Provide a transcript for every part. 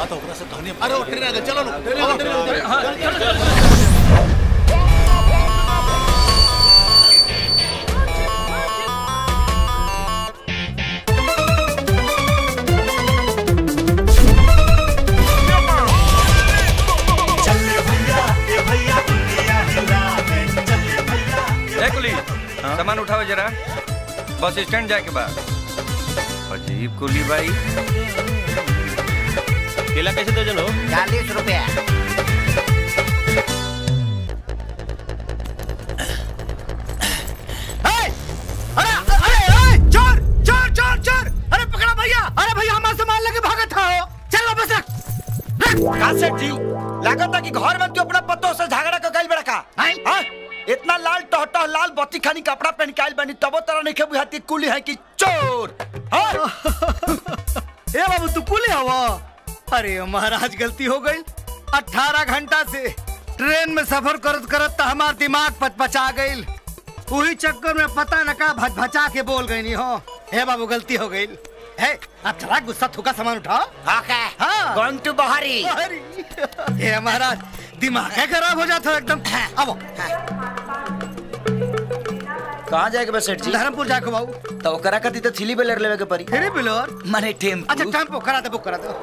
तो ओकरा से कहनी अरे वो ट्रेन आ गई चलो लो ट्रेन आ गई, ट्रेन आ गई। हाँ, चलो, चलो, चलो। ए कुली सामान उठाओ जरा बस स्टैंड जाके बाद अजीब कुली भाई केला कैसे दर्जन हो चालीस रुपया अरे अरे अरे चोर चोर चोर चोर अरे पकड़ा भैया अरे भैया हमारा सामान लेके भागा था हो चल वापस रख का सेठ जी लागत है कि घर में तू अपना पतों से झगड़ा कर गइल बड़ा का हाँ? इतना लाल टहटह लाल बत्ती खानी कपड़ा पहन के आइल बनी तबो तरह नहीं बुझाती कुली है कि चोर हाँ? ए बाबू तू कुले हवा अरे महाराज गलती हो गई अठारह घंटा से ट्रेन में सफर करत करत तो हमार दिमाग पचपचा गई वही चक्कर में पता न का भचभचा के बोल गई हो हे बाबू गलती हो गई है अब चला गुस्सा थूका सामान उठाओ ओके हाँ गोइंग टू बहारी अरे ये महाराज दिमाग है खराब हो जाता है एकदम अब कहाँ जाएगा बे सेठ जी धर्मपुर जाके बाबू तो ओकरा कती तो थीली बेलर लेवे के परी फिर बिलोर माने टेम्पू अच्छा टेम्पो करा दे बुक करा दो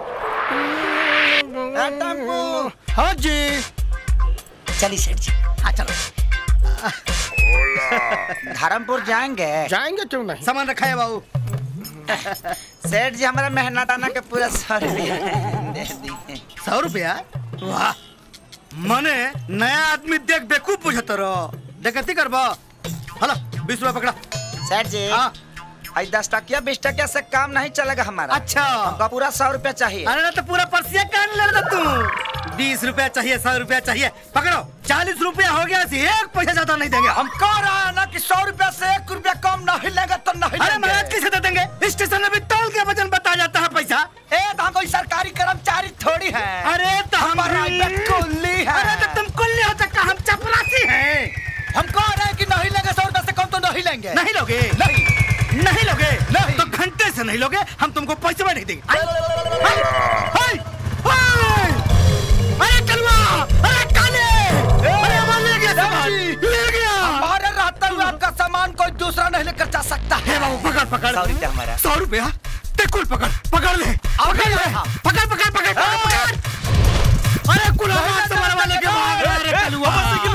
हाँ, टेम्पू हाँ जी चलिए सेठ जी हाँ चलो धर्मपुर जाएंगे जाएंगे क्यों नहीं सामान रखा है बाबू सेठ जी हमारा मेहनत आना के पूरा सौ रुपया दे दिए सौ रुपया वाह मने नया आदमी देख बेकूफ बुझत रहो देखती करबो हलो बीस रुपया पकड़ा सेठ जी हाँ आई दस टकिया बीस टकिया से काम नहीं चलेगा हमारा अच्छा हमका पूरा सौ रुपया चाहिए अरे ना तो पूरा पर्सिया कान ले रहा तू बीस रुपया चाहिए सौ रुपया चाहिए पकड़ो चालीस रुपया हो गया सी एक पैसा ज्यादा नहीं देंगे हम कह रहा है ना कि सौ रुपया से एक रुपया कम नहीं लेगा तो नहीं अरे लेंगे। महाराज कैसे दे देंगे स्टेशन में भी तौल के वजन बता जाता है पैसा ए तो हम कोई सरकारी कर्मचारी थोड़ी है अरे तो हम प्राइवेट कुल्ली है अरे तो तुम कुल्ली हो सकता हम चपरासी हैं हम कह रहे हैं कि नहीं लेंगे सौ रुपया से कम तो नहीं लेंगे नहीं लोगे नहीं नहीं लोगे नहीं। तो घंटे से नहीं लोगे हम तुमको पैसे भी नहीं देंगे आई, आई, आई, आई, अरे कलवा अरे काले अरे हमारे ले गया सामान ले गया हमारे रहते हुए आपका सामान कोई दूसरा नहीं लेकर जा सकता हे है बाबू पकड़ पकड़ सौ रुपया हमारा सौ रुपया ते कुल पकड़ पकड़ ले पकड़ ले पकड़ पकड़ पकड़ पकड़ पकड़ अरे कुल आवाज से मरवा लेके भाग रहा है रे कलवा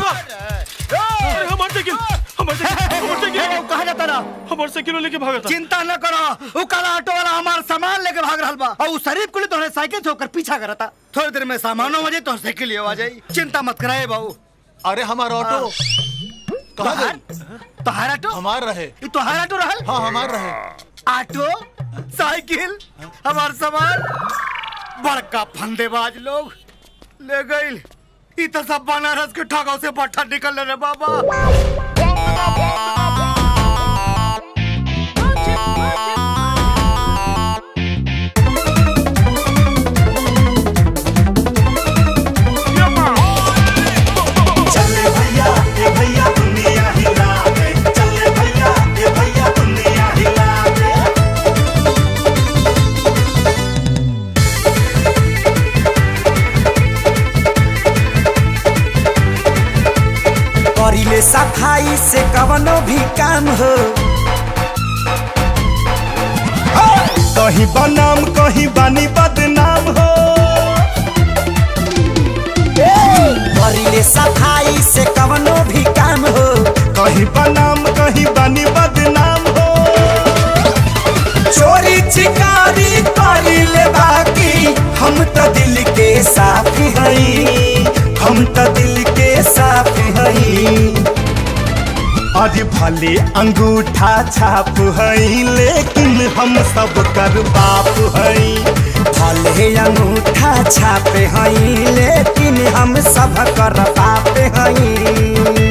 हमारे साइकिल हमारे साइकिल हमारे साइकिल कहा जाता ना हमारे साइकिल लेके भागा था चिंता न करो वो काला ऑटो वाला हमारा सामान लेके भाग रहा बा और उस शरीफ को तो साइकिल से होकर पीछा करा था थोड़ी देर में सामानों आ जाए तो साइकिल आ जाए चिंता मत कराए बाबू अरे हमारा ऑटो कहाँ तोहार गई तोहार ऑटो हमार रहे ये तोहार ऑटो रहल हाँ हमार रहे ऑटो साइकिल हमार सामान बड़का फंदेबाज लोग ले गई ई तो सब बनारस के ठगाव से पट्टा निकल रे बाबा चले भैया ए भैया दुनिया हिला दे चले भैया ए भैया दुनिया हिला दे करिले सफाई से कवनो भी काम हो कहीं बनाम कहीं बानी बदनाम हो करिले सफाई से कवनो भी काम हो कहीं बनाम कहीं बानी बदनाम हो चोरी चिकारी करिले बाकी हम तो दिल के साफ हई हम तो दिल के साफ हई अरे भले अंगूठा छाप हई लेकिन हम सब कर बाप हई भले अंगूठा छापे हई लेकिन हम सब कर बाप हई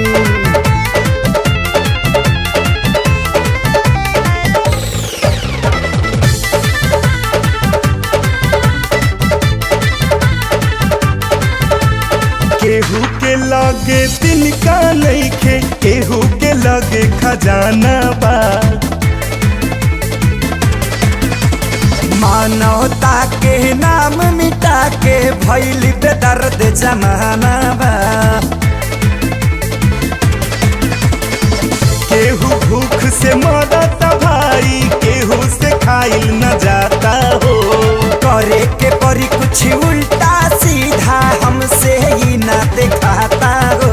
केहू के लगे तिनका नइखे केहू के लगे खजाना बा मानवता के नाम मिट लूटा के भैल बेदर्द जमाना बा केहू भूख से मरत भाई केहू से खाइल न जाता हो करे के परी कुछ उल्टा सीधा हमसे ही ना दिखाता हो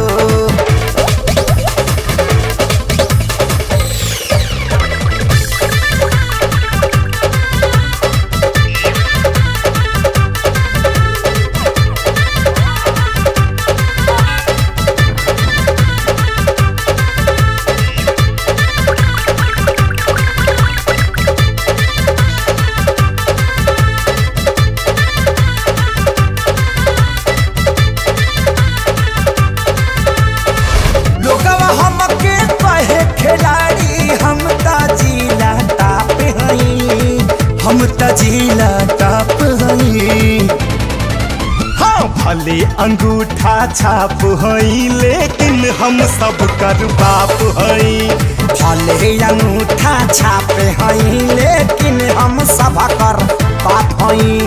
लोगवा हमके कहे खिलाड़ी हम त जिला टाप हई हम त जिला टाप हई हाँ भले अंगूठा छाप हई लेकिन हम सब कर बाप हई भले अंगूठा छापे हई लेकिन हम सब कर बाप हई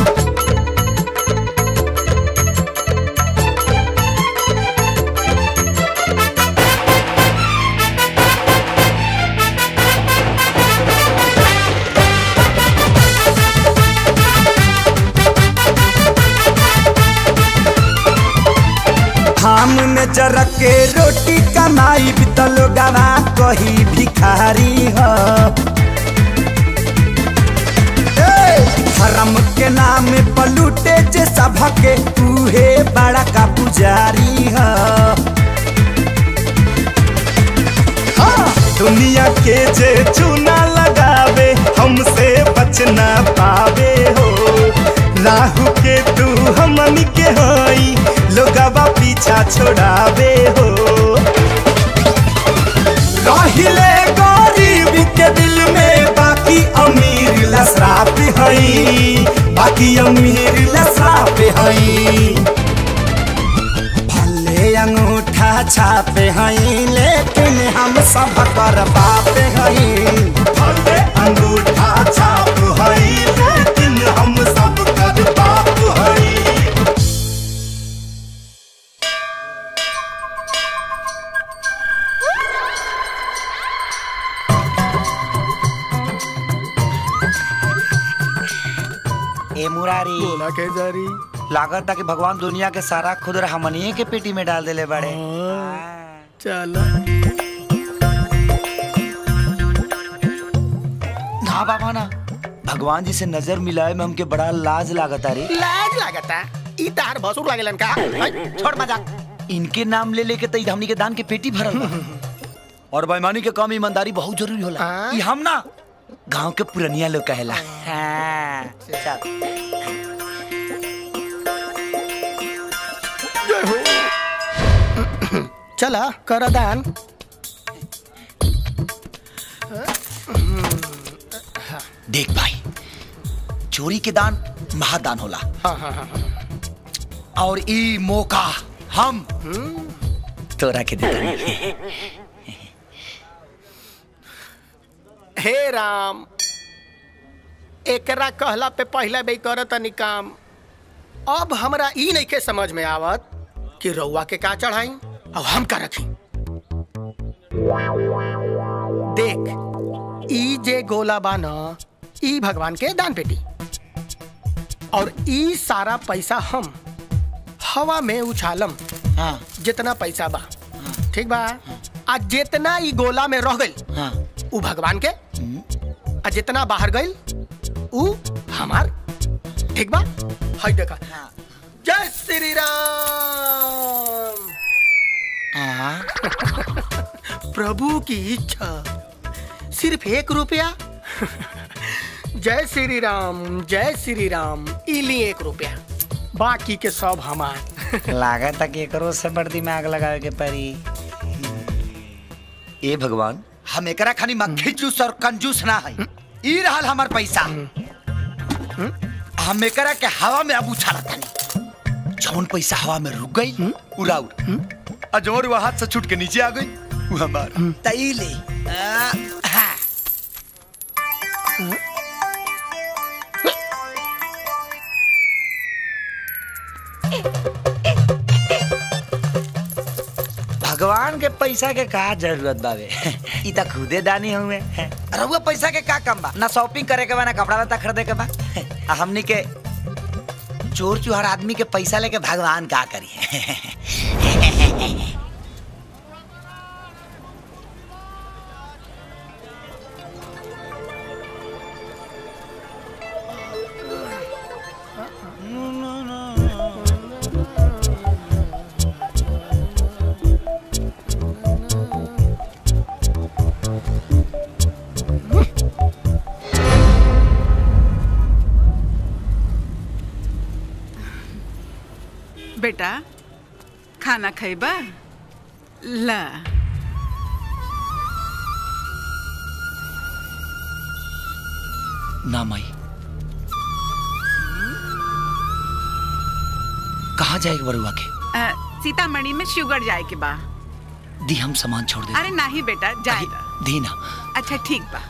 हम में जरक के रोटी कमाई बितल गवा कही भिखारी ह ए, धर्म के नाम पलूटे जे सबके उहे बड़ा का पुजारी ह हाँ, दुनिया के जे चूना लगावे हमसे बच ना पावे हो राहु के तू हमन के हई लोगवा पीछा छोड़ावे हो रहिले गरीब के दिल में बाकी अमीर लसराप हई बाकी अमीर लसराप हई भले अंगूठा छापे हई लेकिन हम सब कर बाप हई भले अंगूठा छाप हई लेकिन हम सब कर बाप हई ए मुरारी बोला के जारी लागत था कि भगवान दुनिया के सारा खुदर हमनिए के पेटी में डाल देले बड़े चल ना बाबा ना भगवान जी से नजर मिलाए में हमके बड़ा लाज लागत रे लाज लागता ई तार भसुर लागेलन का हई, छोड़ मजाक इनके नाम ले लेके तई हमनी के दान के पेटी भरल बा और बेईमानी के काम ईमानदारी बहुत जरूरी होला हाँ। ई हम ना गांव के पुरनिया लोग कहेला हाँ, चल चला कर दान देख भाई चोरी के दान महादान होला हाँ हाँ हाँ और ई मौका हम तोरा के देता हे राम एकरा कहला पे पहला बे करत तनी काम अब हमरा ई नहीं के समझ में आवत कि रउआ के का चढ़ाई और हम का रखी देख ई जे गोला बा न ई भगवान के दान पेटी और ई सारा पैसा हम हवा में उछालम हाँ जितना पैसा बा ठीक बा आ जितना ई गोला में रह गइल हाँ उ भगवान के आ जितना बाहर गइल उ हमार ठीक बा हई देखा जय श्री राम हाँ प्रभु की इच्छा सिर्फ एक रुपया जय श्री राम जय श्री राम इली एक रुपया बाकी के सब हमार लागत था कि एकरो से बड़ दिमाग लगावे के पड़ी ए भगवान हम एकरा खानी मक्खी जूस और कंजूस ना है ई रहल हमर पैसा हम एकरा के हवा में अब उछालत तानी जौन पैसा हवा में रुक गई उड़ाउर आ जौन वो हाथ से छूट के नीचे आ गई वो हमार तई ले आ, हाँ। भगवान के पैसा के का जरूरत बावे ई त खुदे दानी हुए रहुआ पैसा के का कम बा ना शॉपिंग करे के बा ना कपड़ा लत्ता खरीदे के बा आ हमनी के चोर चुहार आदमी के पैसा लेके भगवान का करी बेटा खाना खैबा ला ना माई कहाँ जाएगा बरुआ के अ, सीतामढ़ी में शुगर जाए के बा दी हम सामान छोड़ दे अरे नहीं बेटा जाएगा दी ना अच्छा ठीक बा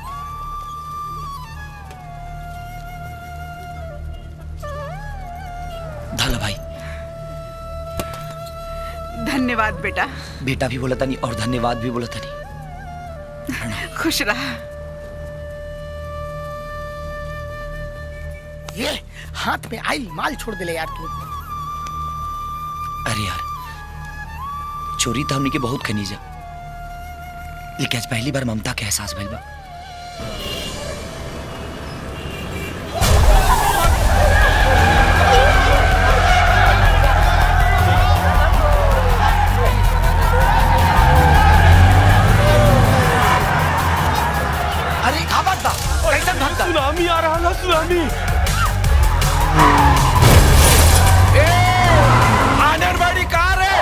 धाला भाई धन्यवाद बेटा बेटा भी बोला था नहीं और धन्यवाद भी बोला था नहीं खुश रहा ये हाथ में आई माल छोड़ दिले यार तू अरे यार चोरी तो हमने के बहुत खनीजा लेकिन आज पहली बार ममता के एहसास भइल बा अरे का बात बा कैसन भक्त सुनामी आ रहा है सुनामी आंगनबाड़ी कार है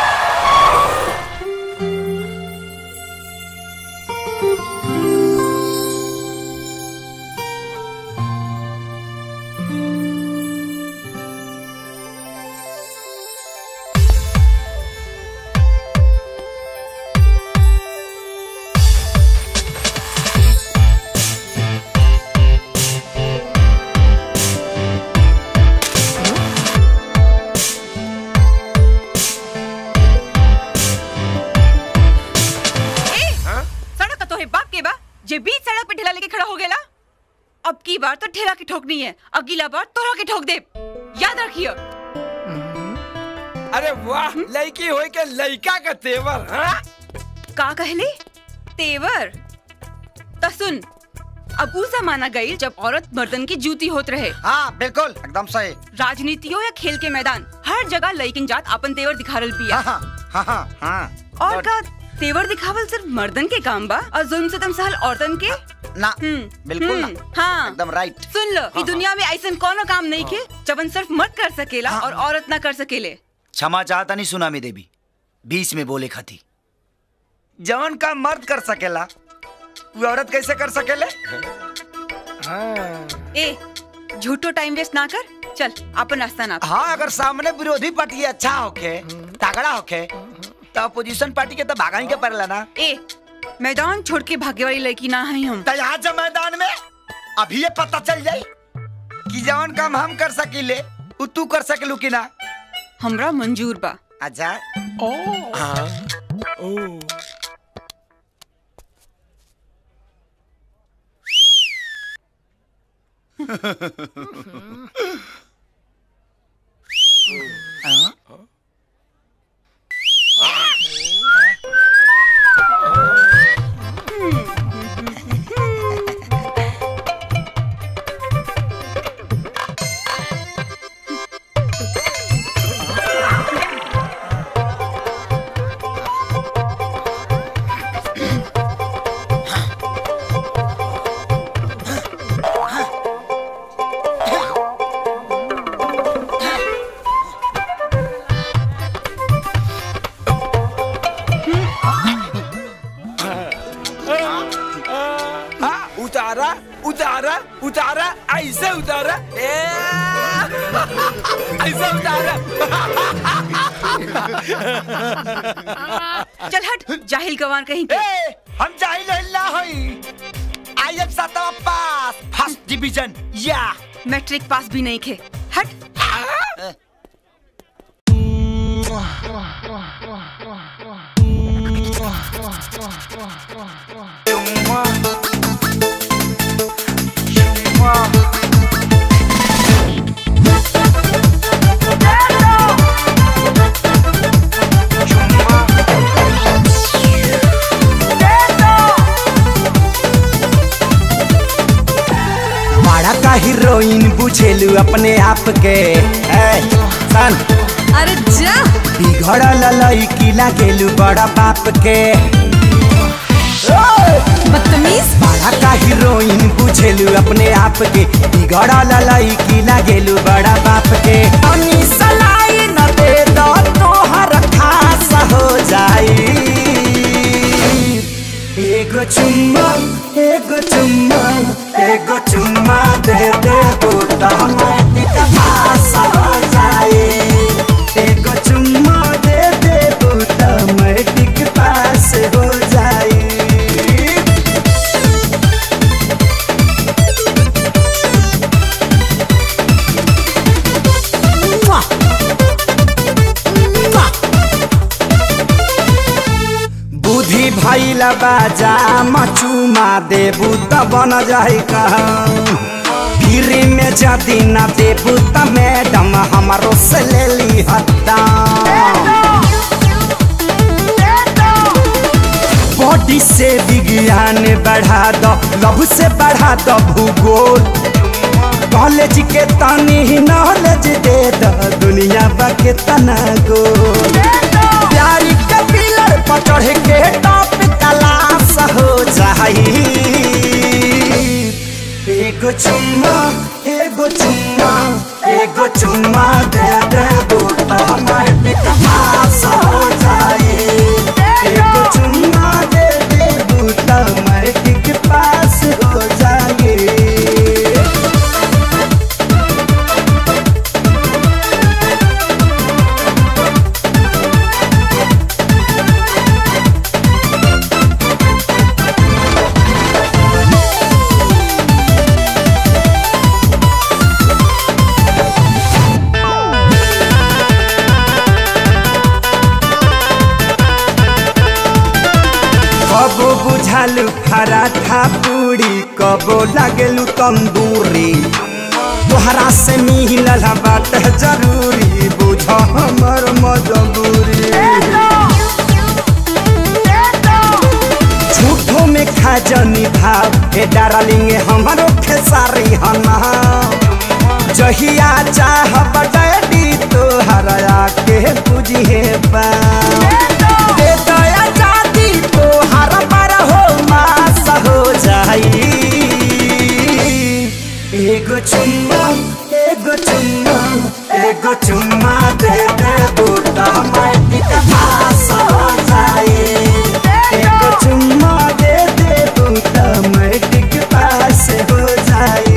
ए सड़क का तो है बाप के बा जे बीच सड़क पे ठेला लेके खड़ा हो गेला अब की बार तो ठेला की ठोकनी है अगला बार तोरा के ठोक दे याद रखियो अरे वाह लड़की होई के लड़का का तेवर हाँ? का कहले तेवर त सुन अब ऊ जमाना गई जब औरत मर्दन की जूती होत रहे हाँ बिल्कुल एकदम सही राजनीतियों या खेल के मैदान हर जगह लइकिन जात अपन तेवर दिखारल पिया हाँ हाँ हाँ हाँ और का तेवर दिखावल सिर्फ मर्दन के काम बा और जुल्म से तम सहल औरतन के ना हम्म, बिल्कुल ना हम्म, हाँ एकदम राइट सुन लो ई दुनिया में ऐसा कोनो काम नहीं के जबन सिर्फ मर्द कर सकेला हाँ। और औरत ना कर सकेले क्षमा चाहता नहीं सुनामी देवी बीच में बोले खाती जवन का मर्द कर सकेला वो औरत कैसे कर सकेले ए झूठो टाइम वेस्ट ना कर चल अपन रास्ता ना हाँ अगर सामने विरोधी पार्टी अच्छा होके तगड़ा होके तो अपोजिशन पार्टी के तो भागा ही के पड़ेला ना ए मैदान छोड़ के भागे वाली लड़की ना है हम तो यहाँ जब मैदान में अभी ये पता चल जाई कि जवन काम हम कर सकीले वो तू कर सकलू कि ना हमरा मंजूर बा अच्छा हाँ, उतारा उतारा उतारा ऐसे उतारा ए, ऐसे उतारा चल हट जाहिल गवान कहीं के ए, हम जाहिल हल्ला हई आई एम सातवा पास फर्स्ट डिवीजन या मैट्रिक पास भी नहीं खे हट बड़ा का हीरोइन बुझेलू अपने आप के ए, सन अरे जा बिगड़ल लड़की लागेलू बड़ा बाप के बदतमीज बड़ा का हीरोइन बुझेलू अपने आप के बिगड़ल लड़की लागेलू बड़ा बाप के तनी सलाई न दे दो तोहर खास हो जाई एगो चुम्मा एगो चुम्मा एगो चुम्मा दे दे बूटा मैटिक पास हो जाए एगो चुम्मा दे दे बूटा मैटिक पास हो जाए बुद्धि भैला बाजा मचुमा देबू त बन जाई कहाँ फिरी में जदी न देबू त मैडम हमारो से ले ली हत्ता बॉडी से विज्ञान बढ़ा दो लव से बढ़ा दो भूगोल कॉलेज के तनी नॉलेज दे दो दुनिया बा के तना गोल प्यारी के पिलर पर चढ़ के टॉप क्लास हो जाई एगो चुम्मा एगो चुम्मा एगो चुम्मा दे दे बूटा हमारे पास हो जाई एगो चुम्मा दे दे बूटा हमारे पास हो जाई कबो बुझालू पराठा पूरी कबो लागेलू तंदूरी तोहरा से मिलल बात जरूरी बुझ हमर मजबूरी झूठो में खा जनी भाव हे डार्लिंग हमारो खेसारी हना जहिया चाह डैडी तोहरा के बुझे पा दे दया जाती तोहर पर हो मास हो जाई एगो चुम्मा एगो चुम्मा एगो चुम्मा दे दे बूटा मैटिक पास हो जाई एगो चुम्मा दे दे बूटा मैटिक पास हो जाई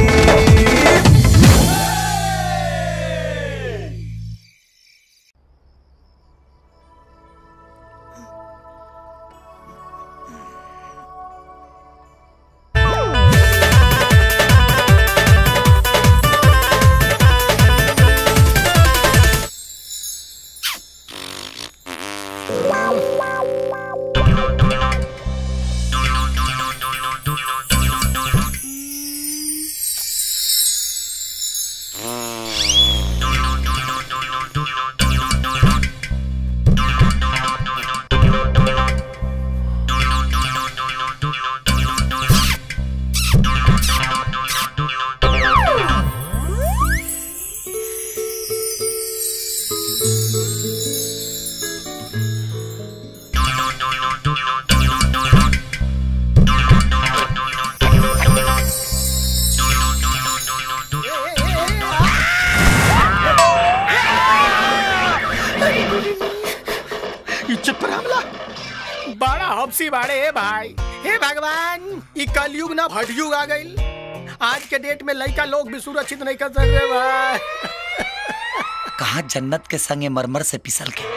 इज्जत पर हमला बड़ा हफसी बाड़े हे भाई हे भगवान ई कलयुग ना भटयुग आ गइल आज के डेट में लड़का लोग भी सुरक्षित नहीं कर सक रहे भाई कहा जन्नत के संगे मरमर से पिसल के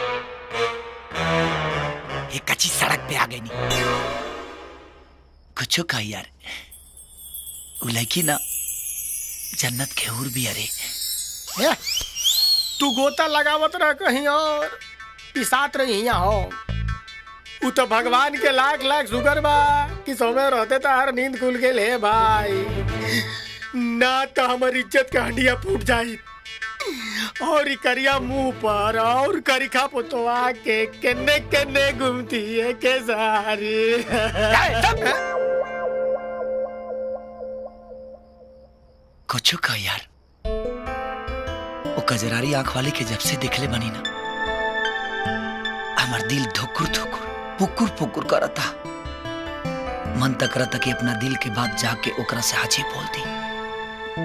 एक कच्ची सड़क पे आ गई नी कुछ कहा यार उ लड़की ना जन्नत के हूर भी अरे हे, तू गोता लगावत रह कहीं और पिसात रही यहाँ हो उ तो भगवान के लाख लाख शुक्र बा कि समय रहते तो हर नींद खुल के ले भाई ना तो हमार इज्जत का हंडिया फूट जाई और ई करिया मुंह पर और करिखा पुतवा के केने केने घूमती है के सारी कुछ का यार वो कजरारी आंख वाले के जब से देखले बनी ना हमार दिल धुकुर धुकुर पुकुर पुकुर करता मन तक करता कि अपना दिल के बात जाके ओकरा से हाजी बोल दी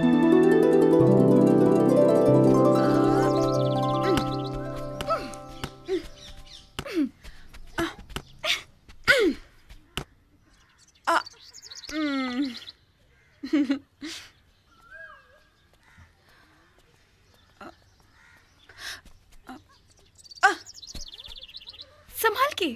संभाल के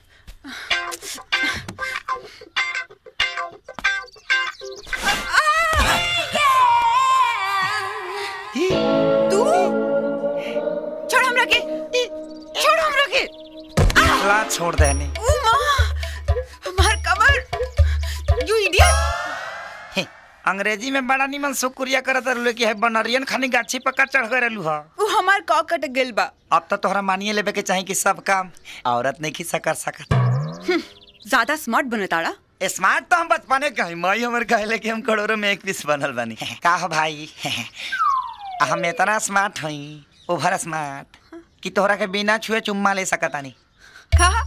तू छोड़ हमरा के छोड़ हमरा के ला छोड़ देने ओ माँ हमार कमर यू इडियट अंग्रेजी में बड़ा निमन शुक्रिया करत रहलू कि है बनरियन खानी गाछी पक्का चढ़ गए रहलू हा वो हमार कॉ कट गेल बा अब तो तोहरा मानिए लेबे के चाही कि सब काम औरत नहीं खिस्सा कर सकत ज्यादा स्मार्ट बनताड़ा स्मार्ट तो हम बचपने के हई माई हमर कहले कि हम करोड़ों में एक पीस बनल बनी का हो भाई हम इतना स्मार्ट हई ओवर स्मार्ट कि तोहरा के बिना छुए चुम्मा ले सकतानी कहा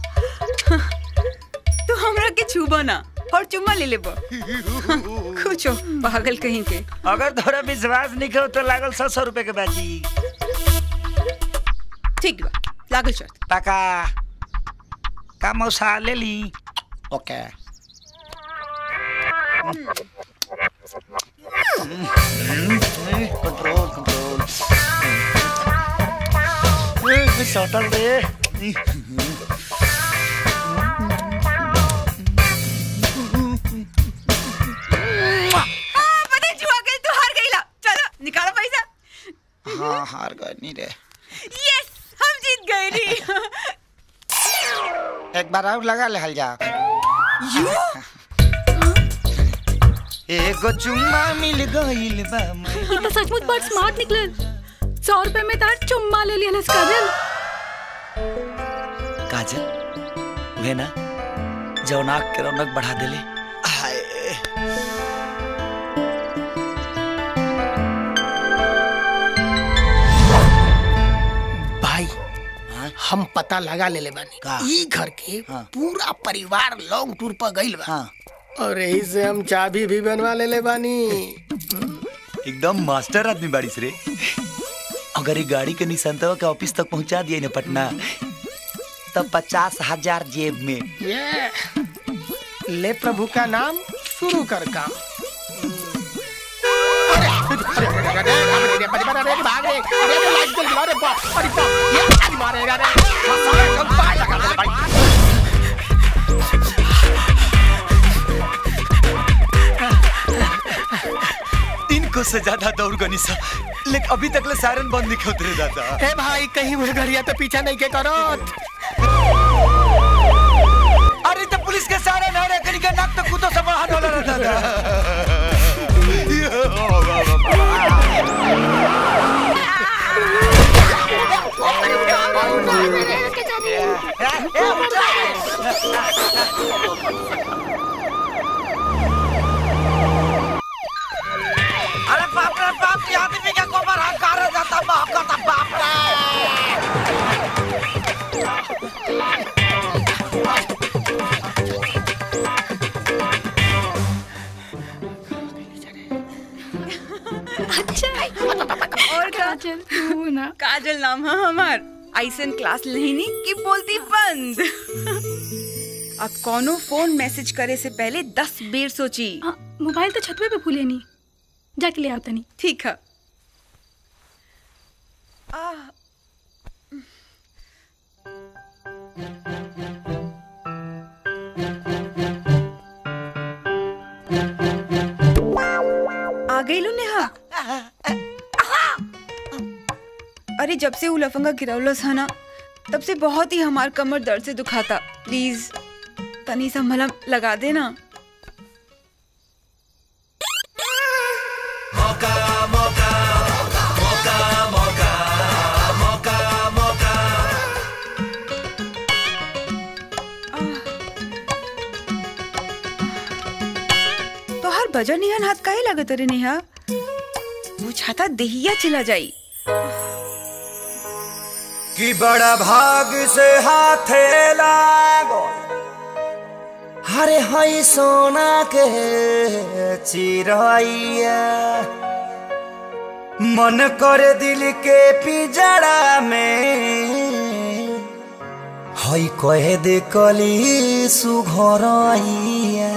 तू हमरा के छूबो ना और चुम्मा ले लेबो कुछो पागल कहीं के अगर तोहरा विश्वास नहीं हो तो लागल सौ सौ रुपए के बाजी ठीक बा लागल शर्त पका का मौसा ले ली ओके कंट्रोल कंट्रोल सटल दे हाँ, पता है जुआ गई तू हार गईला चलो निकालो पैसा हाँ हार गए नहीं रे यस हम जीत गए नी एक बार और लगा ले हल जा एगो चुम्मा मिल गइल बा मैं ये तो सचमुच बड़ स्मार्ट निकलल सौ रुपए में तार चुम्मा ले लिया काजल काजल वे ना जौन आँख के रौनक बढ़ा देले हाय भाई हम पता लगा ले ले बानी का? ई घर के हाँ। पूरा परिवार लॉन्ग टूर पर गइल बा हाँ और यही से हम चाबी भी बनवा ले ले बानी एकदम मास्टर आदमी बारिश रे अगर ये गाड़ी के निसंतवा के ऑफिस तक पहुंचा दिए ना पटना तब पचास हजार जेब में ये ले प्रभु का नाम शुरू कर काम अरे, अरे, अरे, अरे, अरे, अरे, अरे, अरे, अरे, भाग रे, अरे, अरे, लाइट जल गया, अरे बाप, अरे बाप, ये आज मारेगा रे, साला कम पाए लगा दे भाई। इनको से ज्यादा दौड़ गनी सा लेकिन अभी तक ले सायरन बंद नहीं होते रे दादा ए भाई कहीं मुझे घड़िया तो पीछा नहीं के करो अरे तो पुलिस के सायरन है रे कनी के नाक तो कुतो से बाहर होला रे दादा अरे बाप रे बाप ये आदमी का गोबर हकार जाता बाप का बाप रे और का काजल तू ना काजल नाम है हमार ऐसन क्लास लेनी की बोलती बंद अब कोनो फोन मैसेज करे से पहले दस बेर सोची हाँ, मोबाइल तो छतवे पे भूले नहीं जाके ले आता नहीं ठीक है आ, आ गई लो नेहा अरे जब से उ लफंगा गिरौलस है ना तब से बहुत ही हमार कमर दर्द से दुखाता प्लीज तनी सा मलहम लगा देना तो हर बजर निहन हाथ काहे लगत रे नेहा वो छाता देहिया चला जाई कि बड़ा भाग से हाथे लागो हरे हई सोना के चिरैया मन करे दिल के पिजड़ा में हई कहे दे कली सुघरैया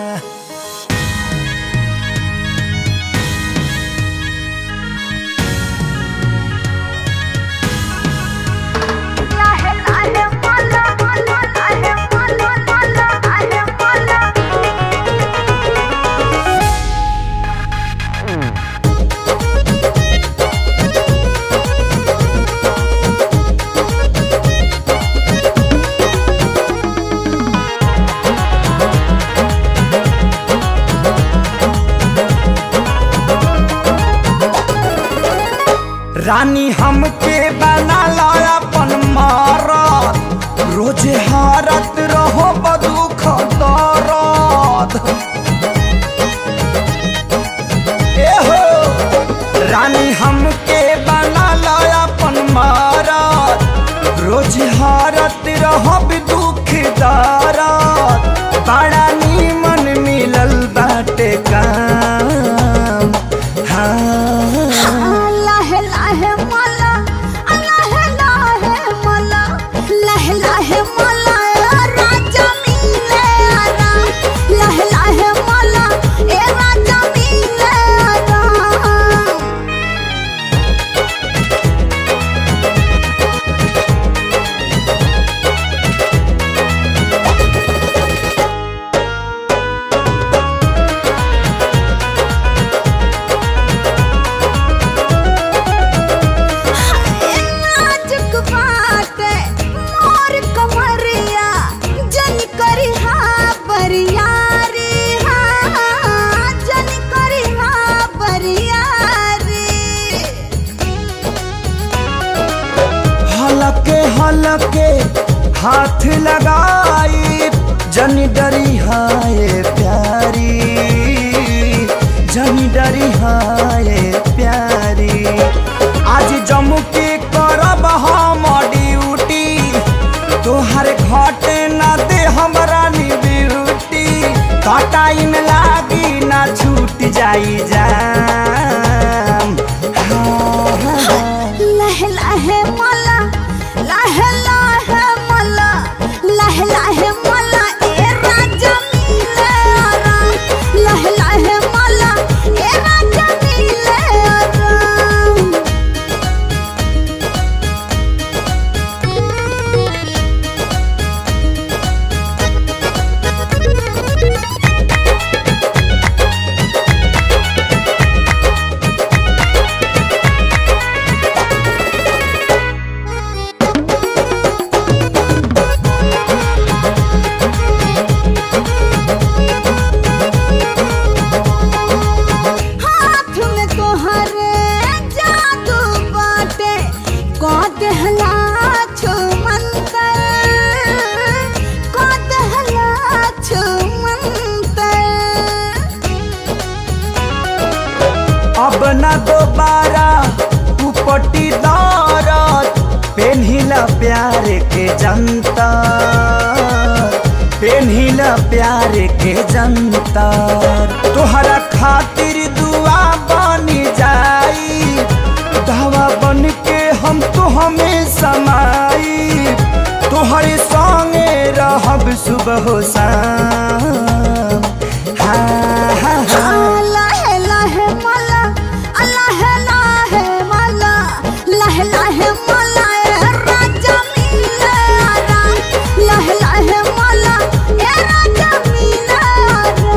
रानी हमके बना ला अपन मारत रोज हारत रहो बदुख दरद ए हो रानी हमके बना ला अपन मारत रोज हारत रहो दुख दरद बड़ा नीमन मिलल बाटे काम हाँ लाहे लाहे मला लाहे लाहे मला लाहे लाहे मला राजा मिले आरा लाहे लाहे मला ए राजा मिले आरा नाजुक बाटे मोर कमरिया जन करी हा बरियारी हा जन करी हा बरियारी हलके हलके हाथ लगाई जनी डरी हाय प्यारी जनी डरी हाय प्यारी आज जम्मू के करब हम ड्यूटी तोहर घटे ना दे हमरा नी ब्यूटी का टाइम लागी ना छूट जाई जाम हाँ, हाँ, हाँ। लहे लहे मला लहे लहे मला लहे लहे मला ए राजा मिले आरा लहे लहे मला ए राजा मिले आरा हाथ में तोहरे जादू बाटे को देहला छो मंतर को देहला छो मंतर अब न दोबारा उपटी दौरत पेन्हिला प्यार के जनता पेन्हिला प्यार के जनता तोहरा खातिर दुआ बनी जाई दवा बन के हम तो हमें समाई तोहरे संगे रहब सुबह हो शाम हाँ हाँ हाँ लहे लहे मला लहे लहे मला लहे लहे मला ए राजा मिले आरा लहे लहे मला ए राजा मिले आरा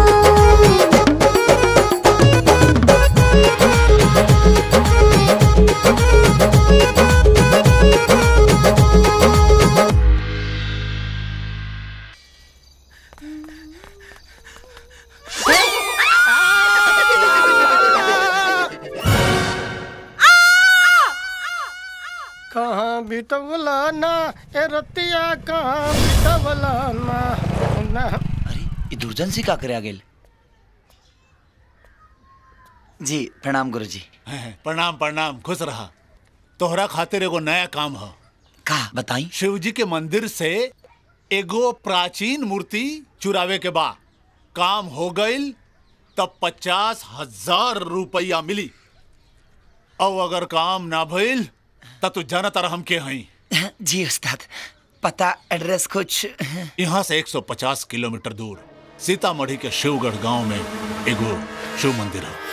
हाँ बितवला ना ए रतिया कहाँ बितवला ना ना ये दुर्जन सी का करे आ गेल जी प्रणाम गुरु जी प्रणाम प्रणाम खुश रहा तोहरा खातिर एगो नया काम ह का बताई शिव जी के मंदिर से एगो प्राचीन मूर्ति चुरावे के बा काम हो गईल तब पचास हजार रुपया मिली और अगर काम ना भइल तब तू जाना तारा हम के हई जी उस्ताद पता एड्रेस कुछ यहाँ से 150 किलोमीटर दूर सीतामढ़ी के शिवगढ़ गांव में एगो शिव मंदिर है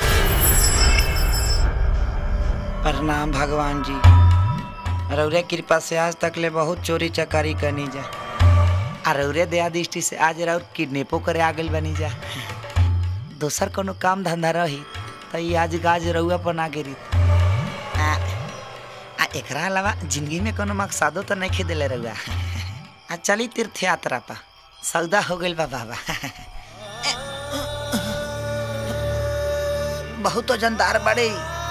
प्रणाम भगवान जी रौरे कृपा से आज तक ले बहुत चोरी चकारी करनी जा आ रौरे दया दृष्टि से आज रौर किडनेपो करे आ गइल बनी जा दोसर कोनो काम धंधा रही तो ये आज गाज रउआ पर ना गिरी आ, आ एकरा अलावा जिंदगी में कोनो मकसदो तो नहीं खेदेले रउआ आ चली तीर्थ यात्रा पा सौदा हो गइल बा बाबा बहुत वजनदार बड़े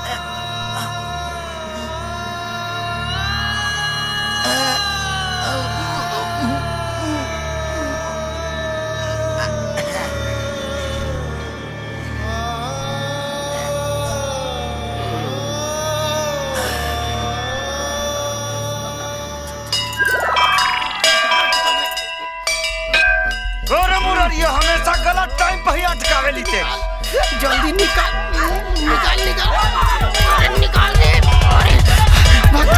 अरे मुरारिया हमेशा गलत टाइम पे ही अटकावे लीते जल्दी निकाल निकाल निकाल अरे निकाल दे अरे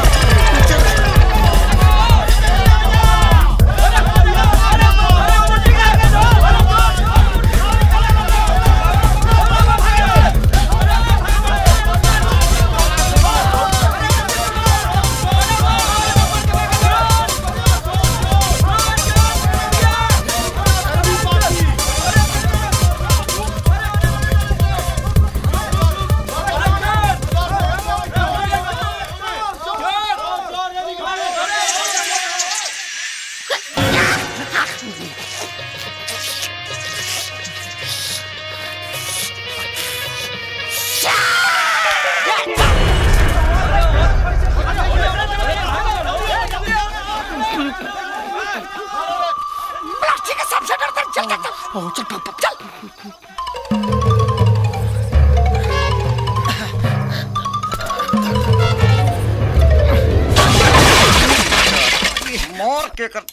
प्लास्टिक का सबसे डरता चल चल चल चल चल मोर के कर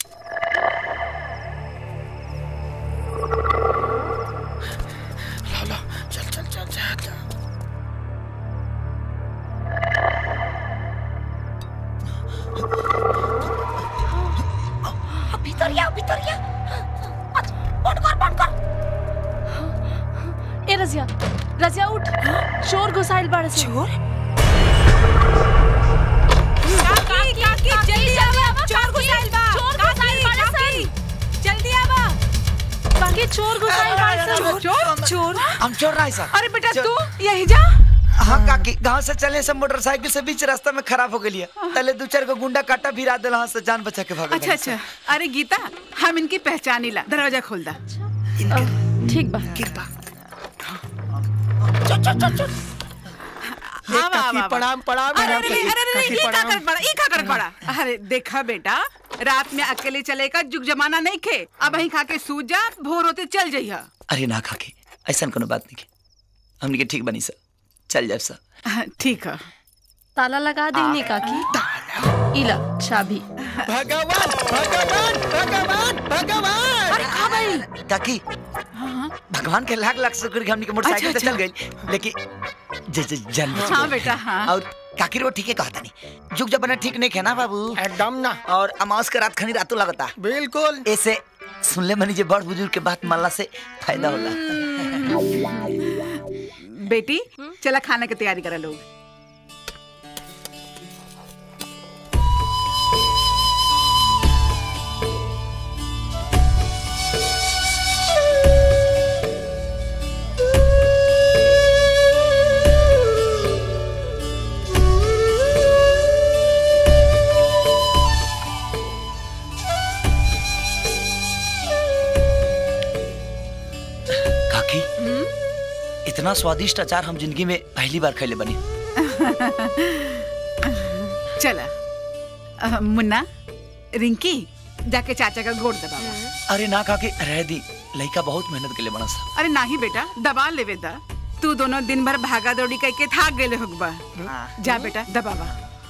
चल चल चल चल भीतर या भीतर या बंद कर बंद कर ए रजिया रजिया उठ चोर घुसाइल बाड़े से चोर काकी काकी जल्दी आवा चोर घुसाइल बा चोर काकी घुसाइल बाड़े काकी जल्दी आवा बाकी चोर घुसाइल बाड़े से चोर चोर हम चोर रहा सर अरे बेटा तू यही जा हाँ काकी गांव से चले सब मोटरसाइकिल से बीच रास्ता में खराब हो गई तले दो चार को गुंडा काटा भिरा दिल हाँ से जान बचा के भाग अच्छा अच्छा अरे गीता हम इनकी पहचानी ला दरवाजा खोल दा ठीक बा कृपा चल चल चल चल आवा, आवा, आवा। प्रणाम प्रणाम अरे अरे काकी, अरे अरे काकी, ये का प्रणाम। कर पड़ा ये का कर पड़ा अरे देखा बेटा रात में अकेले चले का जुग जमाना नहीं खे अब वहीं खा के सो जा भोर होते चल जइहा अरे ना काकी ऐसा कोनो बात नहीं के हमने के ठीक बनी सर चल जाए सर ठीक है ताला लगा देंगे काकी इला चाबी भगवान भगवान भगवान भगवान अरे खा भाई काकी भगवान के लाख लाख शुक्र कि हमने के मोटरसाइकिल अच्छा, से चल गई लेकिन जे जे जान बच हाँ गई। बेटा हाँ और काकी रो ठीक है कहता नहीं जुग जमाना ठीक नहीं है ना बाबू एकदम ना और अमावस के रात खनी रातों लगता बिल्कुल ऐसे सुन ले मनी जे बड़ बुजुर्ग के बात मानला से फायदा होला बेटी चला खाना की तैयारी करा लोग काकी इतना स्वादिष्ट अचार हम जिंदगी में पहली बार खैले बनी चला अ, मुन्ना रिंकी जाके चाचा का गोड़ दबा अरे ना काके रह दी लड़का बहुत मेहनत के लिए बना सा अरे नाही बेटा दबा लेवे दा तू दोनों दिन भर भागा दौड़ी करके थाक गेले होगबा जा बेटा दबावा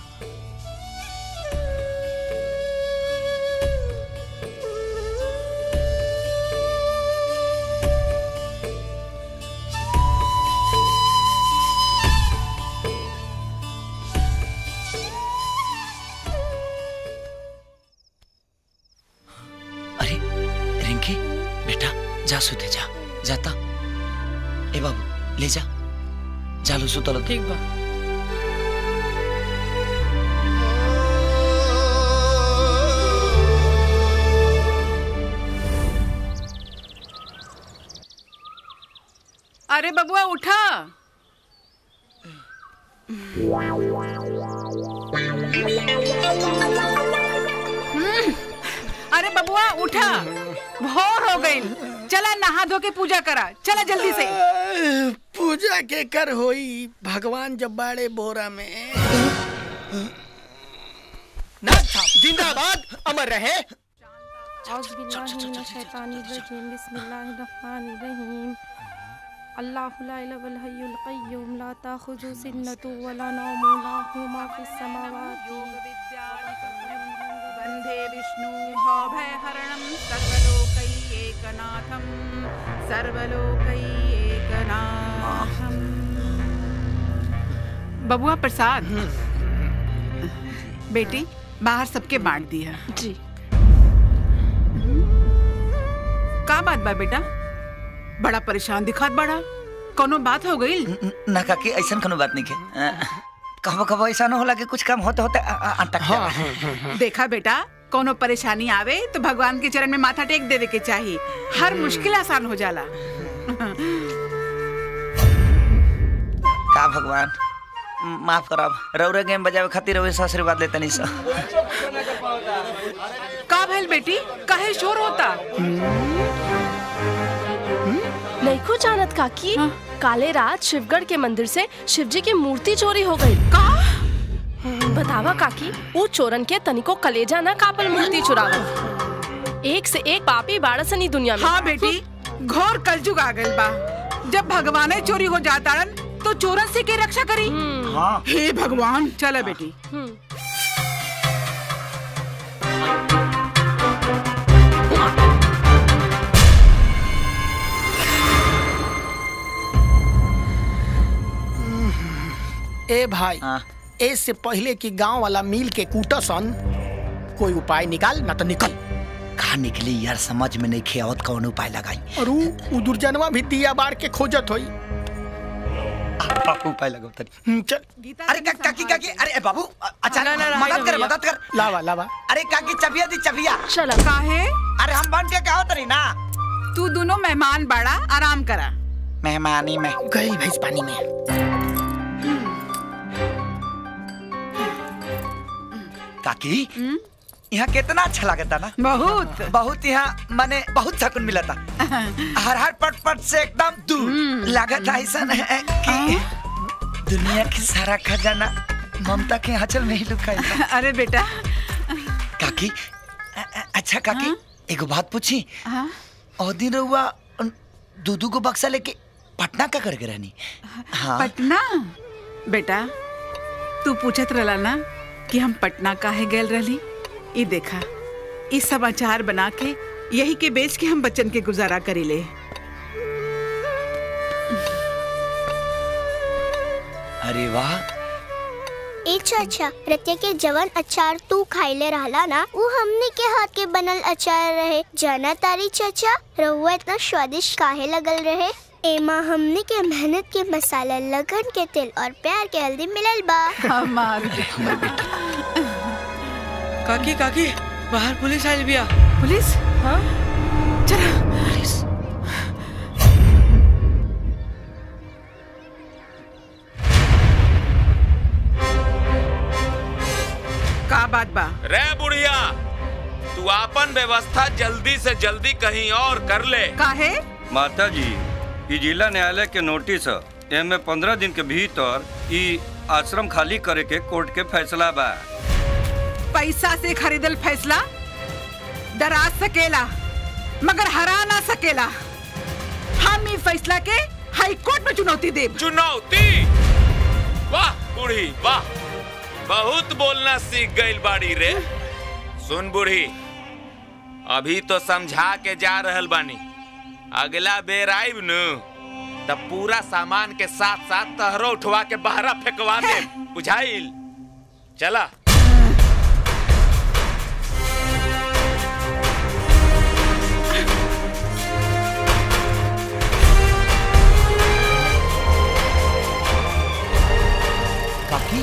अरे रिंकी बेटा जा सुते जा जाता ए बाबू ले जा जालो सुतलो ठीक बा अरे बबुआ उठा हम्म, अरे बबुआ उठा भोर हो गई चला नहा धो के पूजा करा चला जल्दी से पूजा के कर होई भगवान जब बाड़े बोरा में नाथ साहब, जिंदाबाद अमर रहे बिस्मिल्लाहिर्रहमानिर्रहीम अल्लाहु ला इलाहा इल्ला हय्युल क़य्यूम ला ताखुज़ु सिन्नतु व ला नौमु लहु मा फिस समावाति वन्दे विष्णु भयहरणं सर्वलोकैकनाथं सर्वलोकैकनाथं बबुआ प्रसाद बेटी बाहर सबके बांट दिया जी का बात बा बेटा बड़ा परेशान दिखात बड़ा कोनो बात हो गई ना काके ऐसा कोनो बात नहीं के कहो कहो ऐसा न होला कि कुछ काम होते होते अ- अ- अटक जाए देखा बेटा कोनो परेशानी आवे तो भगवान के चरण में माथा टेक देवे के चाहिए हर मुश्किल आसान हो जाला का भगवान म- माफ करब रौरे गेम बजावे खातिर रौरे से आशीर्वाद लेते नहीं सा का भइल बेटी काहे शोर होता नहीं जानत काकी काले रात शिवगढ़ के मंदिर से शिवजी की मूर्ति चोरी हो गई का बतावा काकी वो चोरन के तनिको कलेजा ना कापल मूर्ति चुरावल एक से एक पापी बाड़सनी दुनिया में हाँ बेटी घोर कलजुग आ गइल बा जब भगवान चोरी हो जाता तो चोरन से के रक्षा करी हाँ हे भगवान चला बेटी ए भाई हाँ। ए से पहले कि गांव वाला मिल के कूटसन कोई उपाय निकाल ना तो निकल कहा निकली यार समझ में नहीं खेवत कौन उपाय लगाई और उ उ दुर्जनवा भी दिया बार के खोजत होई उपाय लगाओ तनी हम्म, चल अरे का, काकी काकी अरे ए, बाबू अ- अच्छा ना, ना, ना, मदद कर भैया। मदद कर लावा लावा अरे काकी चबिया दी चबिया चला काहे अरे हम बन के कहो तरी ना तू दोनों मेहमान बाड़ा आराम करा मेहमानी में गई भैंस पानी में काकी यहाँ कितना अच्छा लगता ना बहुत बहुत यहाँ माने बहुत सकून मिला था हर हर पट पट से एकदम दूर लागत ऐसा है कि दुनिया की सारा खजाना ममता के आंचल में ही लुका है अरे बेटा काकी अ- अ- अच्छा काकी एगो बात पूछी हाँ? और दिन रहुआ दूधू को बक्सा लेके पटना का करके रहनी हाँ पटना बेटा तू पूछत रहला ना कि हम पटना काहे गेल रहली ई देखा ई समाचार बना के यही के बेच के हम बच्चन के गुजारा करीले अरे वाह ए चाचा रतिया के जवन अचार तू खाइले रहला ना वो हमने के हाथ के बनल अचार रहे जाना तारी चाचा रहुआ इतना स्वादिष्ट काहे लगल रहे एमा हमने के मेहनत के मसाला लगन के तेल और प्यार के हल्दी मिलल बा हमार काकी काकी बाहर पुलिस आइल बिया पुलिस हाँ चला पुलिस का बात बा रे बुढ़िया तू आपन व्यवस्था जल्दी से जल्दी कहीं और कर ले काहे माता जी ई जिला न्यायालय के नोटिस ह एमे पंद्रह दिन के भीतर ई आश्रम खाली करे के कोर्ट के फैसला बा पैसा से खरीदल फैसला डरा सकेला मगर हरा ना सकेला हम ई फैसला के हाई कोर्ट में चुनौती देब चुनौती वाह बूढ़ी वाह बहुत बोलना सीख गई बाड़ी रे सुन बूढ़ी अभी तो समझा के जा रहल बानी अगला बेर आइब न तब पूरा सामान के साथ साथ तहरो उठवा के बहरा फेंकवा दे बुझाइल चला काकी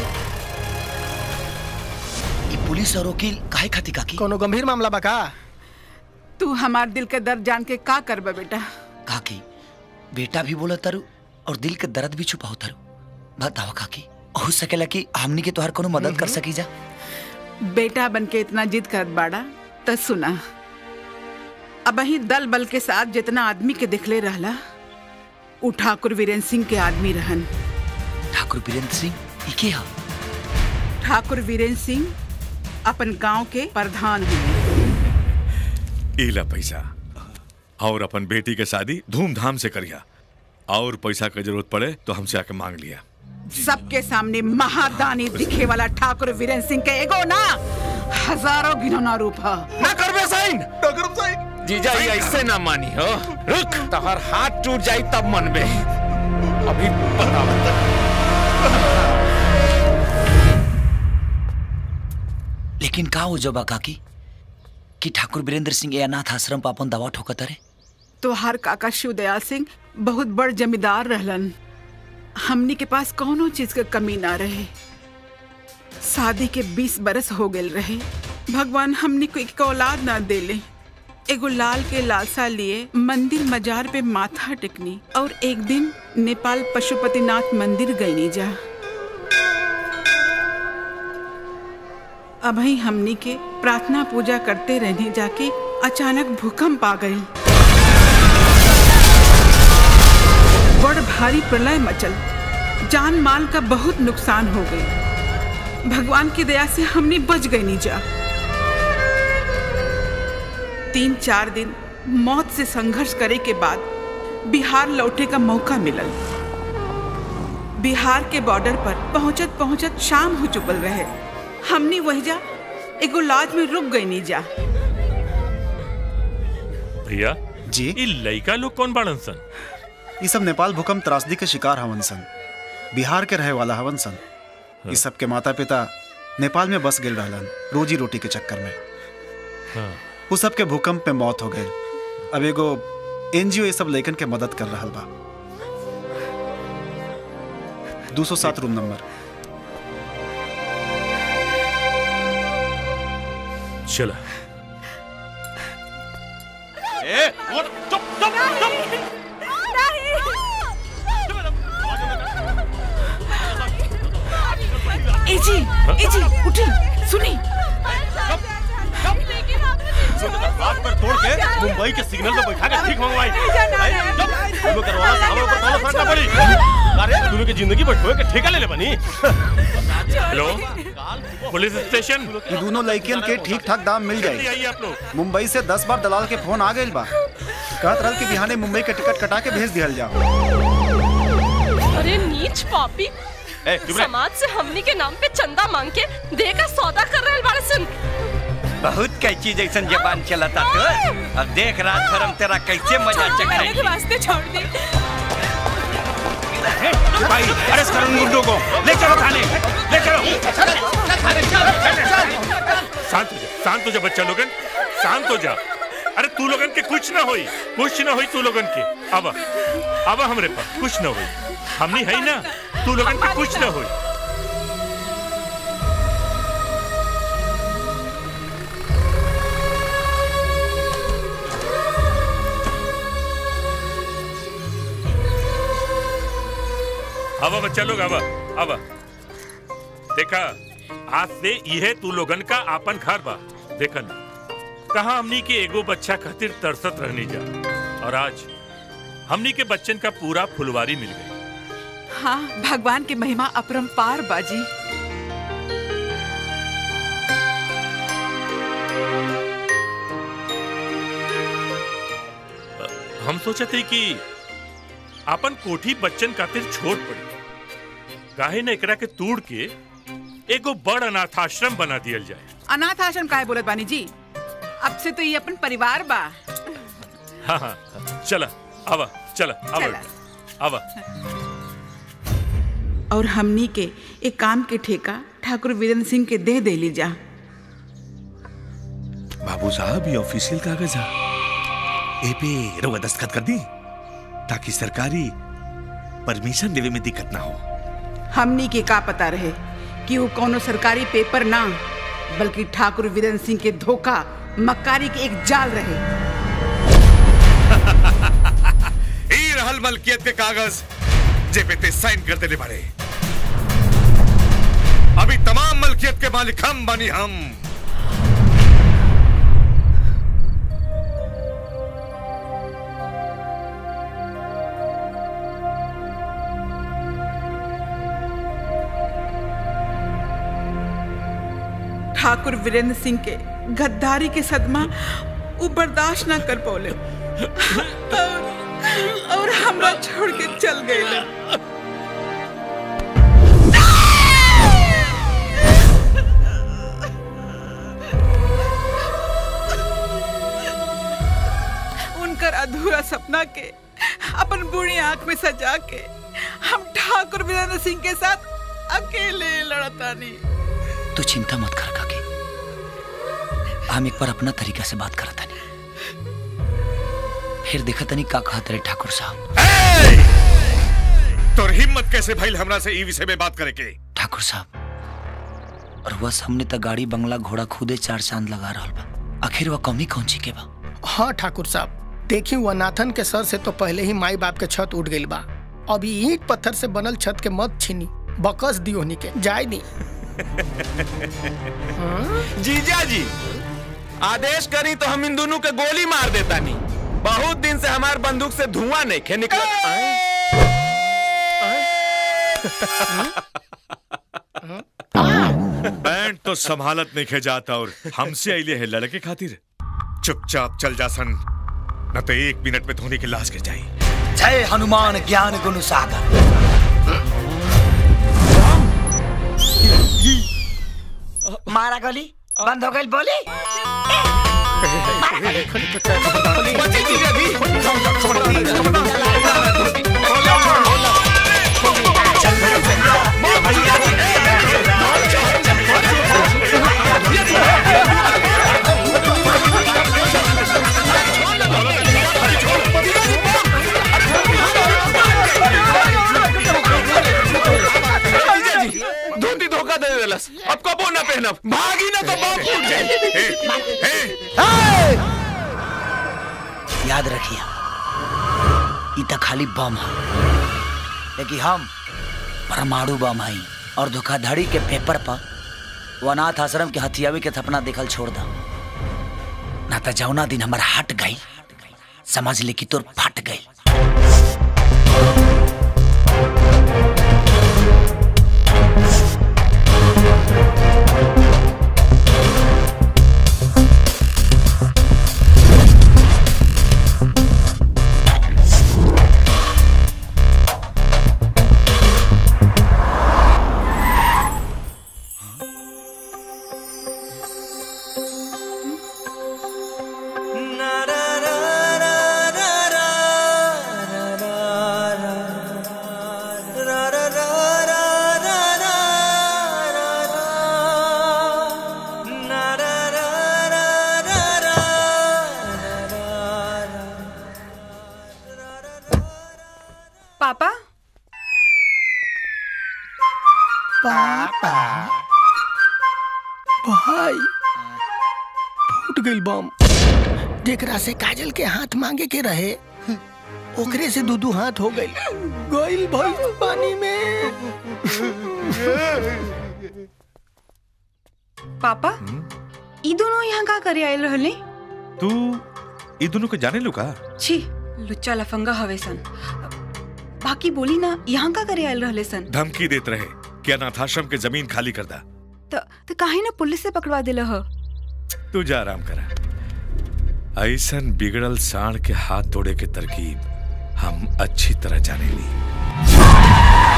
ये पुलिस और वकील काहे खाती काकी कोनो गंभीर मामला बा का तू हमार दिल के दर्द जान के का करबा बेटा काकी बेटा भी बोला तारू और दिल के दर्द भी छुपाओ तारू बताओ काकी हो सकेला कि हमनी के तोहर कोनो मदद कर सकी जा बेटा बन के इतना जिद करत बाड़ा त सुना अब ही दल बल के साथ जितना आदमी के दिखले रहला उ ठाकुर वीरेंद्र सिंह के आदमी रहन ठाकुर वीरेंद्र सिंह ई के हा ठाकुर वीरेंद्र सिंह अपन गांव के प्रधान हुए इला पैसा और अपन बेटी के शादी धूमधाम से करिया और पैसा की जरूरत पड़े तो हमसे आके मांग लिया सबके सामने महादानी दिखे वाला ठाकुर वीरेंद्र सिंह के एगो ना हजारों गिनौना रूप है ना करबे साइन ना करब साइन जीजा ये ऐसे ना मानी हो रुक तहर हाथ टूट जाई तब मनबे अभी बताओ लेकिन का हो जबा काकी कि ठाकुर वीरेंद्र सिंह ये अनाथ आश्रम पर अपन दवा ठोकत रे तो हर काका शिवदयाल सिंह बहुत बड़ जमींदार रहलन हमनी के पास कौनो चीज के कमी ना रहे शादी के बीस बरस हो गए रहे भगवान हमनी को एक औलाद ना देले एगो लाल के लालसा लिए मंदिर मजार पे माथा टेकनी और एक दिन नेपाल पशुपतिनाथ मंदिर गईनी जा अभी हमनी के प्रार्थना पूजा करते रहने जाके अचानक भूकंप आ गई बड़ भारी प्रलय मचल जान माल का बहुत नुकसान हो गई भगवान की दया से हमने बच गई नीजा तीन चार दिन मौत से संघर्ष करे के बाद बिहार लौटे का मौका मिलल बिहार के बॉर्डर पर पहुंचत पहुंचत शाम हो चुकल रहे हमने वही जा एगो लॉज में रुक गई नीजा भैया जी ये लड़का लोग कौन बाड़न सन ये सब नेपाल भूकंप त्रासदी के शिकार हवन सन बिहार के रहे वाला हवन सन ये सब के माता पिता नेपाल में बस गेल रहलन रोजी रोटी के चक्कर में हाँ। वो सब के भूकंप में मौत हो गई अब एगो एनजीओ ये सब लइकन के मदद कर रहा बा 207 रूम नंबर चला ए, और चुप चुप चुप ए जी ए जी उठी सुनी हाथ पर तोड़ के मुंबई के सिग्नल पे बैठा के ठीक मंगवाई तुम्हें करवाना था हमारे ऊपर ताला फाड़ना पड़ी अरे तुम्हें की जिंदगी पर ठोए के ठेका ले ले बनी हेलो पुलिस स्टेशन ये दोनों लड़कियन के ठीक ठाक दाम मिल जल्दी जाए आइए आप लोग मुंबई से दस बार दलाल के फोन आ गए बा कहत रहल कि बिहाने मुंबई के टिकट कटा के भेज दिहल जाओ अरे नीच पापी समाज से हमनी के नाम पे चंदा मांग के दे का सौदा कर रहे बाड़े सन बहुत कैची जैसन जबान चलता तो अब देख रात भर हम तेरा कैसे मजा मेरे चख के वास्ते छोड़ दी भाई अरेस्ट करो उन गुंडों को ले चलो थाने ले चलो शांत हो जा शांत हो जा बच्चा लोगन शांत हो जा अरे तू लोगन के कुछ ना होई कुछ ना होई तू लोगन के अब अब हमरे पास कुछ ना होई हमनी है ना तू लोगन के कुछ ना होई अब बच्चा लोग अब अब देखा आज से यह तू लोगन का आपन घर बा देखन कहा हमनी के एगो बच्चा खातिर तरसत रहनी जा और आज हमनी के बच्चन का पूरा फुलवारी मिल गई हाँ भगवान की महिमा अपरंपार बाजी हम सोचते कि अपन कोठी बच्चन खातिर छोड़ पड़ी काहे न एकरा के तोड़ के एगो बड़ अनाथाश्रम बना दियल जाए अनाथ आश्रम काहे बोलत बानी जी अब से तो ये अपन परिवार बा हाँ हाँ चला आवा चला आवा चला। बेटा, आवा और हमनी के एक काम के ठेका ठाकुर वीरेंद्र सिंह के दे दे ली जा बाबू साहब ये ऑफिशियल कागज है ए पे रउआ दस्तखत कर दी ताकि सरकारी परमिशन देवे में दिक्कत ना हो हमनी के का पता रहे कि वो कोनो सरकारी पेपर ना बल्कि ठाकुर वीरेंद्र सिंह के धोखा मक्कारी के एक जाल रहे ई रहल मलकियत के कागज जे पे ते साइन कर देले बारे अभी तमाम मलकियत के मालिक हम बनी हम ठाकुर वीरेंद्र सिंह के गद्दारी के सदमा वो बर्दाश्त ना कर पौले और, और हमरा छोड़ के चल गए उनकर अधूरा सपना के अपन बूढ़ी आंख में सजा के हम ठाकुर वीरेंद्र सिंह के साथ अकेले लड़तानी तू चिंता मत कर काकी हम एक बार अपना तरीका से बात करत तनी फिर देखा तनी का कहत रहे ठाकुर साहब तोर हिम्मत कैसे भइल हमरा से ई विषय में बात करे के ठाकुर साहब और वह सामने तक गाड़ी बंगला घोड़ा खुदे चार चांद लगा रहा बा आखिर वह कमी कौन ची के बा हाँ ठाकुर साहब देखी वो नाथन के सर से तो पहले ही माई बाप के छत उठ गई बा अभी ईंट पत्थर से बनल छत के मत छीनी बकस दियो हनी के जाय दी जीजा जी आदेश करी तो हम इन दोनों के गोली मार देता नहीं बहुत दिन से हमार बंदूक से धुआं नहीं खे निकल बैंड तो संभालत नहीं खे जाता और हमसे अइले है लड़के खातिर चुपचाप चल जा सन न तो एक मिनट में धोनी की लाश गिर जाई जय हनुमान ज्ञान गुण सागर मारा गोली बंद हो गई बोली जीजा जी धोती धोखा दे देलस अब कबो ना पहनब भागी ना तो बाप फूट जाए याद रखिए ई तो खाली बम है लेकिन हम परमाणु बम हई और धोखाधड़ी के पेपर पर वो अनाथ आश्रम के हथियावी के थपना देखल छोड़ दा ना तो जौना दिन हमार हट गई समझ ले कि तोर फट गई पापा पापा भाई फूट गई बम जेकरा से काजल के हाथ मांगे के रहे ओकरे से दू दू हाथ हो गई गइल भाई पानी में पापा ई दोनों यहाँ का करे आयल रहले तू ई दोनों को जाने लू का छी लुच्चा लफंगा हवे सन बाकी बोली ना यहाँ का करे आयल रहले सन धमकी देत रहे कि अनाथाश्रम के जमीन खाली कर दा त त काहे ना पुलिस से पकड़वा देला ह तू जा आराम करा ऐसन बिगड़ल साण के हाथ तोड़े के तरकीब हम अच्छी तरह जाने ली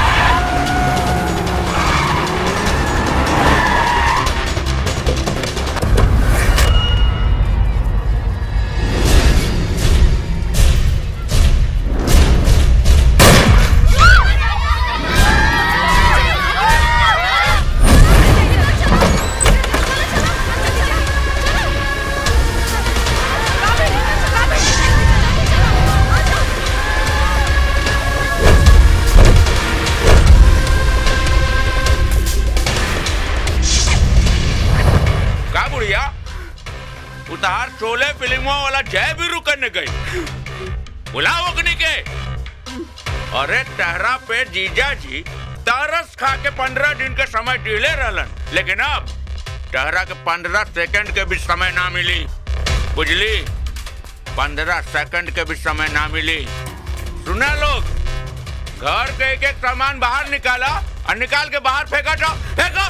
का बुढ़िया उतार शोले फिल्मों वाला जय भी रुकने गई बुलाओ अग्नि के अरे टहरा पे जीजा जी तरस खा के पंद्रह दिन के समय डीले रहलन लेकिन अब टहरा के पंद्रह सेकंड के भी समय ना मिली बुझली पंद्रह सेकंड के भी समय ना मिली सुना लोग घर के एक एक सामान बाहर निकाला और निकाल के बाहर फेंका जाओ फेंको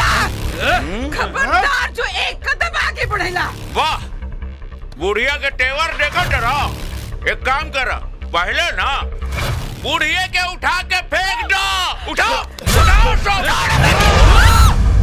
खबरदार जो एक कदम आगे बढ़ेला वाह बुढ़िया के तेवर देखो जरा एक काम कर पहले ना बुढ़िया के उठा के फेंक दो उठाओ उठाओ सब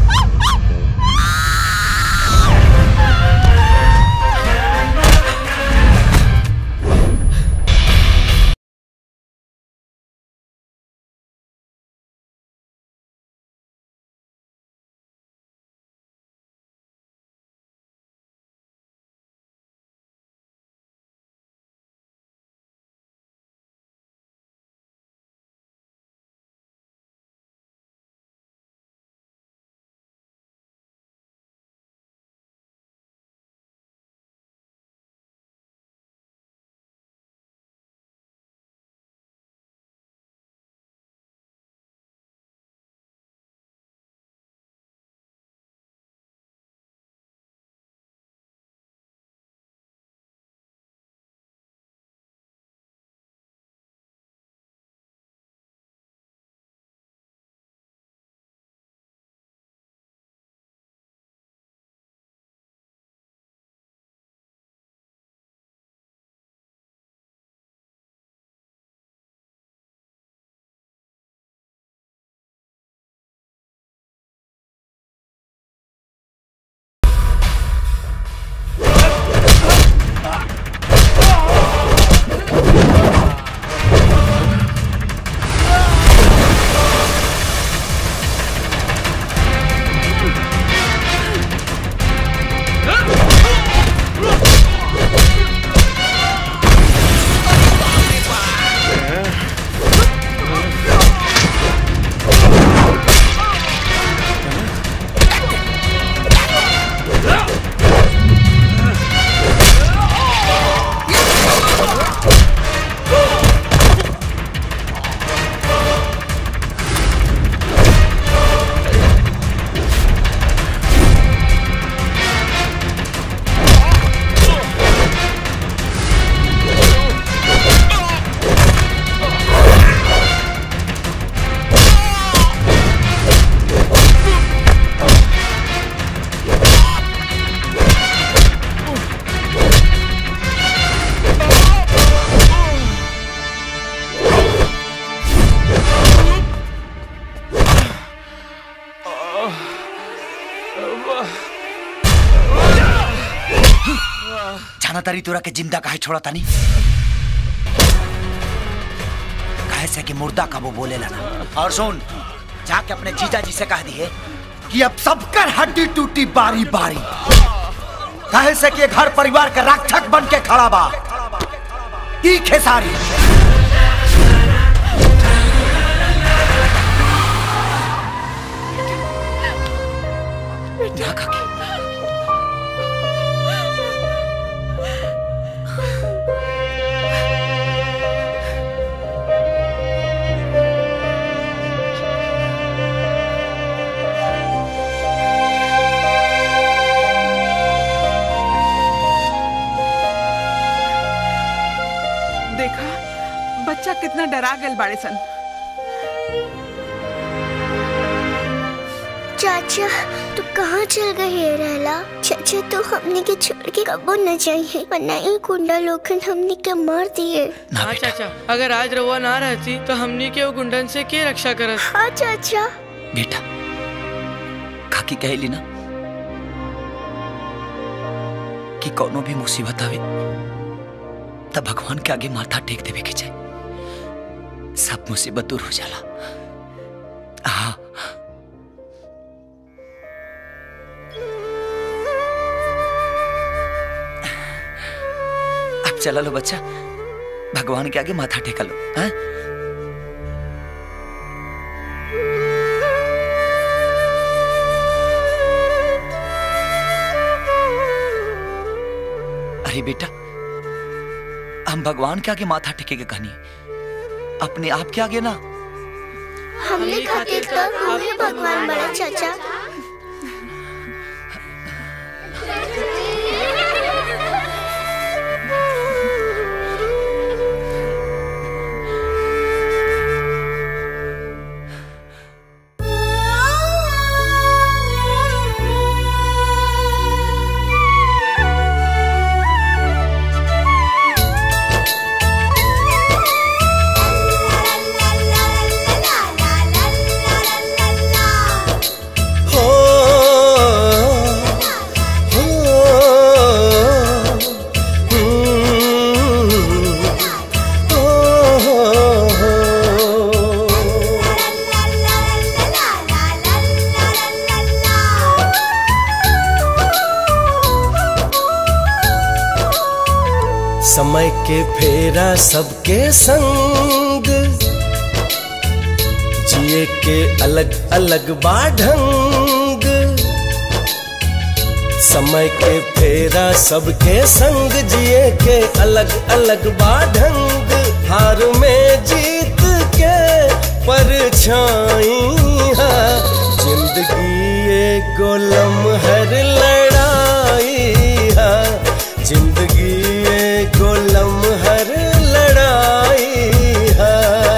जाना तारी तोरा के जिंदा काहे छोड़ा तानी काहे से कि मुर्दा का वो बोले ना और सुन जाके अपने जीजा जी से कह दिए कि अब सबकर हड्डी टूटी बारी बारी काहे से कि घर परिवार का रक्षक बन के खड़ा बा ई खेसारी ना काकी देखा बच्चा कितना डरा गल बाड़े सन चाचा तू कहाँ चल गए है रहला चाचा तो हमने के छोड़ के कबो न जाइए वरना ये गुंडा लोग हमने के मार दिए हाँ चाचा अगर आज रउआ ना रहती तो हमनी के वो गुंडन से के रक्षा करत हाँ चाचा बेटा खाकी कहली ना कि कोनो भी मुसीबत आवे तब भगवान के आगे माथा टेक देवे के चाहे सब मुसीबत दूर हो जाला हाँ अब चला लो बच्चा भगवान के आगे माथा टेका लो हाँ? अरे बेटा हम भगवान के आगे माथा टेके के कहनी अपने आप के आगे ना हमने खातिर तो तू ही भगवान बड़ा चाचा हो हो हम्म, हो, समय के फेरा सबके संग जिए के अलग अलग बाढंग समय के फेरा सबके संग जिए के अलग अलग बाढंग हार में जीत के परछाई है जिंदगी एगो लम्हर लड़ाई है जिंदगी एगो लम्हर लड़ाई है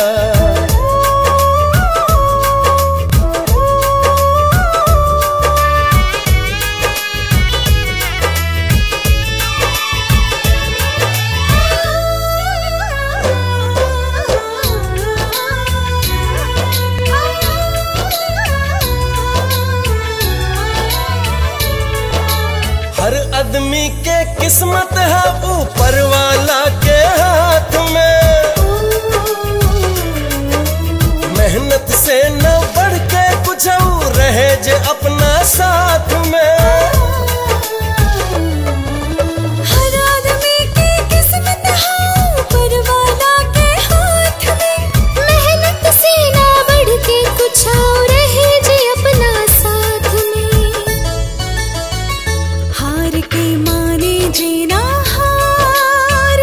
हर आदमी के किस्मत है ऊपर वाला के हाथ में मेहनत से न बढ़ के कुछ और रहे जे अपना साथ में हर आदमी की किस्मत है ऊपर वाला के हाथ में मेहनत से ना बढ़ के कुछ और रहे जी अपना साथ में हार के माने जीना हार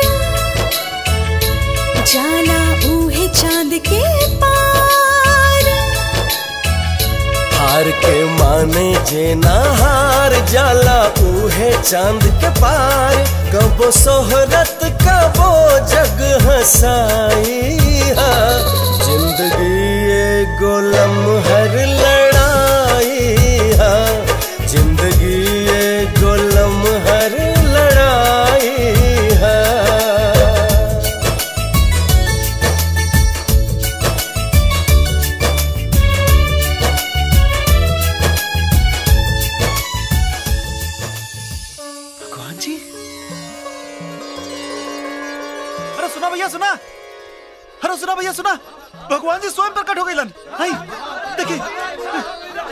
जाला ऊहे चांद के पार हार के माने जे ना हार जाला उहे चांद के पार कबो सोहरत कबो जग हसाई है जिंदगी एगो लम्हर लड़ाई है जिंदगी एगो लम्हर लड़ाई है भगवान जी अरे सुना भैया सुना अरे सुना भैया सुना भगवान जी स्वयं प्रकट हो गए लन हाय देखिए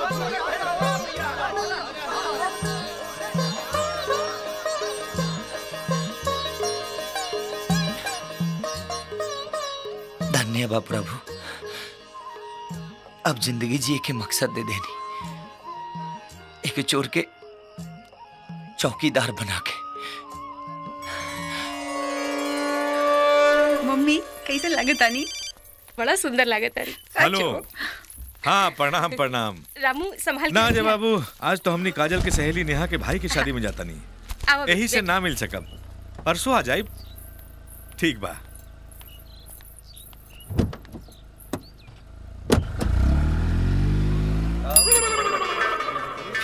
धन्य बा प्रभु अब जिंदगी जिए के मकसद दे देनी एक चोर के चौकीदार बना के मम्मी कैसे लगे तानी बड़ा सुंदर लगे तारी हेलो हाँ प्रणाम प्रणाम रामू संभाल ना के अजय रखिया। बाबू आज तो हमनी काजल के सहेली नेहा के भाई की शादी में जाता नहीं आओ अभी, यही से देख। ना मिल सकब परसों आ जाए ठीक बा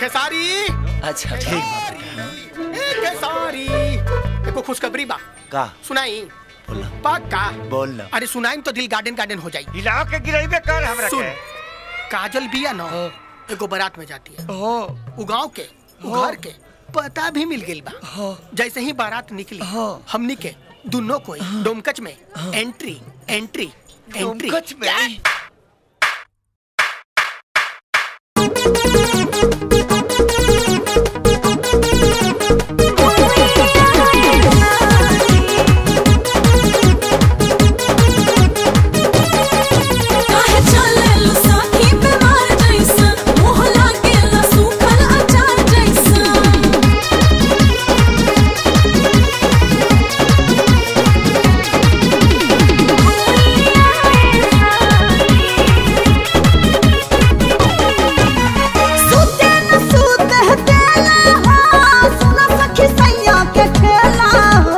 खेसारी अच्छा ठीक बा ए खेसारी एको खुशखबरी बा का सुनाई पक्का बोल ना अरे सुनाई तो दिल गार्डन गार्डन हो जाई हिला के गिराइबे कर हमरा सुन के काजल बिया न एगो बारात में जाती है उ गांव के उ घर के पता भी मिल गइल बा जैसे ही बारात निकली हमनी के दोनों कोई डोमकच में एंट्री एंट्री एंट्री डोमकच में? काहे चलेलु साथी बीमार जैसन मोह लागेला सूखल अचार जैसन सुते न सुते देला हो सुन सखी सैया के खेला हो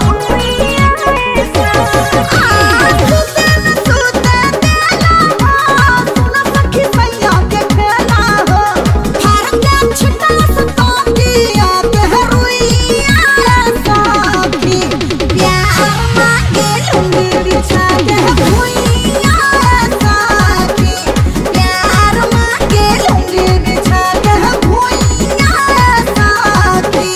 आ, सुते न सुते देला हो सुन सखी सैया के खेला हो फार के छिटा सतांगिया के रुइया सखी प्यार मांगे लूंगी बिछा के भुइया सखी प्यार मांगे लूंगी बिछा के भुइया सखी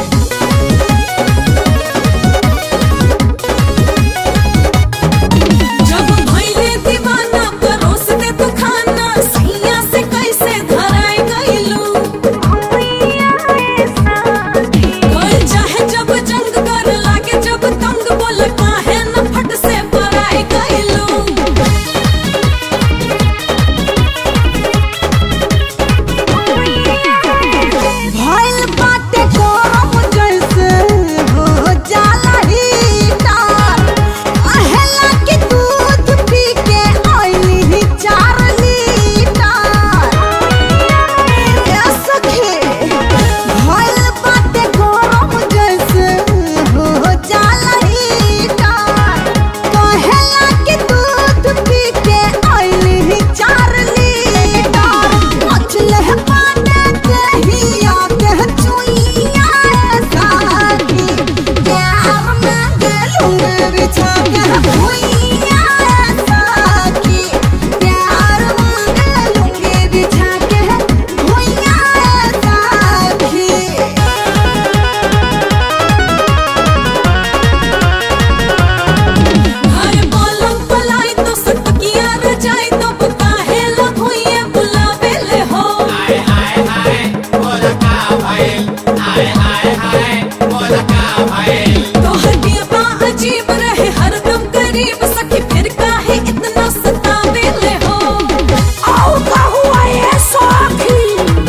जब भइले दीवाना परोस दे तू खाना सैया से कैसे धराए गइलू कोई चाहे जब जंग कर लागे जब तंग बोल काहे न फट से पराए गइलू भइल बाटे गरम जैसे हो जाला हीटर अहेला के दूध पी के आइली ही चार लीटर ए सखी भइल बाटे गरम जैसे हो जाला हीटर कहेला के दूध पी के आइली ही चार लीटर मचले पाने कहिया के चुइया साथी प्यार मांगे लूंगे बिछा के भुइया साथी प्यार मांगे लूंगे बिछा के भुइया साथी घर बोलम पलाई तो सटकिया रजाई तो काहे लखोइए बुलावे ले हो हाय हाय हाय बोला का भइल हाय हाय हाय बोला का भइल तो हटिया बा अजीब रहे हरदम करीब सखी फिर काहे इतना सतावे ले हो आओ का हुआ ये सखी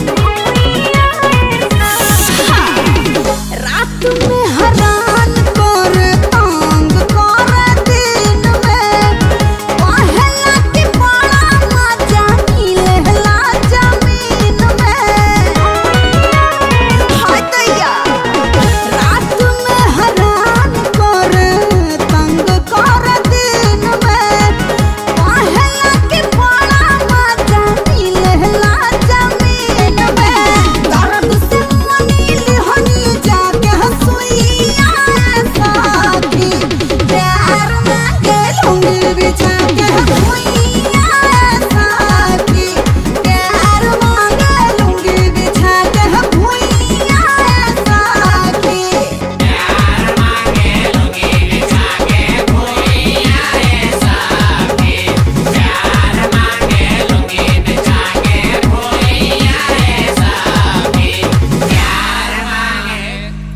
रात में हरान कर तंग कर दिन में पहला के बड़ा मजा मिलेला जमीन में हाय दैया रात में हरान कर तंग कर दिन में पहला के बड़ा मजा मिलेला जमीन में दर्द से मनील हनी जाके हंसुइया साथी प्यार मांगे लूंगी बिछा के भुइया साथी प्यार मांगे लूंगी बिछा के भुइया साथी प्यार मांगे लूंगी बिछा के भुइया साथी प्यार मांगे लूंगी बिछा के भुइया साथी प्यार मांगे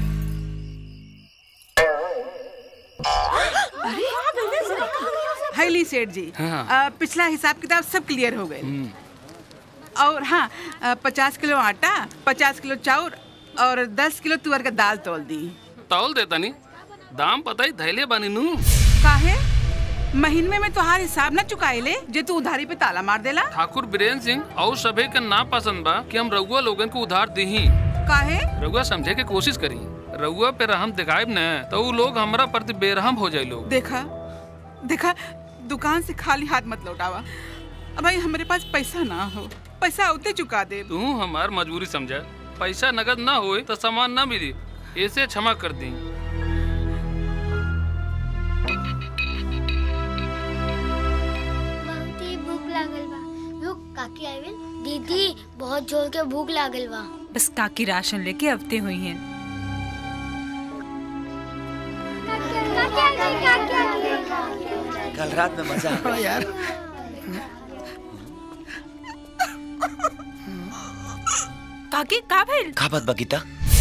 हैली सेठ जी हाँ। अ, पिछला हिसाब किताब सब क्लियर हो गए और हाँ अ, पचास किलो आटा पचास किलो चाउर और दस किलो तुअर का दाल तोल दी तौल देता नी दाम पता ही धैले बानी नू काहे महीने में तोहार हिसाब ना चुकाए ले जे तू उधारी पे ताला मार देला ठाकुर बीरेन सिंह और सभे के ना पसंद बा कि हम रउआ लोगन को उधार दीही काहे रउआ समझे के कोशिश करी रउआ पे रहम दिखाएब न तो उ लोग हमरा प्रति बेरहम हो जाए लोग देखा देखा दुकान से खाली हाथ मत लौटावा अब भाई हमारे पास पैसा ना हो पैसा उते चुका दे तू हमार मजबूरी समझा पैसा नगद ना होए तो सामान ना मिली ऐसे क्षमा कर दी बहुत ही भूख लागल बा रुक काकी आइल दीदी बहुत जोर के भूख लागल बा बस काकी राशन लेके अवते हुई हैं कल रात में मजा हाँ यार काकी का भइल का बात बा गीता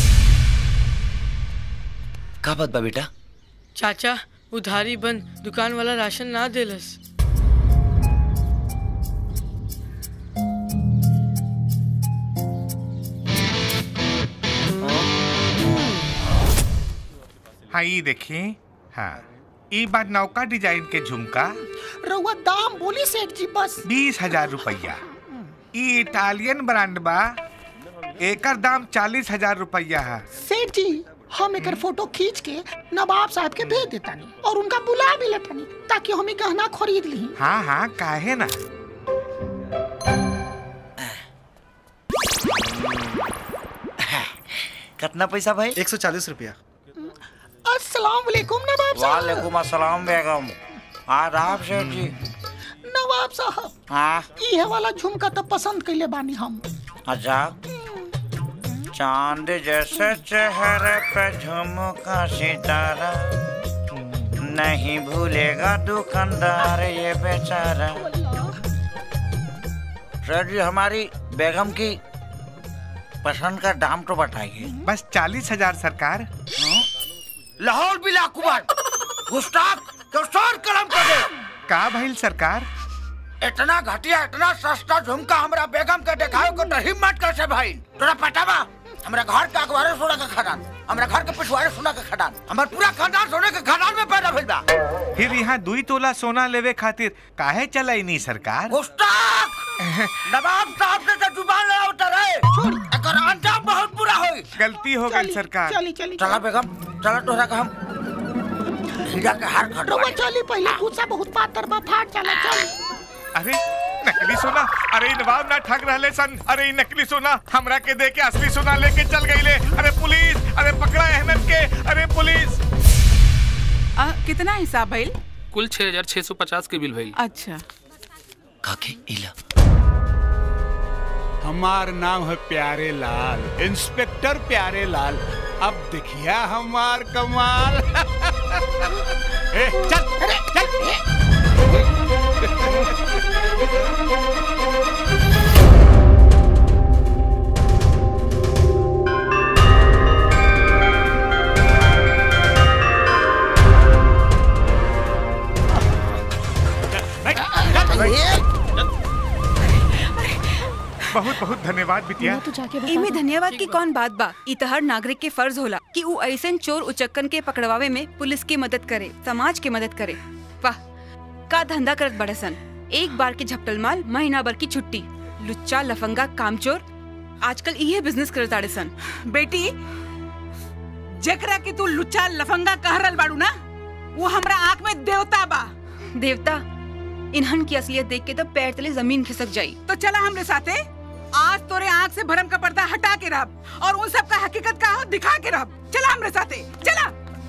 का बात बा बेटा चाचा उधारी बंद दुकान वाला राशन ना देलस हाँ ये देखिए हाँ ई बार नौका डिजाइन के झुमका रउआ दाम बोली सेठ जी बस बीस हजार रुपया ई इटालियन ब्रांड बा एकर दाम चालीस हजार रुपया है सेठ जी हम एकर फोटो खींच के नवाब साहब के भेज देतानी और उनका बुला भी लेतानी ताकि हम ई गहना खरीद ली हाँ हाँ काहे ना कितना पैसा भाई एक सौ चालीस रुपया अस्सलाम वालेकुम नवाब साहब वालेकुम अस्सलाम बेगम आदाब सेठ जी नवाब साहब हाँ ये वाला झुमका तो पसंद कैले बानी हम अच्छा चांद जैसे चेहरे पे झुमका सितारा नहीं भूलेगा दुकानदार ये बेचारा सर जी हमारी बेगम की पसंद का दाम तो बताइए बस चालीस हजार सरकार लाहौर बिला कुमार गुस्ताख तो सर कलम कर दे का भइल सरकार इतना घटिया इतना सस्ता झुमका हमरा बेगम के देखाओ को तो हिम्मत कैसे भाई तोरा पता बा हमरा घर के अखबारे सोना के खदान हमरा घर के पिछवाड़े सोना के खदान हमर पूरा खानदान सोने के खदान में पैदा भइल बा फिर यहाँ दुई तोला सोना लेवे खातिर काहे चलाई नहीं सरकार गुस्ताख नवाब साहब से तो जुबान लड़ा उतर है एकर अंजाम बहुत बुरा होई गलती हो गई सरकार चली चली चला बेगम चला तोरा का हम हीरा के हार खटवा रउआ चली पहले गुस्सा बहुत पातर बा फाट चला चली अरे नकली सोना अरे इ नवाब ना ठग रहले सन अरे इ नकली सोना हमरा के दे के असली सोना लेके चल गईले अरे पुलिस अरे पकड़ा अहमद के अरे पुलिस आ, कितना हिसाब भइल कुल छह हजार छह सौ पचास के बिल भइल अच्छा काके इला हमार नाम है प्यारे लाल इंस्पेक्टर प्यारे लाल अब देखिया हमार कमाल ए, चल चल बहुत बहुत धन्यवाद बिटिया इमे धन्यवाद की कौन बात बा ई त हर नागरिक के फर्ज होला कि ऊ ऐसन चोर उचक्कन के पकड़वावे में पुलिस की मदद करे समाज की मदद करे वाह का धंधा करत बड़े सन एक बार के झपटल माल महीना भर की छुट्टी लुच्चा लफंगा कामचोर आजकल इहे बिजनेस करत आड़े सन बेटी जकरा के तू लुच्चा लफंगा कह रहल बाड़ू ना वो हमरा आंख में देवता बा देवता इन्हन की असलियत देख के तो पैर तले जमीन खिसक जाई तो चला हमरे साथे आज तोरे आंख से भरम का पर्दा हटा के रह और उन सब का हकीकत का हो दिखा के रह चला हमरे साथे चला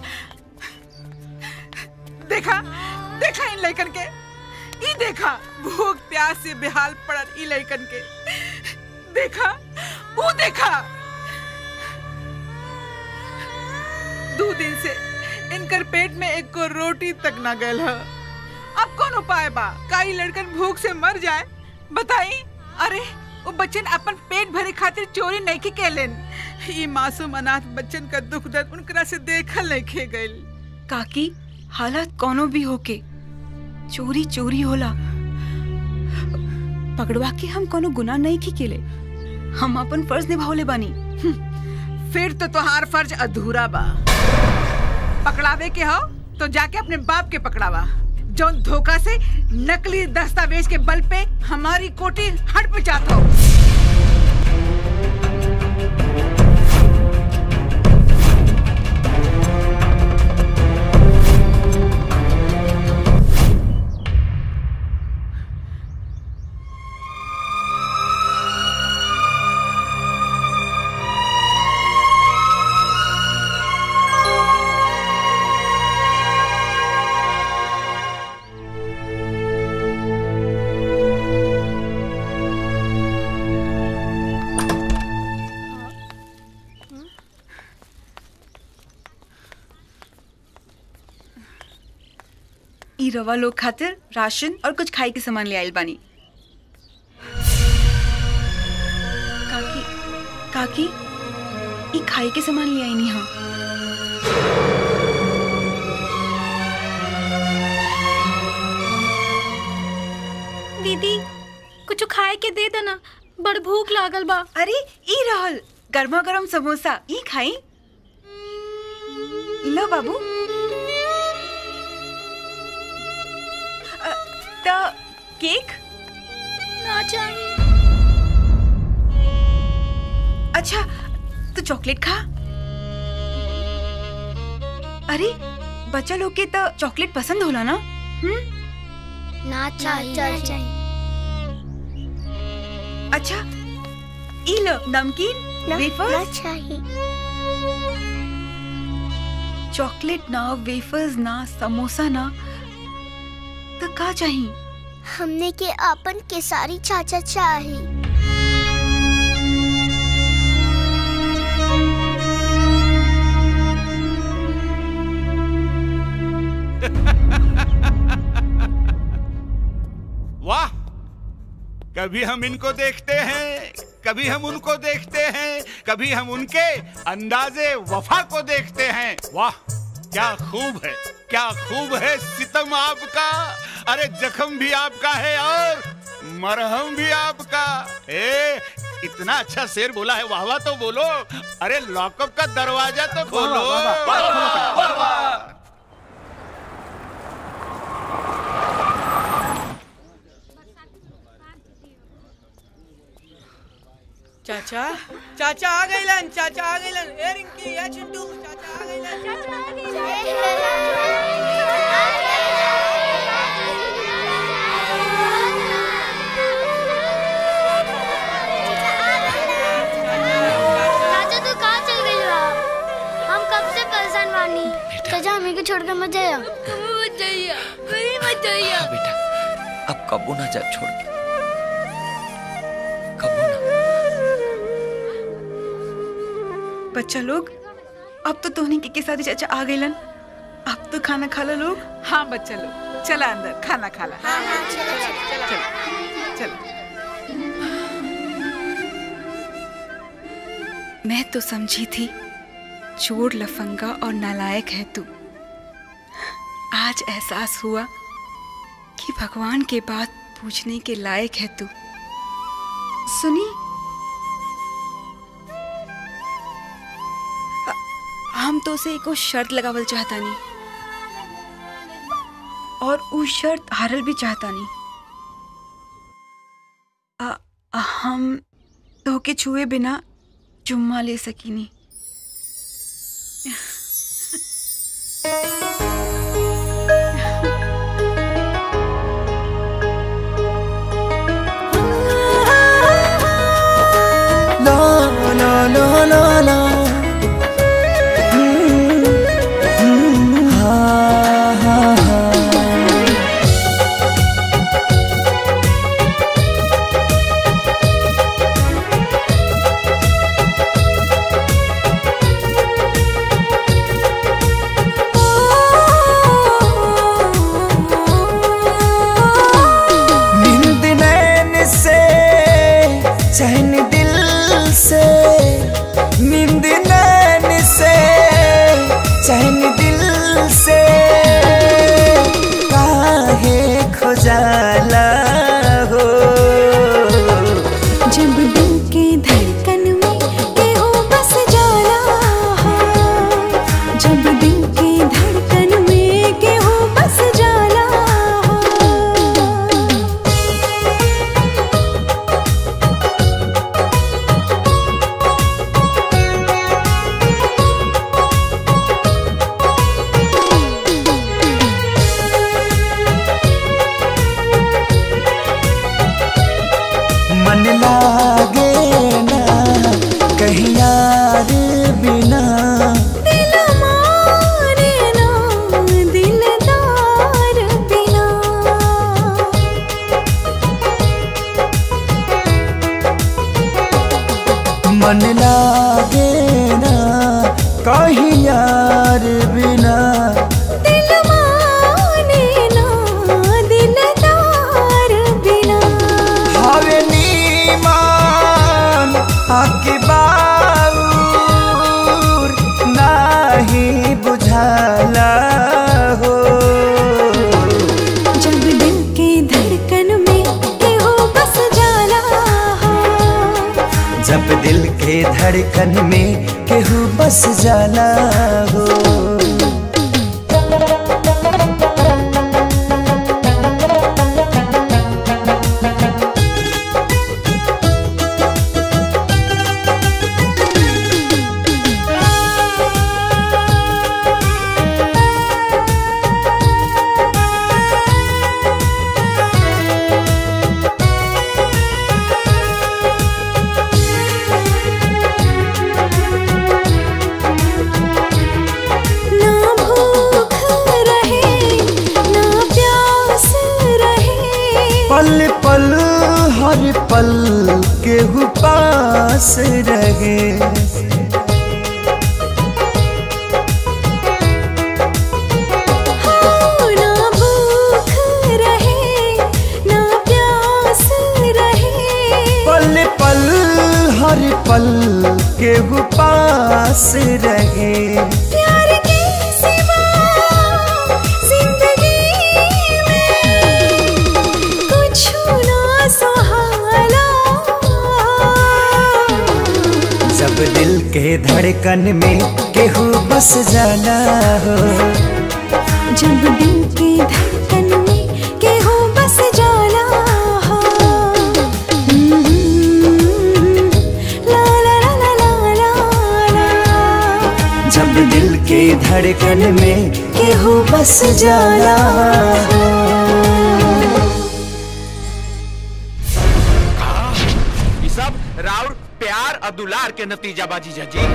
देखा देखा इन लड़कन के ई देखा भूख प्यास से बेहाल पड़ल ई लड़कन के देखा वो देखा दो दिन से इनकर पेट में एक को रोटी तक ना गल है अब कौन उपाय बा का ई लड़कन भूख से मर जाए बताई अरे वो बच्चन अपन पेट भरे खातिर चोरी नहीं के केलन ई मासूम अनाथ बच्चन का दुख दर्द उनकरा से देखल नहीं खे गइल काकी हालत कोनो भी होके चोरी चोरी होला पकड़वा के हम कोनो गुनाह नहीं की केले हम अपन फर्ज निभावले बानी फिर तो तोहार फर्ज अधूरा बा पकड़ावे के हो तो जाके अपने बाप के पकड़ावा जौन धोखा से नकली दस्तावेज के बल पे हमारी कोठी हट पे जाता हो रवा लोग खातिर राशन और कुछ खाए के सामान ले आइल बानी काकी काकी ई खाए के सामान ले आई नी हाँ दीदी कुछ खाए के दे देना बड़ भूख लागल बा अरे ई रहल गर्मा गर्म समोसा ई खाई लो बाबू अ, त केक ना चाहिए अच्छा तो चॉकलेट खा अरे बच्चा लोग के तो चॉकलेट पसंद होला ना हम्म ना चाहिए अच्छा ई लो नमकीन वेफर्स ना चाहिए चॉकलेट ना वेफर्स ना समोसा ना तो का चाहिए हमने के अपन केसारी चाचा चाही वाह कभी हम इनको देखते हैं कभी हम उनको देखते हैं कभी हम उनके अंदाजे वफा को देखते हैं वाह क्या खूब है क्या खूब है सितम आपका अरे जख्म भी आपका है और मरहम भी आपका ए इतना अच्छा शेर बोला है वाह वाह तो बोलो अरे लॉकअप का दरवाजा तो खोलो वाह, वाह, वाह, वाह, वाह, वाह। चाचा चाचा आ गइलन चाचा आ गइलन ए रिंकी ए चिंटू चाचा आ गइलन चाचा आ चाचा तू कहाँ चल गई बा हम कब से परेशान बानी चाचा हमें को छोड़ कर मत जाइए मत जाइए कहीं मत जाइए बेटा अब कबू ना जा छोड़ के बच्चा लोग अब तो तोहनी के, के साथ चाचा आ गइलन अब तो खाना खा लो लोग हाँ बच्चा लोग चला अंदर खाना खा ला चलो मैं तो समझी थी चोर लफंगा और नालायक है तू आज एहसास हुआ कि भगवान के बात पूछने के लायक है तू सुनी अ- हम तो उसे एको शर्त लगावल चाहता नहीं और उ शर्त हारल भी चाहता नहीं अ- हम तो के छुए बिना चुम्मा ले सकीनी La la la la la. Mm, mm, ha, ha, ha. नींद नैन से चैन दिल से नींद नैन से चैन दिल से काहे खुजाला हो जब दिल के धड़कन में केहू बस जाला हो जब दिल के धड़कन में केहू बस जाला हो मन लागे ना कहीं यार बिना दिल मारे ना दिलदार बिना मन लागे ना कहीं यार बिना दिल माने ना जब दिल के धड़कन में केहू बस जाला हो ना भूख रहे ना प्यास रहे पल पल हर पल केहू पास रहे हो ना भूख रहे ना प्यास रहे पल पल हर पल केहू पास रहे प्यार के सिवा जिंदगी में कुछ ना सहाला जब दिल के धड़कन में केहू बस जाना हो जब दिल के धड़कन में केहू बस जाला हो ला ला ला ला ला ला ला जब दिल के धड़कन में केहू बस जाला हो ये सब राउर प्यार और दुलार के नतीजा बाजी जी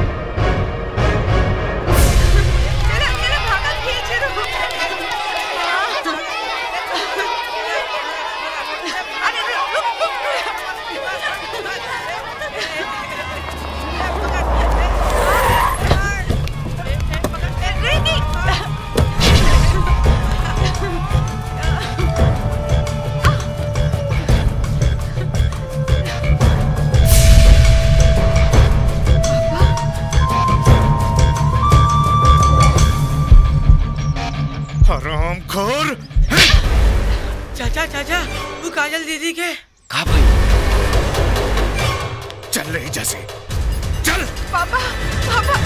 हराम खोर चाचा चाचा वो काजल दीदी के चल रही जैसे चल पापा पापा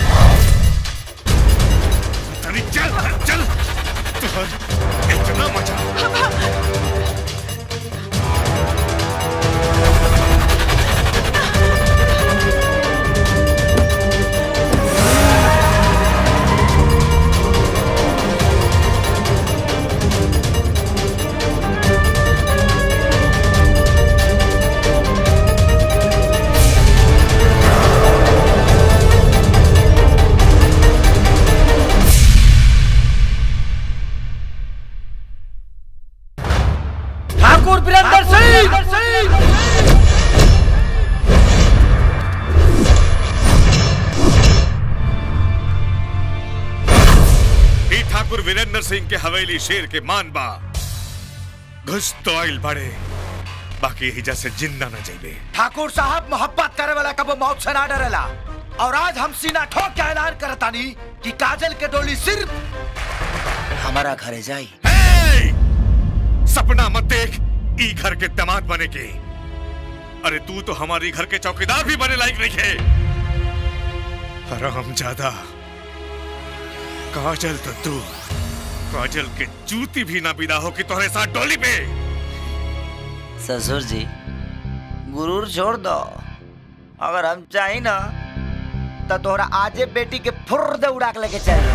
तनी चल चल तुहर इतना मजा ठाकुर वीरेंद्र सिंह ई ठाकुर वीरेंद्र सिंह के हवेली शेर के मान बा घुस तो आइल बड़े बाकी यही जैसे जिंदा न जाइबे ठाकुर साहब मोहब्बत करे वाला कबो मौत से ना डरेला और आज हम सीना ठोक के ऐलान करतानी कि काजल के डोली सिर्फ हमारा घरे जाई सपना मत देख ई घर के दामाद बने के अरे तू तो हमारी घर के चौकीदार भी बने लायक नहीं है हराम ज्यादा काजल तो तू काजल के जूती भी ना बिदा हो कि तुम्हारे साथ डोली पे ससुर जी गुरूर छोड़ दो अगर हम चाही ना तो तोहरा आजे बेटी के फुर दे उड़ा के लेके चल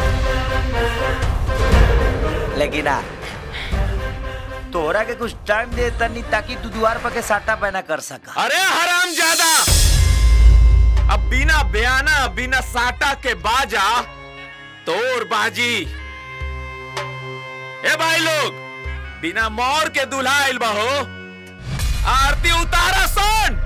लेकिन आ तोहरा के कुछ टाइम दे तनी ताकि तू द्वार पर के साटा पैना कर सका अरे हराम ज्यादा अब बिना बयाना बिना साटा के बाजा तोर बाजी ए भाई लोग बिना मोर के दुल्हा आइल बहो आरती उतारा सन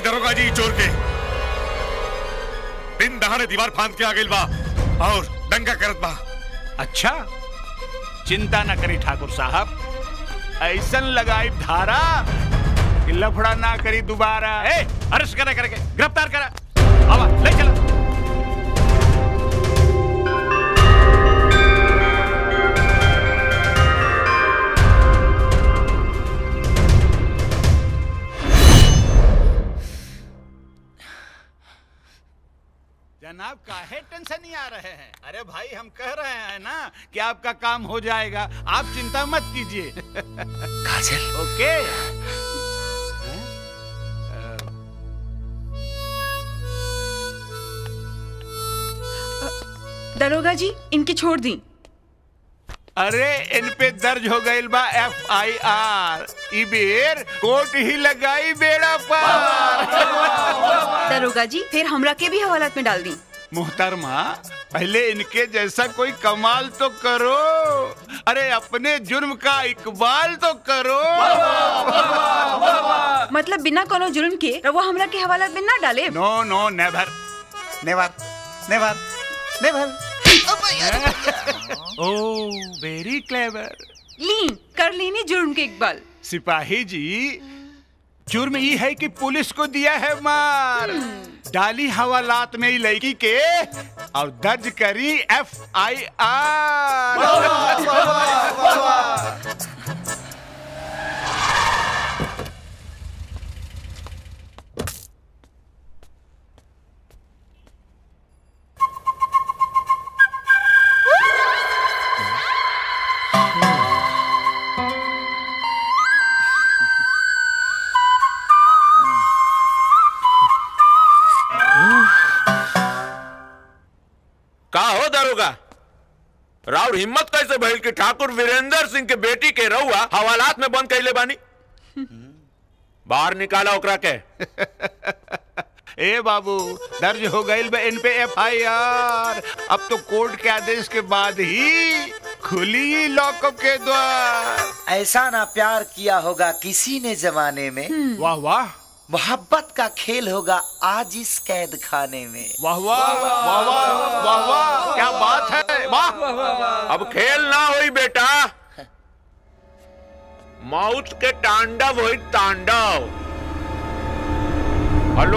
दरोगा जी चोर के दिन दहाड़े दीवार फांद के आ गइल बा और दंगा करत बा अच्छा चिंता न करी ठाकुर साहब ऐसन लगाई धारा कि लफड़ा ना करी दोबारा ए अरेस्ट करे करके गिरफ्तार करा आवा ले चला जनाब काहे टेंशन नहीं आ रहे हैं अरे भाई हम कह रहे हैं ना कि आपका काम हो जाएगा आप चिंता मत कीजिए काजल ओके दरोगा जी इनकी छोड़ दी अरे इन पे दर्ज हो गई बा एफ आई आर इबेर कोर्ट ही लगाई बेड़ा पार दरोगा जी फिर हमरा के भी हवालात में डाल दी मुहतरमा पहले इनके जैसा कोई कमाल तो करो अरे अपने जुर्म का इकबाल तो करो मतलब बिना कोनो जुर्म के रवा हमरा के हवालात में ना डाले नो नो नेवर नेवर नेवर नेवर ओ वेरी क्लेवर ली कर लेनी जुर्म के इकबाल सिपाही जी जुर्म ये है कि पुलिस को दिया है मार डाली हवालात में ही लड़की के और दर्ज करी एफ आई आर का हो दरोगा राउर हिम्मत कैसे भइल कि ठाकुर वीरेंद्र सिंह के बेटी के रहुआ हवालात में बंद कैले बानी बाहर निकाला ओकरा के ए बाबू दर्ज हो गई बा इन पे एफ आई आर अब तो कोर्ट के आदेश के बाद ही खुली लॉकअप के द्वार ऐसा ना प्यार किया होगा किसी ने जमाने में वाह वाह मोहब्बत का खेल होगा आज इस कैद खाने में वाह वाह वाह वाह वाह वाह क्या बात है वाह अब खेल ना होई बेटा मौत के तांडव होई तांडव हेलो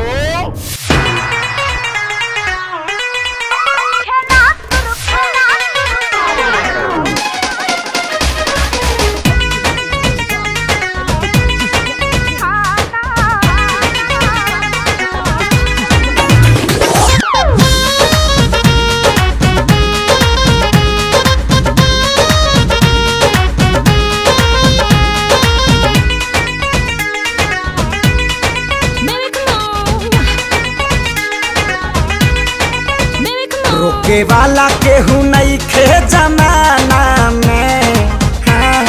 रोके वाला केहू नहीं खे जमाना में हाँ।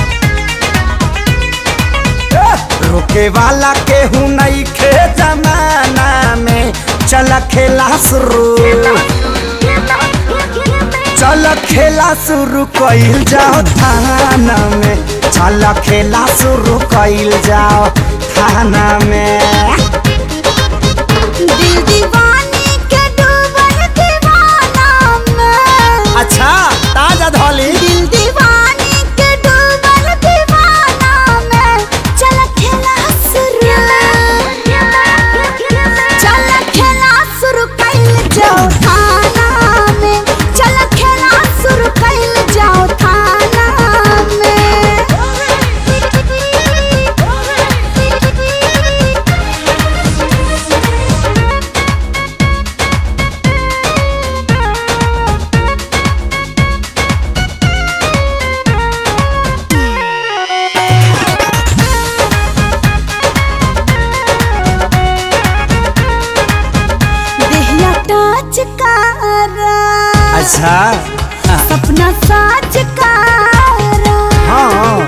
ए, रोके वाला केहू नहीं खे जमाना में चल खेला शुरू चल खेला शुरू कइल जाओ थाना में चल खेला शुरू कइल जाओ थाना में दिल दीवानी के डूबल दीवाना में अच्छा ताजा धौली दिल दीवानी के डूबल दीवाना में चल खेला शुरू चल खेला शुरू कइल जाओ थाना में चल खेला शुरू कइल जाओ थाना में देहिया टच कारा अच्छा सपना साच कारा हाँ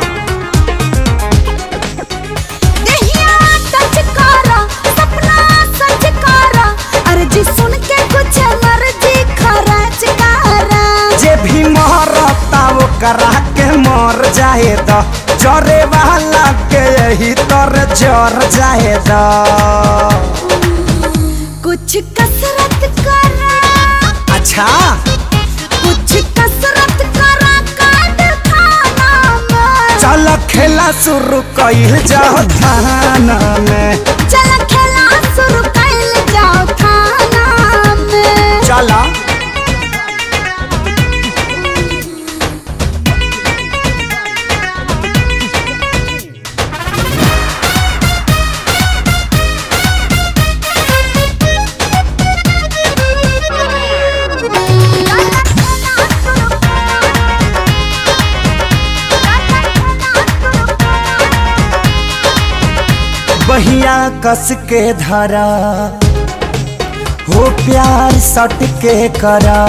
देहिया टच कारा सपना सच कारा अर्जी सुन के कुछ मर्जी खरच कारा जे भी मरता वो करा के मर जाए द जरे वाला के यही तर जर जाए द कुछ कसरत करा अच्छा कुछ कसरत करा काट खाना में चल खेला शुरू कइल जाओ थाना में चल खेला शुरू कैल जाओ थाना में चला बहिया कस के धरा हो प्यार सट के करा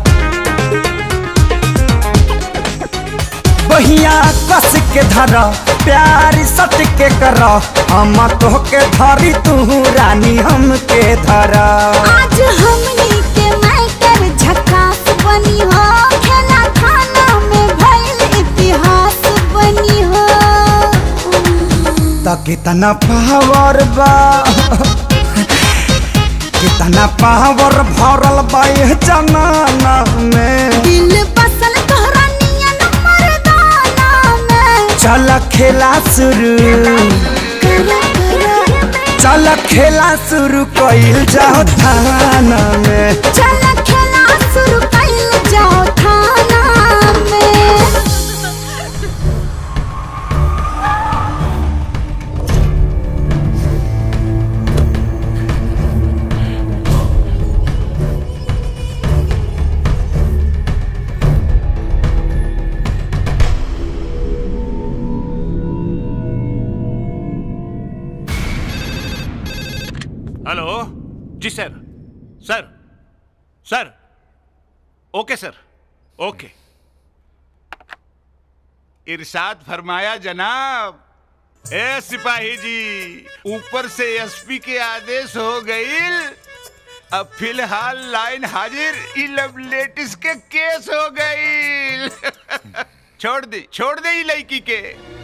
बहिया कस के धरा प्यार सट के करा हम तो के धरी तू रानी हम के धरा आज हमनी के मैटर झकास बनी हो खेला खाना में भइल इतिहास बनी हो त कितना पावर बा कितना पावर भरल बा ये जमाना में दिल बसल तोहरा नियन मर्दाना में चल खेला शुरू चल खेला शुरू कइल जाओ थाना में चल खेला शुरू कैल जाओ थाना में हेलो जी सर सर सर ओके सर ओके इरशाद फरमाया जनाब ए सिपाही जी ऊपर से एसपी के आदेश हो गई अब फिलहाल लाइन हाजिर ई लव लेटिस के केस हो गई छोड़ दे छोड़ दे ई लड़की के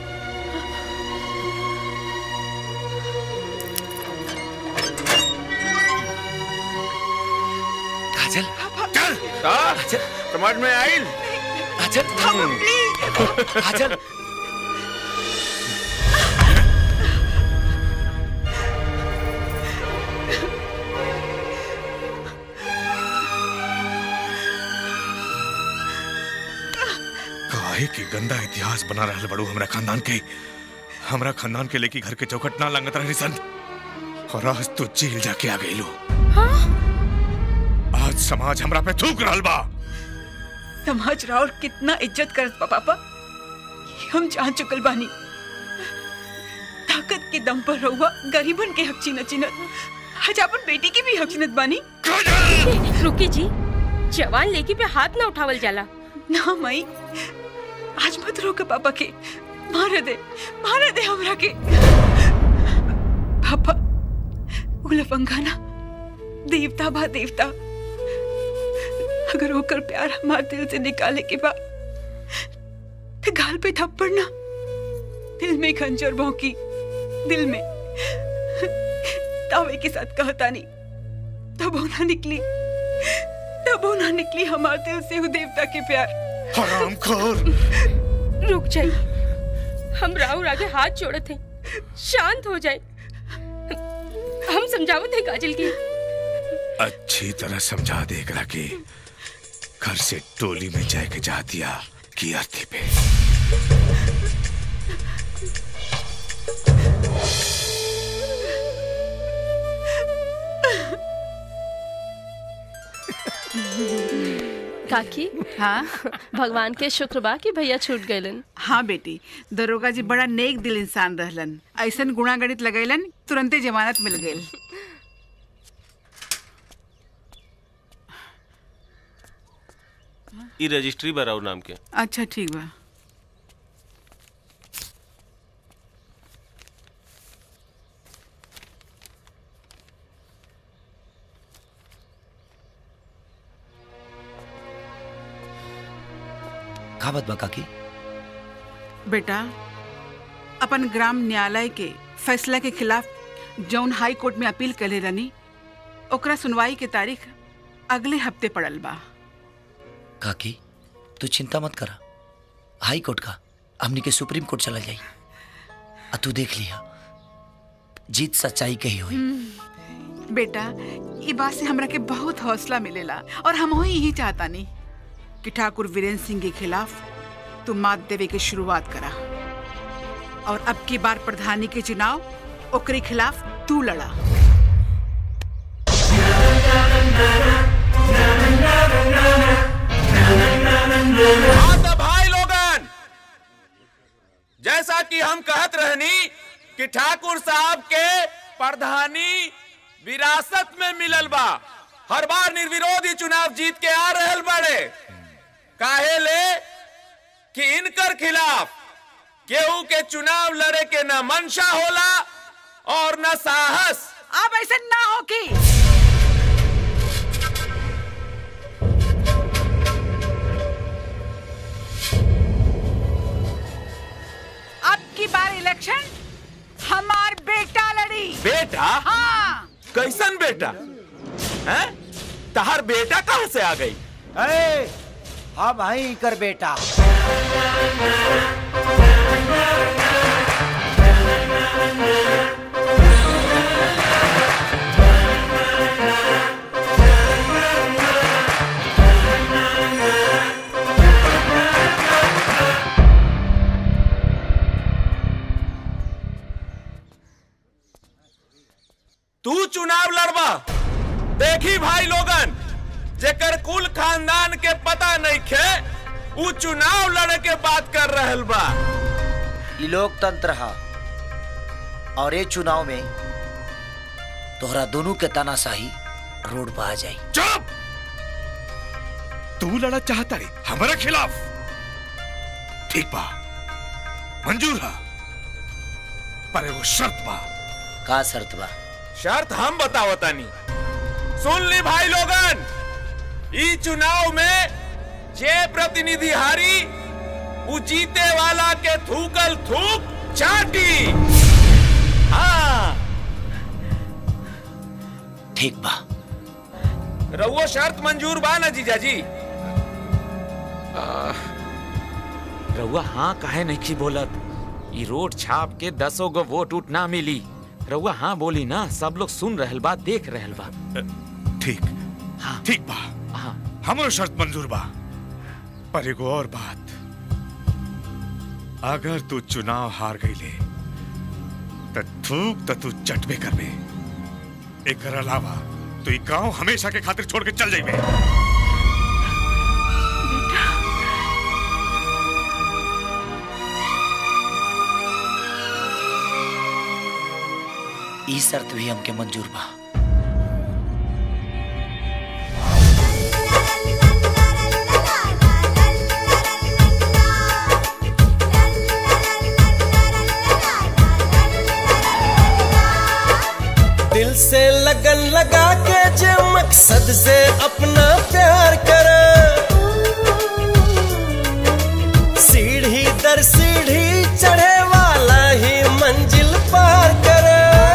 काजल चल चल समझ में आई काजल काजल काहे के गंदा इतिहास बना रहल बड़ू हमरा खानदान के हमरा खानदान के लेके घर के चौखट ना लंगत रही सन और आज तो जेल जाके आ गई लो आज समाज हमरा पे थूक रहल बा समाज राउर कितना इज्जत करत बा पापा कि हम जान चुकल बानी ताकत के दम पर रहुआ गरीबन के हक छीनत छीनत आज अपन बेटी की भी हक छीनत बानी रुकी जी जवान लेकी पे हाथ ना उठावल जाला ना माई आज मत रोक पापा के मार दे मार दे हमरा के पापा उलफंगा ना देवता बा देवता अगर होकर प्यार हमारे दिल से निकाले के बाद तो गाल पे थप्पड़ ना दिल में खंजर भौंकी दिल में तावे के साथ कहता नहीं तब वो ना निकली तब वो ना निकली हमारे दिल से वो देवता के प्यार हरामखोर रुक जाइए हम राहुल आगे हाथ जोड़त हैं शांत हो जाए हम समझावत हैं काजल की अच्छी तरह समझा दे एकरा के घर से टोली में जाके जा दिया की अर्थी पे काकी हाँ भगवान के शुक्र बा कि भैया छूट गइलन हाँ बेटी दरोगा जी बड़ा नेक दिल इंसान रहलन ऐसन गुणा गणित लगैलन तुरंते जमानत मिल गई ई रजिस्ट्री बराउ नाम के अच्छा ठीक बा का बात बा काकी बेटा अपन ग्राम न्यायालय के फैसला के खिलाफ जौन हाई कोर्ट में अपील करे रनी ओकरा सुनवाई के तारीख अगले हफ्ते पड़ल बा काकी तू चिंता मत करा हाई कोर्ट का हमनी के सुप्रीम कोर्ट चला जाई आ तू देख लिया जीत सच्चाई के ही हुई बेटा ये बात से हमरा के बहुत हौसला मिलेला और हम ही यही चाहता नहीं कि ठाकुर वीरेंद्र सिंह के खिलाफ तू मात देवे के शुरुआत करा और अब की बार प्रधानी के चुनाव ओकरे खिलाफ तू लड़ा हाँ तो भाई लोगन जैसा कि हम कहत रहनी कि ठाकुर साहब के प्रधानी विरासत में मिलल बा हर बार निर्विरोधी चुनाव जीत के आ रहल बड़े काहे ले कि इनकर खिलाफ केहू के चुनाव लड़े के न मंशा होला और न साहस अब ऐसे ना हो कि अब की बार इलेक्शन हमार बेटा लड़ी बेटा हाँ कैसन बेटा हैं तहार बेटा कहाँ से आ गई ए, हाँ भाई कर बेटा तू चुनाव लड़बा देखी भाई लोगन जेकर कुल खानदान के पता नहीं खे उ चुनाव लड़े के बात कर रहल बा ई लोकतंत्र हा और ये चुनाव में तोहरा दोनों के तानाशाही रोड पर आ जाई चुप तू लड़ा चाहता है हमारा खिलाफ ठीक बा मंजूर है पर एगो शर्त बा का शर्त बा शर्त हम बतावतानी सुन ली भाई लोगन ई चुनाव में जे प्रतिनिधि हारी उ जीते वाला के थूकल थूक चाटी हाँ ठीक बा रहुओ शर्त मंजूर बा ना जीजाजी रउआ हाँ काहे नहीं की बोलत ई रोड छाप के दसों गो वोट उठ ना मिली रउआ हाँ बोली ना सब लोग सुन रहल बा देख रहल बा ठीक ठीक बा हमरो शर्त मंजूर बा पर एगो और बात अगर तू चुनाव हार गईले त थूक त तू चटबे करबे एकर अलावा तू ई गांव हमेशा के खातिर छोड़ के चल जाइबे ई शर्त भी हमके मंजूर बा दिल से लगन लगा के जो मकसद से अपना प्यार कर सीढ़ी दर सीढ़ी चढ़े वाला ही मंजिल पार कर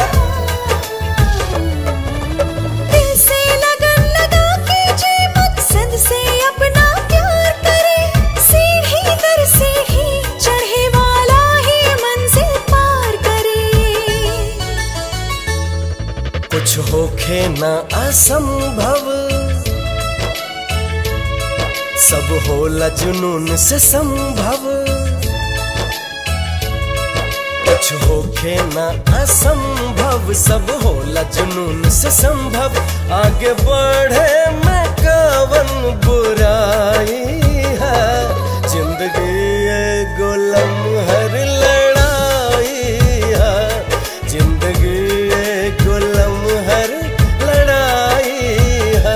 दिल से लगन लगा के जे मकसद से अपना प्यार करे सीढ़ी दर सीढ़ी चढ़े वाला ही मंजिल पार करे कुछ होखे न असंभव सब होला जुनून से संभव कुछ होखे न असंभव सब होला जुनून से संभव आगे बढ़े में कवन बुराई है जिंदगी एगो लम्हर लड़ाई है जिंदगी एगो लम्हर लड़ाई है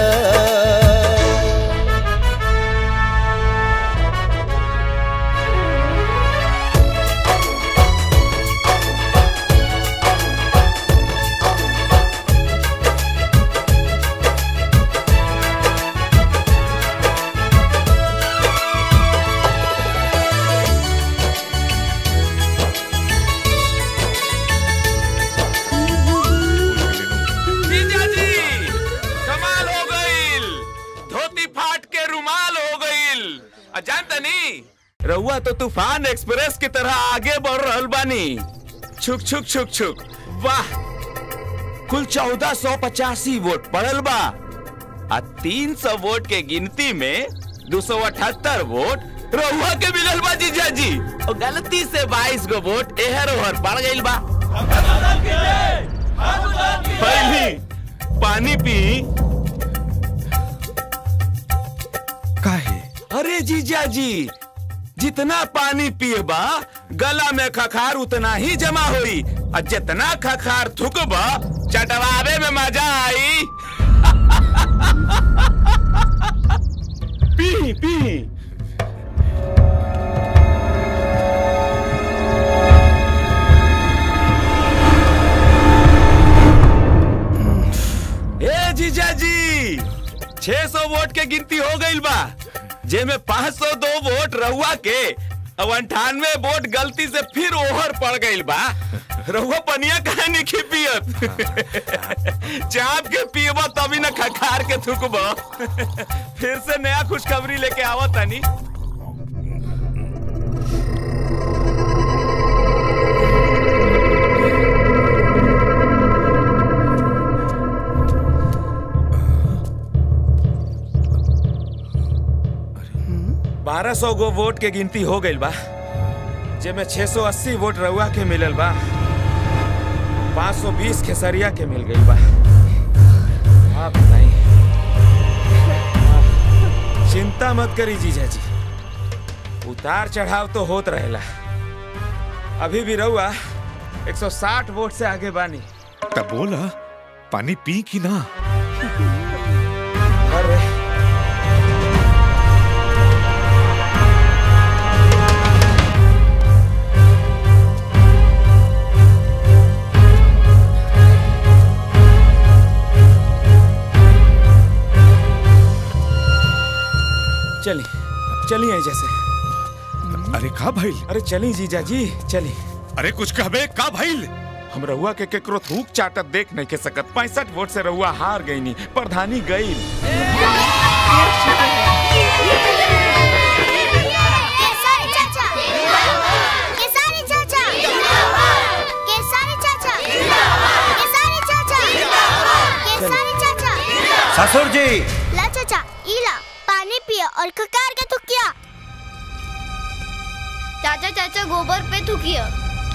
रहुआ तो तूफान एक्सप्रेस की तरह आगे बढ़ रहल बानी छुक छुक छुक छुक वाह कुल चौदह सौ पचासी वोट पड़ल बा आ तीन सौ वोट के गिनती में दो सौ अठहत्तर वोट रहुआ के मिलल बा जीजा जी और गलती से बाईस गो वोट एहर ओहर पड़ गइल बा पहली पानी पी काहे अरे जीजा जी जितना पानी पिएबा गला में खखार उतना ही जमा होई और जितना खखार थुकबा चटवावे में मजा आई पी पी ए जीजा जी 600 वोट के गिनती हो गई बा जेमे 502 वोट रहुआ के अब अंठानवे वोट गलती से फिर ओहर पड़ गई बा रहुआ पनिया काहे नहीं पियत चाप के पियबा तभी न खखार के थुकबा फिर से नया खुशखबरी लेके आवत तानी बारह सौ गो वोट के गिनती हो गई बा जेमे 680 वोट रउआ के मिलल बा 520 खेसरिया के मिल गई बा आप बताई चिंता मत करी जीजा जी उतार चढ़ाव तो होत रहेला अभी भी रउआ 160 वोट से आगे बानी तब बोला पानी पी कि ना अरे चली चली आई जैसे अरे का भाई अरे चली जीजा जी चली अरे कुछ कहबे का भाई हम रहुआ के केकरो थूक चाटत देख नहीं के सकत पैंसठ वोट से रहुआ हार गई नी प्रधानी गई केसरी चाचा केसरी चाचा केसरी चाचा केसरी चाचा केसरी चाचा ससुर जी ला चाचा इला पानी पिया और ककार के थुकिया चाचा चाचा गोबर पे थुकिया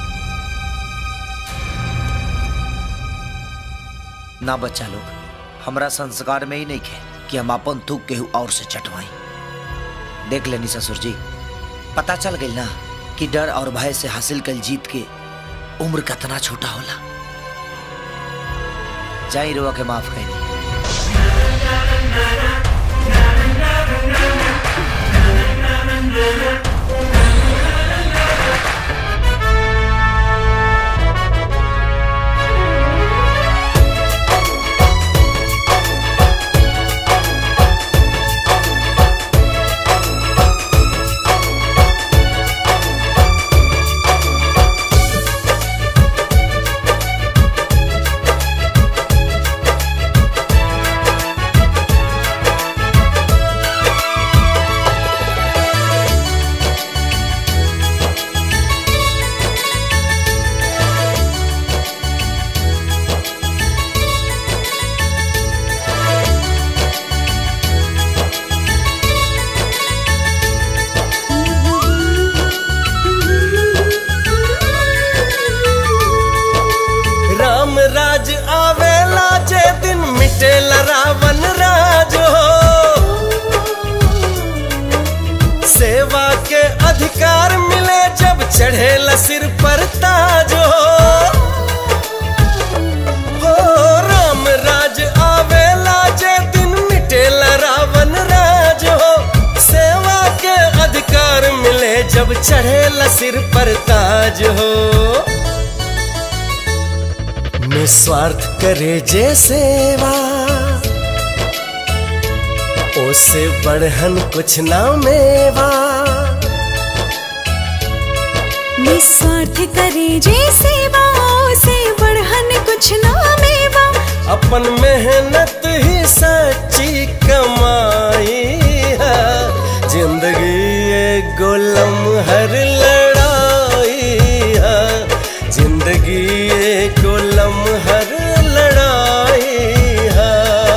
ना बच्चा लोग हमरा संस्कार में ही नहीं है कि हम अपन थूक केहू और से चटवाई देख लेनी ससुर जी पता चल गई ना कि डर और भय से हासिल कल जीत के उम्र कितना छोटा होला जाई रुआ के माफ कर राम राज आवेला जे दिन मिटेला रावण राज हो सेवा के अधिकार मिले जब चढ़ेला सिर पर ताज हो हो राम राज आवेला जे दिन मिटेला रावण राज हो सेवा के अधिकार मिले जब चढ़ेला सिर पर ताज हो निस्वार्थ करे जे सेवा ओसे बढ़हन कुछ ना मेवा निस्वार्थ करे जे सेवा से बढ़हन कुछ ना मेवा अपन मेहनत ही सच्ची कमाई है जिंदगी एक गोलम है हर लड़ाई है जिंदगी एक लम्हर लड़ाई है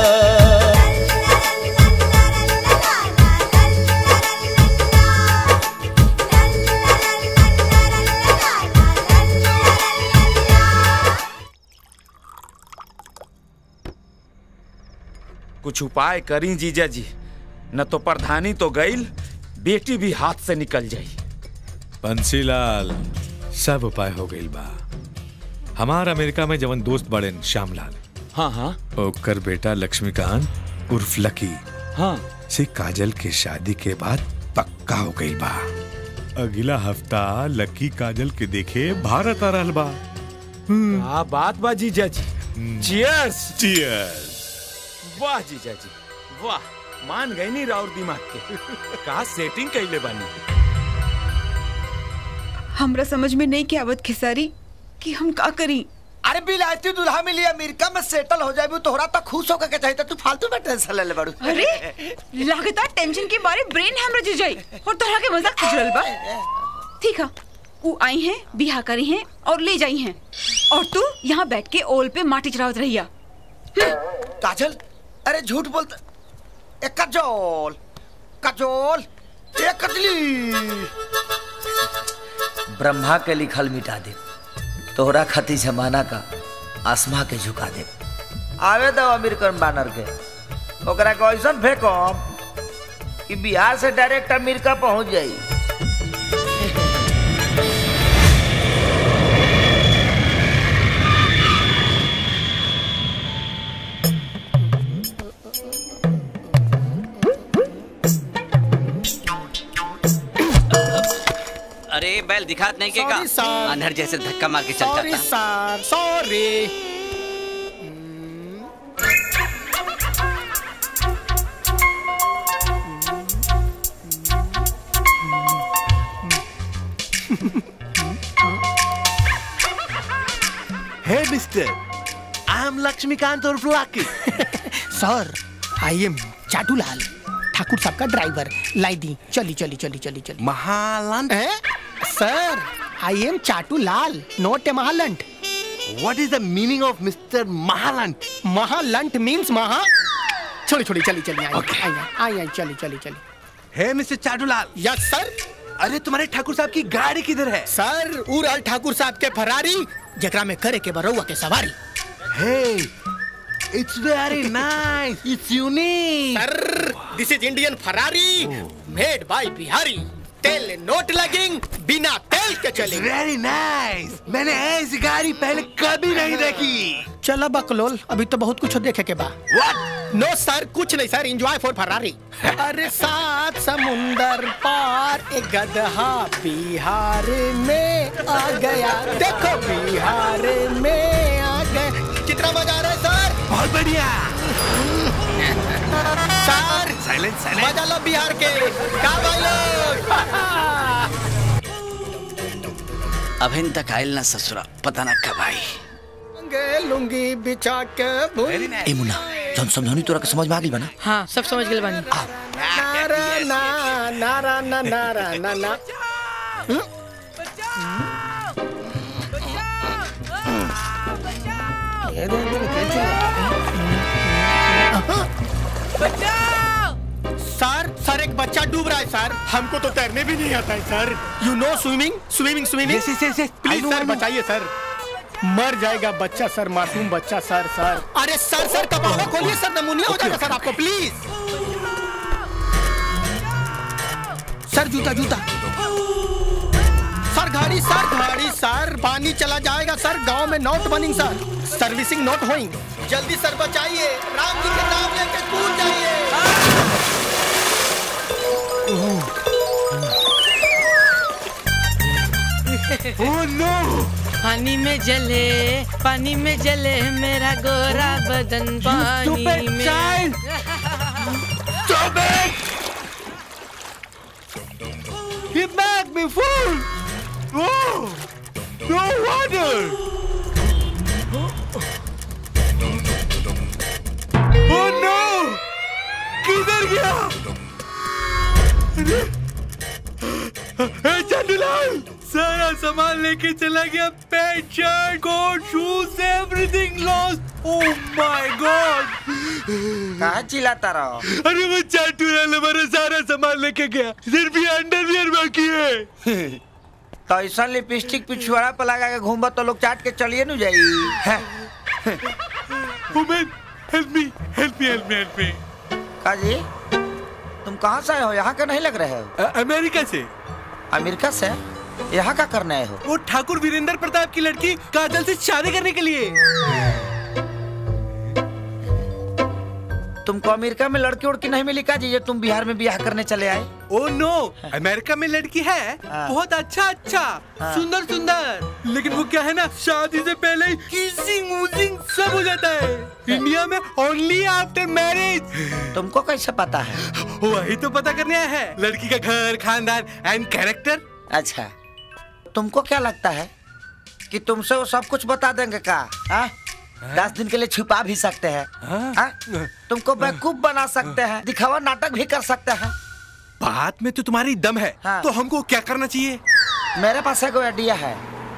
कुछ उपाय करी जीजा जी न तो प्रधानी तो गईल बेटी भी हाथ से निकल जाई बंसीलाल सब उपाय हो गई बा हमार अमेरिका में जवन दोस्त बड़े श्यामलाल हाँ हाँ ओकर बेटा लक्ष्मीकांत उर्फ लकी हाँ से काजल के शादी के बाद पक्का हो गई बा अगला हफ्ता लकी काजल के देखे भारत आ रहल बा क्या बात बा जीजा जी चियर्स चियर्स वाह जीजा जी वाह मान गई नहीं राउर दिमाग के का सेटिंग कैले बानी हमरा समझ में नहीं के आवत खेसारी कि हम का करी अरे बिलायती दुल्हा मिली अमेरिका में सेटल हो जाबू तोहरा तो खुश होकर के चाहिए तू फालतू में टेंशन ले ले बड़ू अरे लगातार टेंशन के मारे ब्रेन हमरा जुझ जाई और तोहरा के मजाक कुछ रहल बा ठीक है वो आई हैं बिहा करी हैं और ले जाई हैं और तू यहाँ बैठ के ओल पे माटी चढ़ावत रहिया काजल अरे झूठ बोलता ए कजोल कजोल ए कजली ब्रह्मा के लिखल मिटा दे तोहरा खती जमाना का आसमा के झुका दे आवे दो अमेरिकन बानर के ओकरा के ऐसन फेंकम कि बिहार से डायरेक्ट अमेरिका पहुंच जाई अरे बैल दिखात नहीं के का Sorry, sir. अंधर जैसे धक्का मार के चल सॉरी जाता sir sorry Hey, mister. I'm Lakshmikant or Lucky. Sir I am Chatulal Thakur साहब का ड्राइवर लाई दी चली चली चली चली चली महालंट sir I am Chatulal not a महालंट What is the meaning of Mr. Mahalant? महालंट मींस महा छोड़ी छोड़ी चली चली आई आई आई आई चली चली चली Hey, Mr. Chatulal yes sir अरे तुम्हारे ठाकुर साहब की गाड़ी किधर है सर उड़ल ठाकुर साहब के फरारी जकरा में करे के बरौआ के सवारी Hey, it's very nice. It's unique. Sir this is Indian Ferrari made by Bihari तेल नोट लगेंग बिना तेल के चलेंगे वेरी नाइस मैंने ऐसी गाड़ी पहले कभी नहीं देखी चलो बकलोल अभी तो बहुत कुछ देखे के बा What? नो सर कुछ नहीं सर एंजॉय फॉर फरारी अरे सात समुंदर पार एक गधा बिहार में आ गया देखो बिहार में आ गया कितना मजा आ रहा है सर बहुत बढ़िया सर साइलेंट साइलेंट मजा लो बिहार के का भाई लोग अभिन तक आयल ना ससुरा पता ना कब आई लुंगे लुंगी बिछा के भूल ए मुन्ना जौन समझौनी तोरा के समझ में आ गइल बा ना हाँ सब समझ गए बानी नारा ना नारा ना नारा ना ना सर सर एक बच्चा डूब रहा है सर हमको तो तैरने भी नहीं आता है sir you know swimming swimming swimming Yes, yes, yes, yes. I please know, sir I know. बचाइए सर मर जाएगा बच्चा सर मासूम बच्चा सर सर अरे सर सर कपावा खोलिए सर नमूनिया हो जाएगा सर आपको प्लीज सर जूता जूता सर गाड़ी सर गाड़ी सर पानी चला जाएगा सर गांव में नोट बनिंग सर सर्विसिंग नोट होइंग जल्दी सर बचाइए राम जी के नाम लेके कूद जाइए Oh no! पानी में जले पानी में जले मेरा गोरा बदन पानी stupid में child! Stop it! He made me fool! Oh! No wonder! Oh no! किधर गया? अरे! ए, दुल्हन सारा सामान लेके चला गया pant shirt coat shoes everything lost oh my God कहाँ चिल्लाता रहो अरे वो चाटू वाला मेरा सारा सामान लेके गया सिर्फ ये अंडरवियर बाकी है तो ऐसा लिपस्टिक पिछुआड़ा पर लगा के घूमबा तो लोग चाट के चलिए न जाई हैं? Women help me help me help me help me का जी तुम कहाँ से आए हो यहाँ का नहीं लग रहे हो अमेरिका से अमेरिका से यहाँ का करने आए हो वो ठाकुर वीरेंद्र प्रताप की लड़की काजल से शादी करने के लिए तुमको अमेरिका में लड़की उड़की नहीं मिली का जी ये तुम बिहार में ब्याह करने चले आए ओ नो अमेरिका में लड़की है बहुत अच्छा अच्छा हाँ। सुंदर सुंदर लेकिन वो क्या है ना शादी से पहले ही किसिंग वूजिंग सब हो जाता है इंडिया में ओनली आफ्टर मैरिज तुमको कैसे पता है वही तो पता करने आया है लड़की का घर खानदान एंड कैरेक्टर अच्छा तुमको क्या लगता है कि तुमसे वो सब कुछ बता देंगे का हाँ? दस दिन के लिए छुपा भी सकते हैं हाँ? तुमको बेवकूफ बना सकते हैं दिखावा नाटक भी कर सकते हैं बात में तो तुम्हारी दम है हाँ। तो हमको क्या करना चाहिए मेरे पास एक आइडिया है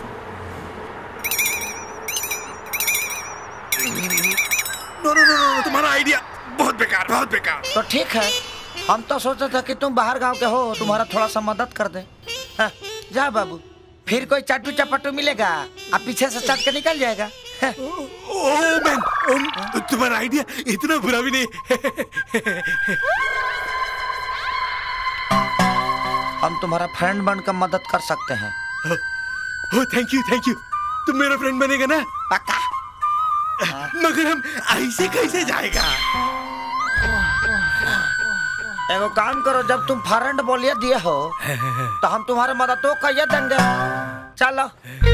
नो नो नो नो तुम्हारा आइडिया बहुत बेकार बहुत बेकार तो ठीक है हम तो सोचे थे कि तुम बाहर गांव के हो तुम्हारा थोड़ा सा मदद कर दे हाँ, जा बाबू फिर कोई चाटू चपाटू मिलेगा अब पीछे से चट के निकल जाएगा ओह मैन ओह, तुम्हारा आइडिया इतना बुरा भी नहीं हम तुम्हारा फ्रेंड बनकर मदद कर सकते हैं oh thank you thank you तुम मेरा फ्रेंड बनेगा ना पक्का मगर हम ऐसे कैसे जाएगा एगो काम करो जब तुम फ्रेंड बोलिए दिए हो तो हम तुम्हारे मदद तो कहिए देंगे चलो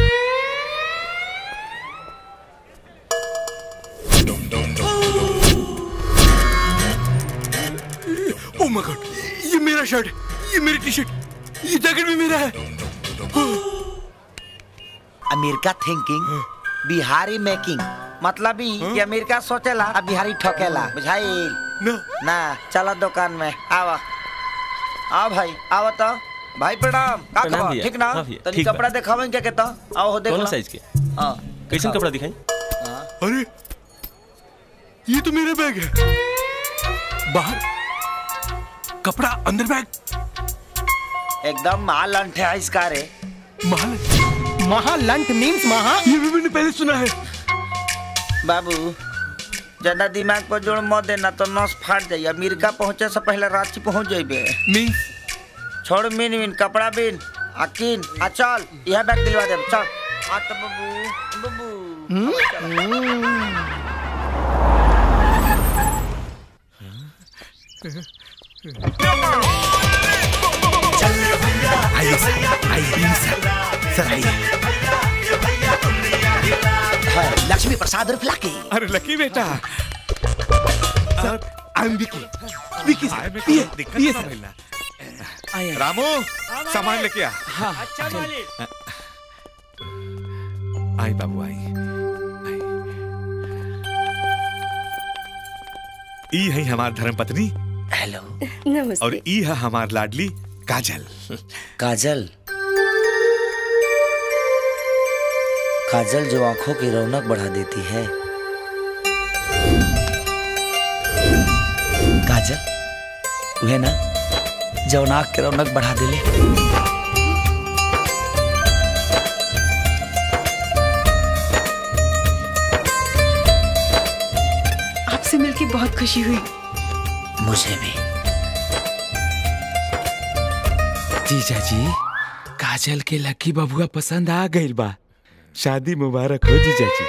ओह माय गॉड ये मेरा शर्ट ये मेरी टी शर्ट ये जैकेट भी मेरा है अमेरिका थिंकिंग बिहारी मेकिंग मतलब ही कि अमेरिका सोचेला अब बिहारी ठोकेला बुझाई ना ना चलो दुकान में आवा आओ भाई आओ तो भाई प्रणाम का प्रणाम खबर भैया। ठीक ना हाँ भैया, तनी ठीक बा। कपड़ा दिखावें क्या कहता आओ हो देख कौन लो साइज के हाँ कैसन कपड़ा दिखाई अरे ये तो मेरा बैग है बाहर कपड़ा अंदर बैग एकदम माल अंठे है इसका रे महाल महालंट मीन्स महा ये भी मैंने पहले सुना है बाबू ज्यादा दिमाग पर जोड़ मत देना तो नस फाट जाइए अमेरिका पहुंचे से पहले रांची पहुंच जाइबे मीन्स छोड़ मिन मिन कपड़ा बिन अकीन आ चल यह बैग दिलवा दे चल आ तो बाबू बाबू आइए सर आइए सर सर आइए लक्ष्मी प्रसाद उर्फ लकी अरे लकी बेटा sir I am Vicky Vicky sir ये ये सर रामू सामान लेके आ अच्छा आई बाबू आई ई है हमार धर्म पत्नी हेलो नमस्ते और ई है हमार लाडली काजल काजल काजल जो आंखों की रौनक बढ़ा देती है काजल वह ना जो नाक की रौनक बढ़ा दिले आपसे मिलके बहुत खुशी हुई मुझे भी जीजा जी काजल के लकी बबुआ पसंद आ गइल बा शादी मुबारक हो जीजा जी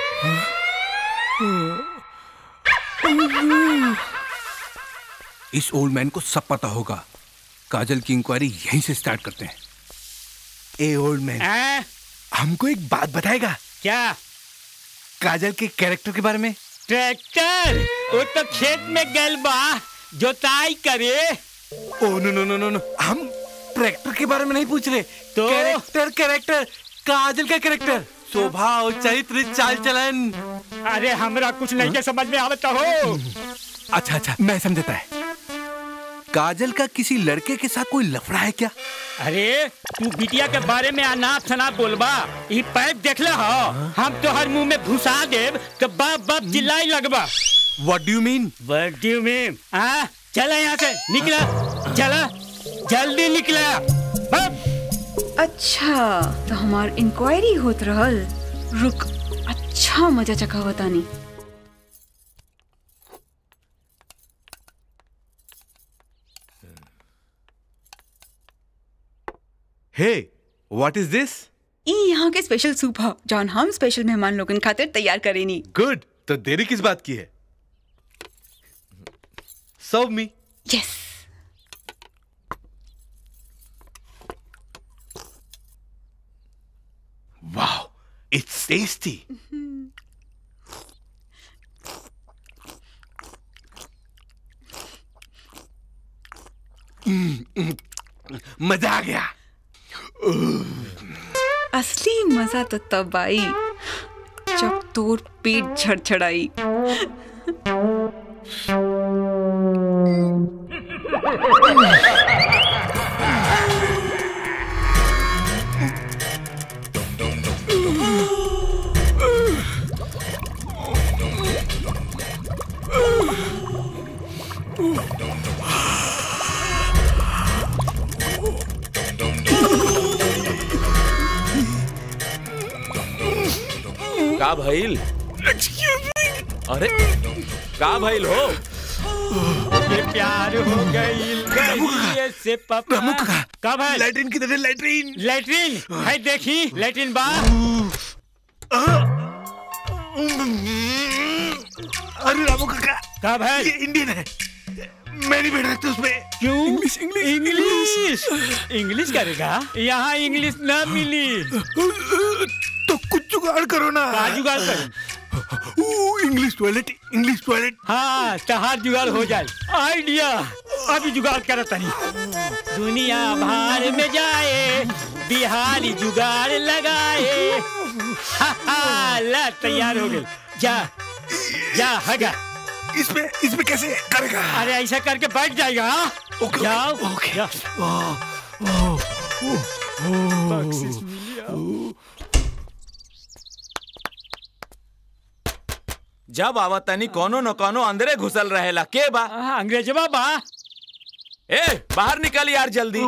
इस ओल्ड मैन को सब पता होगा काजल की इंक्वायरी यहीं से स्टार्ट करते हैं ए ओल्ड मैन हमको एक बात बताएगा क्या काजल के कैरेक्टर के बारे में ट्रैक्टर वो तो खेत में गल बा जोताई करे ओ नो नो नो नो नो हम ट्रैक्टर के बारे में नहीं पूछ रहे तो कैरेक्टर कैरेक्टर काजल का कैरेक्टर स्वभाव चरित्र चाल चलन अरे हमरा कुछ नहीं के समझ में आवता हो अच्छा अच्छा मैं समझता है काजल का किसी लड़के के साथ कोई लफड़ा है क्या अरे तू बिटिया के बारे में अनाप शनाप बोलबा ई पैप देखले हो हम तो हर मुंह में घुसा देब तो बाप बाप चिल्लाई लगबा what do you mean what do you mean हाँ चला यहाँ से निकला चला जल्दी निकला अच्छा तो हमार इंक्वायरी होत रहल रुक अच्छा मजा चखा बतानी हे व्हाट इज दिस ई यहाँ के स्पेशल सूप ह जौन हम स्पेशल मेहमान लोगन खातिर तैयार करेनी गुड तो देरी किस बात की है serve me yes wow it's tasty मजा आ गया असली मजा तो तब आई जब तोर पेट झड़झड़ाई का भइल अरे का भइल हो ये प्यार हो गईल गईल से पापा कब है लैट्रिन की तरह लैट्रिन लैट्रिन है देखी लैट्रिन बा अरे रामू काका कब है ये इंडियन है मैं नहीं बैठ सकता उसमें क्यों इंग्लिश इंग्लिश इंग्लिश इंग्लिश करेगा यहाँ इंग्लिश ना मिली तो कुछ जुगाड़ करो ना का जुगाड़ करूं इंग्लिश टॉयलेट इंग्लिश टॉयलेट हाँ तहार जुगाड़ हो जाए आइडिया अभी जुगाड़ करत नहीं दुनिया भार में जाए बिहारी जुगाड़ लगाए हा, हा, ला तैयार हो गई जा जा हगा इसमें इसमें कैसे करेगा अरे ऐसा करके बैठ जाएगा हाँ? जाओ ओके बख्शिश मिली जब आवत तनी कोनो न कोनो अंदरे घुसल रहेला के बा अंग्रेजवा बा ए बाहर निकल यार जल्दी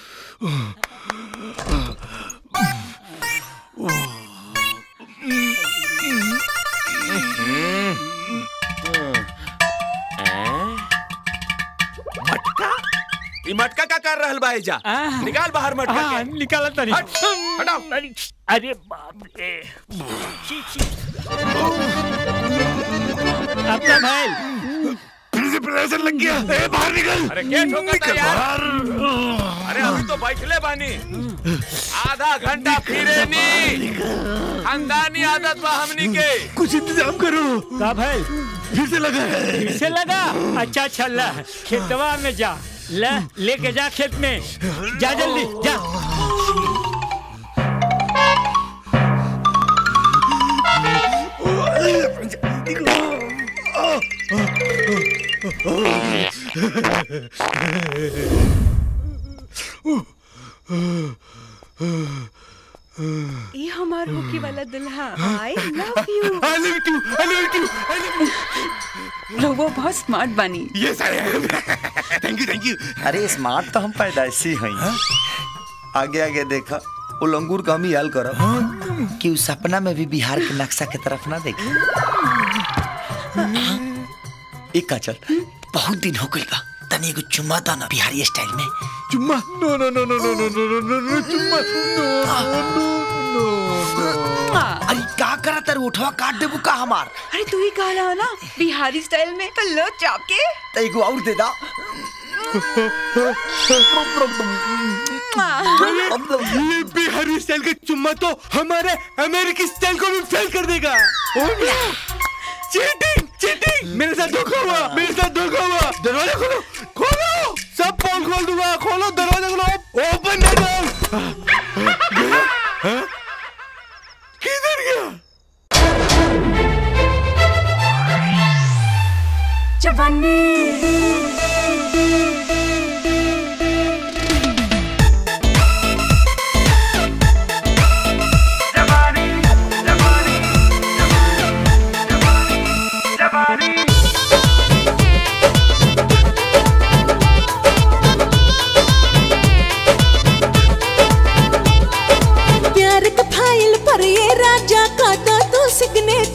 मटका ई मटका का कर रहल बा एजा निकाल बाहर मटका हाँ, के निकाल तनी हट, हटाओ अरे बाप रे छी, छी। अपना भाई फिर से प्रेशर लग गया ए बाहर निकल अरे क्या ठोका यार अरे अभी तो बैठले बानी आधा घंटा फिरे नी खानदानी आदत बा हमनी के कुछ इंतजाम करो का भाई फिर से लगा है फिर से लगा अच्छा अच्छा ला खेतवा में जा ले लेके जा खेत में जा जल्दी जा ये हमार होके वाला दुल्हा I love you I love you I love you I love you रहुआ बहुत स्मार्ट बनी yes I am thank you thank you अरे स्मार्ट तो हम पैदाइशी हैं आगे आगे देखा वो लंगूर का हम ही हाल करब कि उस सपना में भी बिहार के नक्शा की तरफ ना देखे एक काचल बहुत दिन हो गई बा तनी एगो चुम्मा दा ना बिहारी स्टाइल में चुम्मा नो नो नो नो नो नो नो नो नो चुम्मा नो नो नो अरे का करा तर उठवा काट देबू का हमार अरे तू ही कहा रहा ना बिहारी स्टाइल में तो लो चाप के तो एगो और दे दा ये बिहारी स्टाइल का चुम्मा तो हमारे अमेरिकी स्टाइल को भी फेल कर देगा चीटिंग चीटिंग मेरे साथ धोखा हुआ मेरे साथ धोखा हुआ दरवाजा खोलो खोलो सब पोल खोल दूंगा खोलो दरवाजा खोलो ओपन द डोर किधर गया जवानी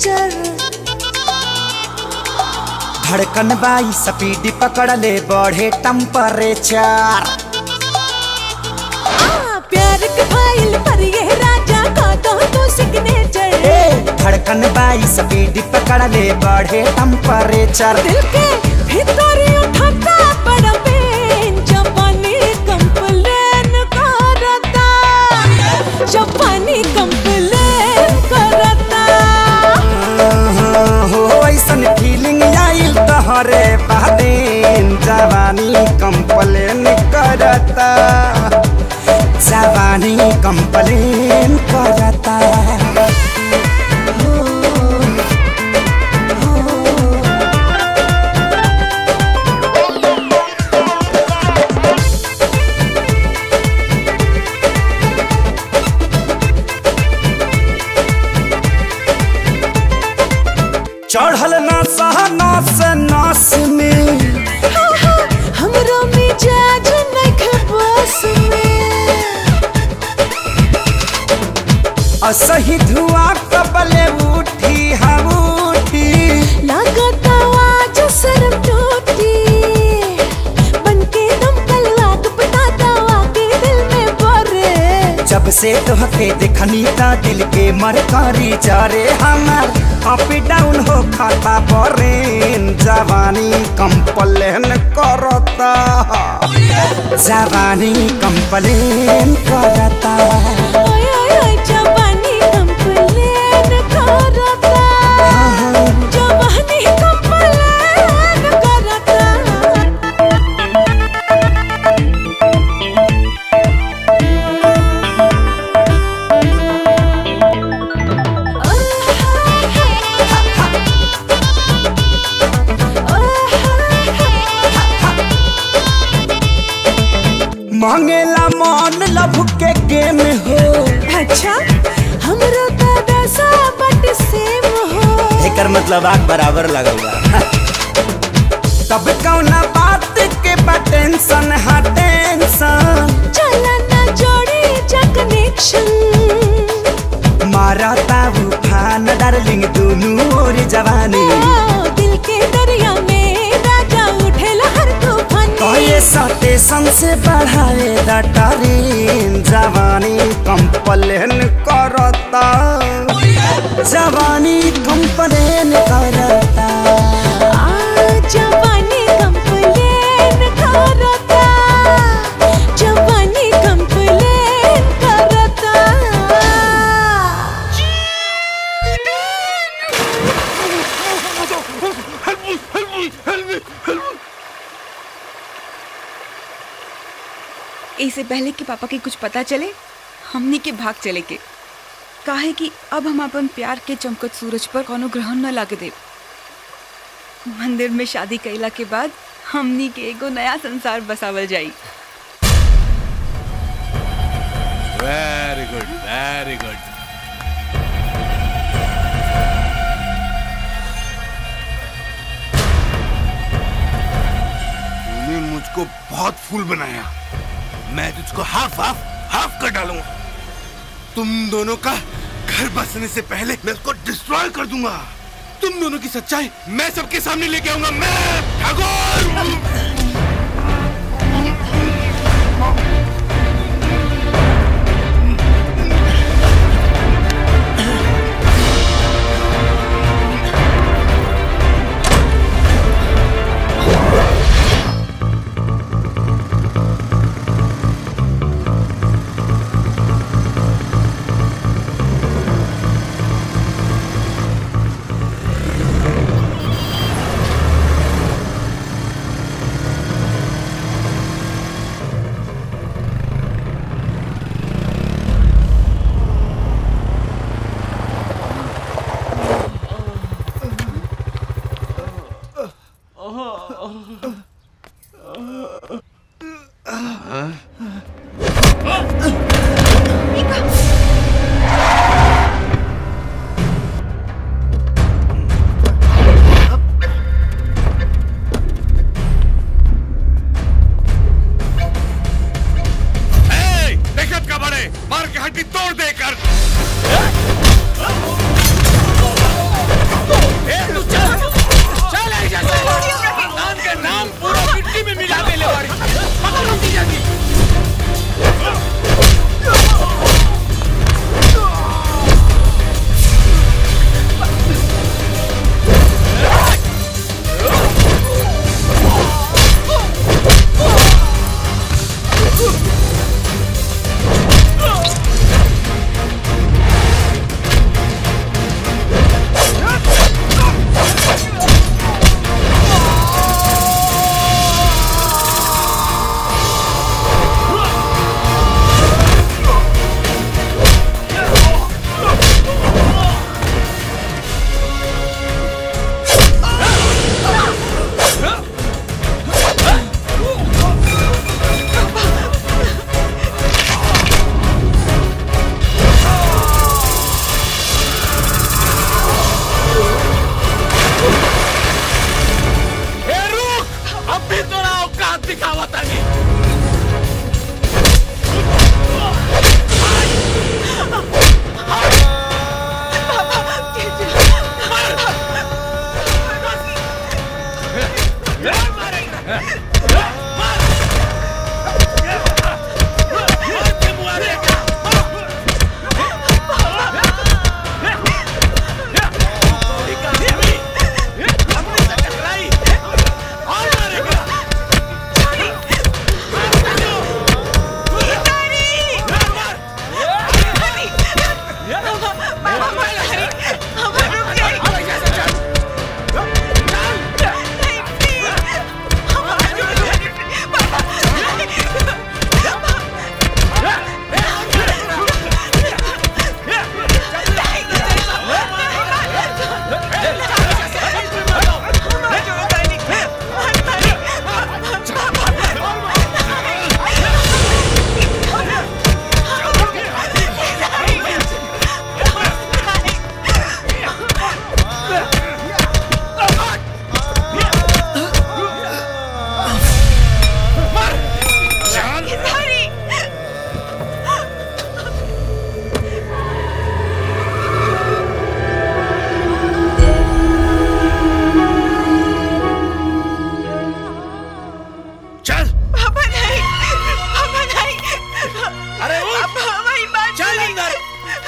नेचर धड़कन बाई स्पीड पकड़ ले बढ़े टेम्परेचर आ प्यार के फाइल पर ये राजा का दो तो सिग्नेचर धड़कन बाई स्पीड पकड़ ले बढ़े टेम्परेचर दिल के भीतर उठाता बड़ा पेन जापानी कंप्लेन करता जापानी कंप्लेन करता हो ऐसन फीलिंग आइल तहरे बादेन जवानी कंप्लेन करता जवानी कंप्लेन करता चढ़ल ना सहनास नास में हमरो मिजाज नख बस में असही धुआं कबले उठी हम उठी लागत आवाज सरम टूटी बनके दम कलवाग बताता आके दिल में बरे जब से तोहके देखनी ता दिल के मरकारी चारे हमार अप डाउन हो खाता बरेन जवानी कंप्लेन करता जवानी कंप्लेन करता ओए ओए ओए जवानी कंप्लेन करता जवानी कंप्लेन करता मांगेला मन लभ के गेम हो अच्छा हमरो दादा सा बट सेम हो एकर मतलब आग बराबर लगल बा तब कौना बात के बा टेंशन हा टेंशन चला ना जोड़ी जा कनेक्शन मारा ताऊ फान डार्लिंग दुनू ओर जवानी दिल के दरिया में राजा उठेला हर तूफान कहे स्टेशन से बढ़ाए दटरीन जवानी कंप्लेन करता जवानी कंप्लेन करता जवानी कंप्लेन करता जवानी कंप्लेन करता इससे पहले कि पापा के कुछ पता चले हमनी के भाग चले के काहे कि अब हम अपन प्यार के चमकत सूरज पर कोनो ग्रहण न लागे दे मंदिर में शादी कैला के बाद हमनी के एगो नया संसार बसावल जाई वेरी गुड वेरी गुड तूने मुझको बहुत फूल बनाया मैं तुझको हाफ हाफ हाफ कर डालूंगा तुम दोनों का घर बसने से पहले मैं उसको डिस्ट्रॉय कर दूंगा तुम दोनों की सच्चाई मैं सबके सामने लेके आऊंगा मैं ठाकुर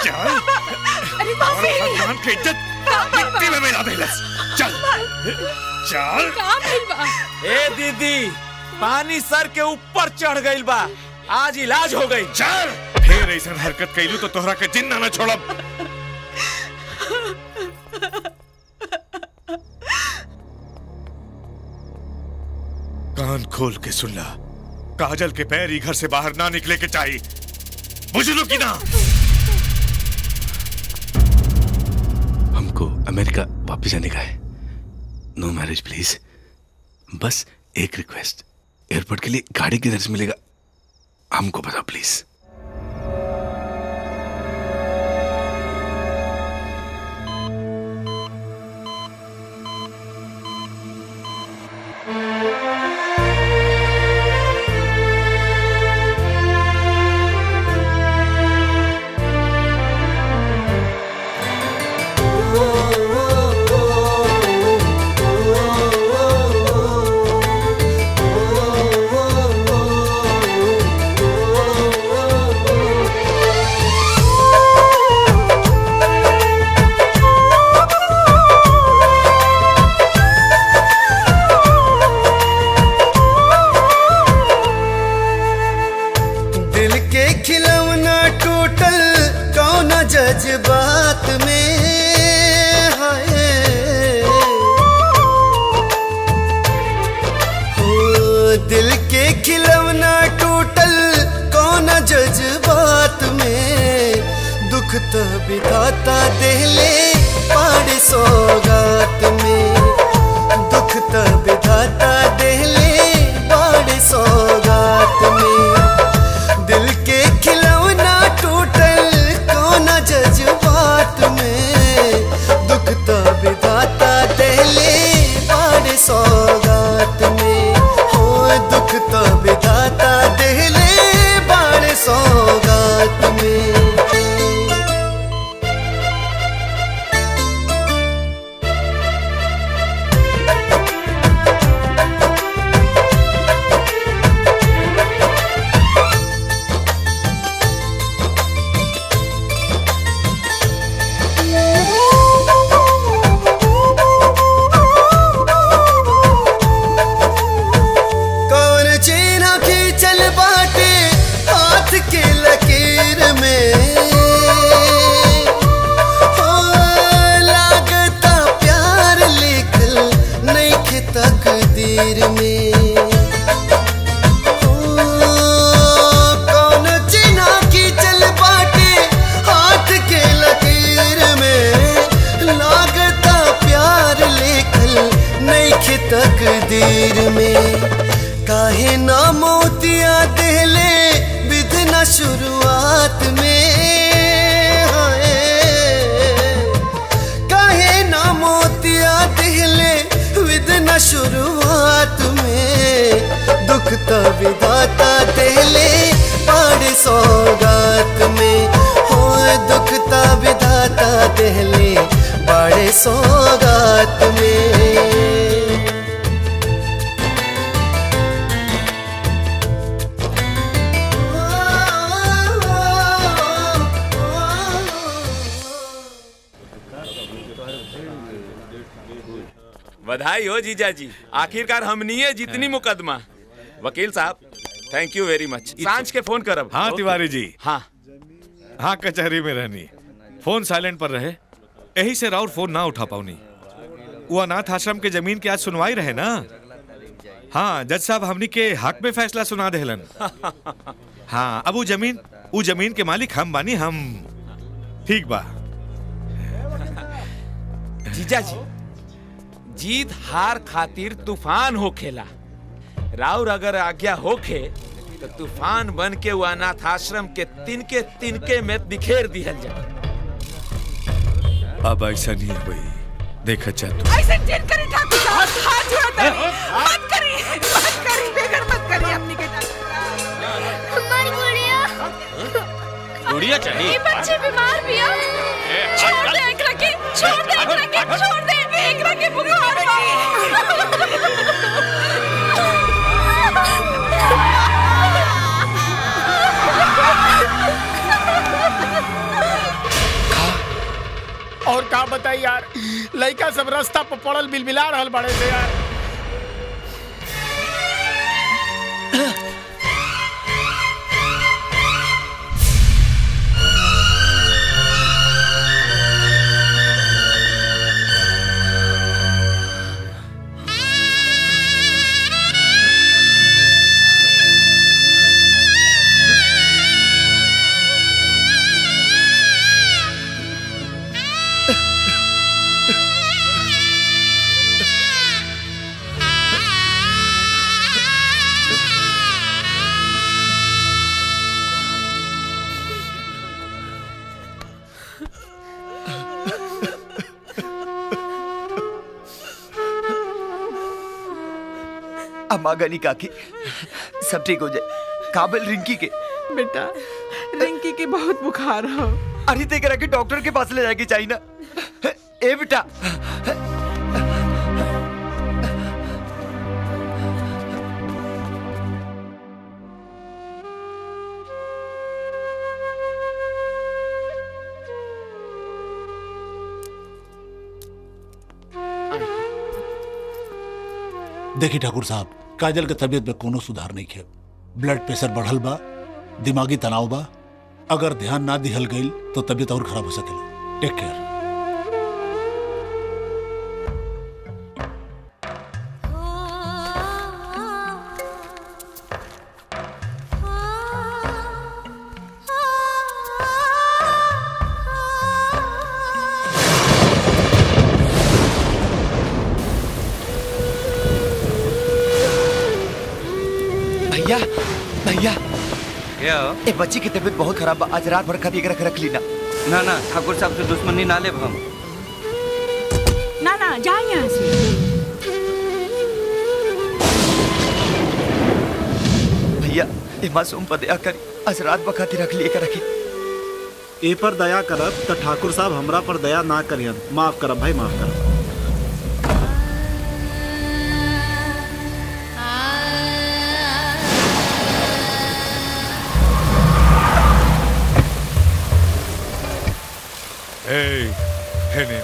चल अरे और भगवान की इज्जत मिट्टी में मिला देलस चल चल का भइल बा ए दीदी पानी सर के ऊपर चढ़ गइल बा आज इलाज हो गई चल फिर ऐसा हरकत कैलू तो तोहरा के जिंदा न छोड़ब कान खोल के सुन ला काजल के पैर ही घर से बाहर ना निकले के चाहिए बुझलू की ना हमको अमेरिका वापस जाने का है नो मैरिज प्लीज बस एक रिक्वेस्ट एयरपोर्ट के लिए गाड़ी किधर से मिलेगा हमको बताओ प्लीज दिल के खिलौना टूटल कौन जज्बात में हाय हो दिल के खिलौना टूटल कौन जज्बात में दुख तो बिताता देले पाड़ सौगात में दुख तो बिताता देले पाड़ सौगात में दिल के खिलौना टूटल कौन जज्बात में दुख तो विधाता दिले बड़े सौगात में हो दुख तो विधाता दिले बड़े सौगात में कौन चीना की चल बाटे हाथ के लकीर में हो लागता प्यार लिखल नहीं खे तकदीर में हो, कौन चीना की चल बाटे हाथ के लकीर में लागता प्यार लिखल नहीं खे तकदीर में काहे ना मोतिया देले विधना शुरुआत में हाय काहे ना मोतिया देले विधना शुरुआत में दुख तो विधाता देले पाड़ सौगात में हो दुख तो विधाता देले बड़े सौगात में बधाई हो जीजा जी आखिरकार हमनी है जितनी मुकदमा वकील साहब थैंक यू वेरी मच सांझ के फोन करब हाँ ओके? तिवारी जी हाँ हाँ कचहरी में रहनी फोन साइलेंट पर रहे यही से राउर फोन ना उठा पाऊनी वो अनाथ आश्रम के जमीन की आज सुनवाई रहे ना हाँ जज साहब हमनी के हक में फैसला सुना देहलन हाँ अब वो जमीन वो जमीन के मालिक हम बानी हम ठीक बा जीजा जी जीत हार खातिर तूफान होखेला राउर अगर आज्ञा होखे तो तूफान बन के वो अनाथ आश्रम के तिनके तिनके में बिखेर दिहल जाए अब ऐसा नहीं है भाई देखा चाह तू ऐसे जिन करी ठाकुर साहब हाथ जोड़ता है मत करी मत करी बेगर मत करी अपनी के हमारी गुड़िया गुड़िया चाहिए ये बच्चे बीमार भी है छोड़ दे एकरा के छोड़ दे एकरा के छोड़ दे एकरा के बुखार बा और का बताई यार लड़का सब रास्ता पर पड़ल बिलबिला रहल बड़े से यार अम्मा गनी काकी सब ठीक हो जाए काबिल रिंकी के बेटा रिंकी के बहुत बुखार हो अरे ते करा के डॉक्टर के पास ले जाके चाहिए ना ए बेटा देखी ठाकुर साहब काजल के तबीयत में कोनो सुधार नहीं है ब्लड प्रेशर बढ़ल बा दिमागी तनाव बा अगर ध्यान ना दिहल गईल तो तबीयत और खराब हो सकेला टेक केयर भैया भैया क्या ए बच्ची की तबीयत बहुत खराब बा आज रात भर खाती रख रख ली ना ना ना ठाकुर साहब से दुश्मनी ना ले हम ना ना जा यहाँ से भैया ए मासूम पर दया करी आज रात भर खाती रख लिए रखी ए पर दया करब त ठाकुर साहब हमरा पर दया ना करियन माफ करब भाई माफ करब Hey, Henning.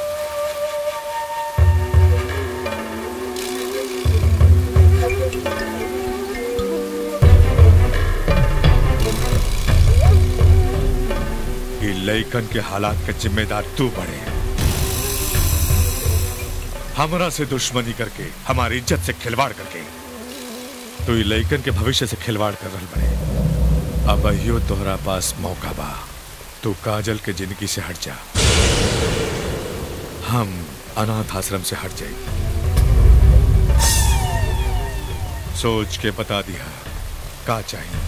ये लइकन के हालात का जिम्मेदार तू बड़े हमरा से दुश्मनी करके हमारी इज्जत से खिलवाड़ करके तू ये लइकन के भविष्य से खिलवाड़ कर रहा बड़े अब अहियो तोहरा पास मौका बा तू काजल के जिंदगी से हट जा हम अनाथ आश्रम से हट जाए सोच के बता दिया का चाहिए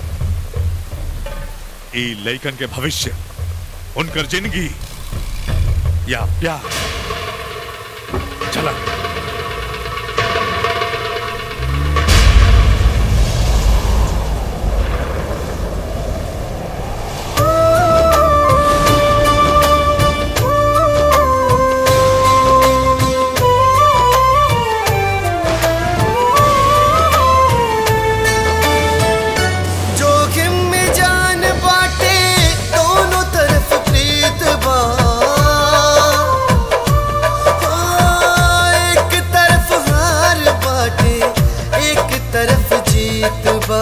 ई लइकन के भविष्य उनकर जिंदगी या प्यार चला जोखिम में जान बाटे दोनों तरफ प्रीत बा हाँ, एक तरफ हार बाटे एक तरफ जीत बा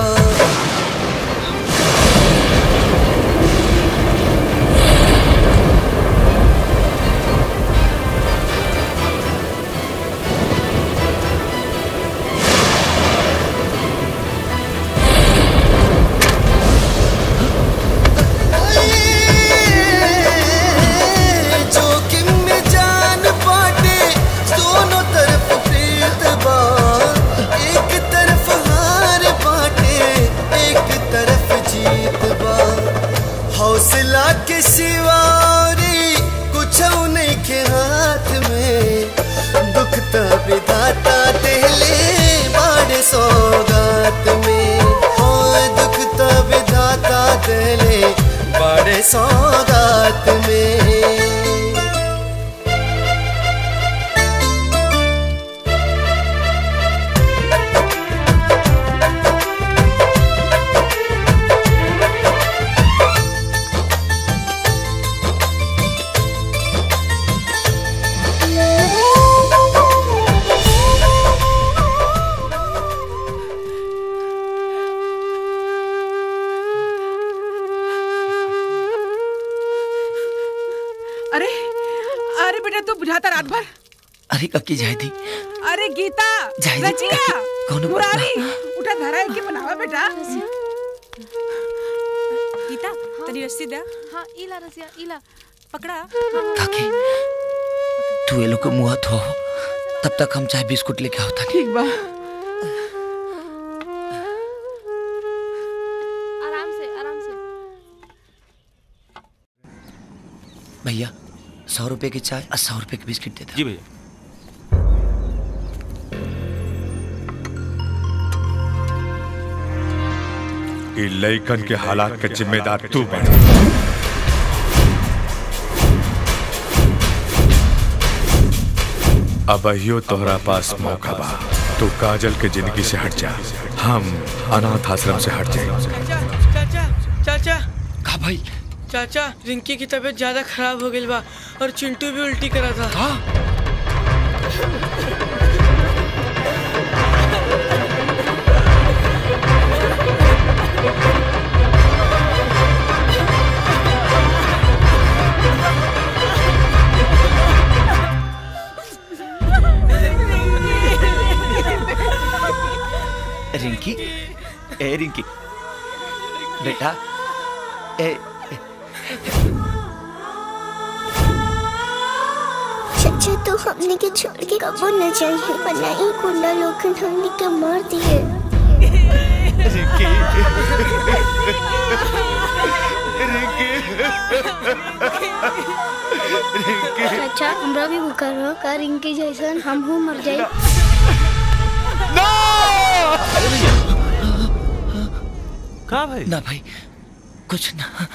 जोखिम में जान बाटे दोनों तरफ प्रीत बा एक तरफ हार बाटे एक तरफ जीत बा हौसला के सिवारी कुछ नहीं के हाथ में दुख त विधाता देले बाड़े सौगात में हाँ दुख त विधाता देले बड़े सौगात में अरे अरे बेटा तू बुझाता रात भर अरे कक्की जाए थी अरे गीता जाए दी, रजिया कौनो बात मुरारी उठा धरा है कि बनावा बेटा गीता तनी रस्सी दे हाँ इला रसिया इला पकड़ा काकी तू ये लोग के मुंह धो तब तक हम चाय बिस्कुट लेके आवता ठीक बा आराम से आराम से भैया सौ रुपए की चाय और सौ रुपए की बिस्किट दे दे जी भैया ई लइकन के हालात के जिम्मेदार तू बन अब अहियो तोहरा पास मौका बा तू काजल के जिंदगी से हट जा हम अनाथ आश्रम से हट जाए चाचा चाचा का भाई चाचा रिंकी की तबीयत ज्यादा खराब हो गई बा और चिंटू भी उल्टी करा था हाँ? रिंकी ए रिंकी बेटा ए चाचा तो हमने के छोड़ के कबो न जाइए वरना ये गुंडा लोग हमने के मार दिए चाचा हमरा भी बुखार हो का रिंकी जैसन हम हूँ मर जाए का भाई ना भाई कुछ ना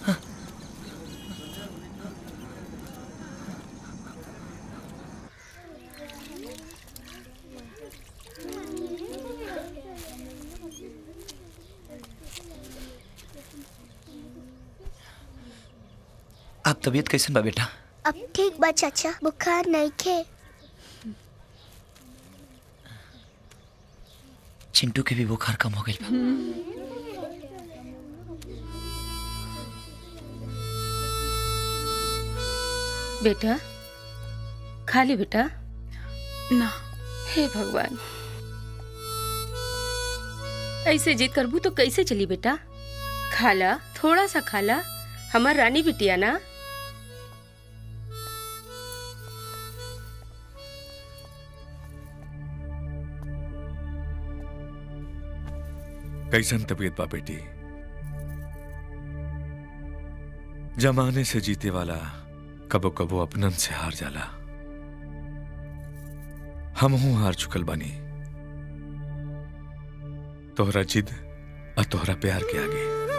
आप तबीयत कैसन बा बेटा अब ठीक बा चाचा बुखार नहीं खे चिंटू के भी बुखार कम हो गई बा बेटा खा ली बेटा ना हे भगवान ऐसे जिद करबू तो कैसे चली बेटा खाला थोड़ा सा खाला हमार रानी बिटिया ना कैसन तबीयत बा बेटी जमाने से जीते वाला कबो कबो अपनन से हार जाला हम हूं हार चुकल बानी तोहरा जिद और तोहरा प्यार के आगे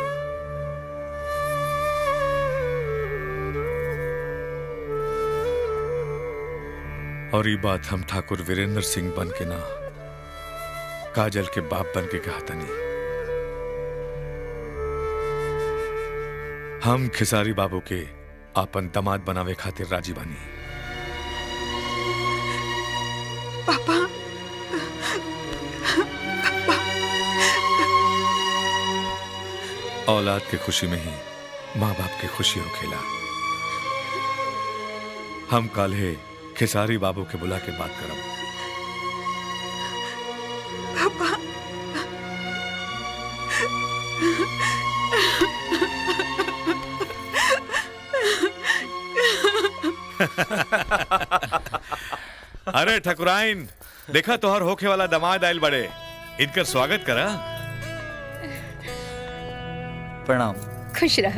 और ये बात हम ठाकुर वीरेंद्र सिंह बन के ना काजल के बाप बन के कहा तनी हम खिसारी बाबू के आपन दमाद बनावे खातिर राजी बानी पापा औलाद के खुशी में ही माँ बाप की खुशी हो खेला हम काल्हे खिसारी बाबू के बुला के बात करब पापा अरे ठकुराइन देखा तोहर होखे वाला दमाद आयल बड़े इनकर स्वागत करा प्रणाम खुश रहा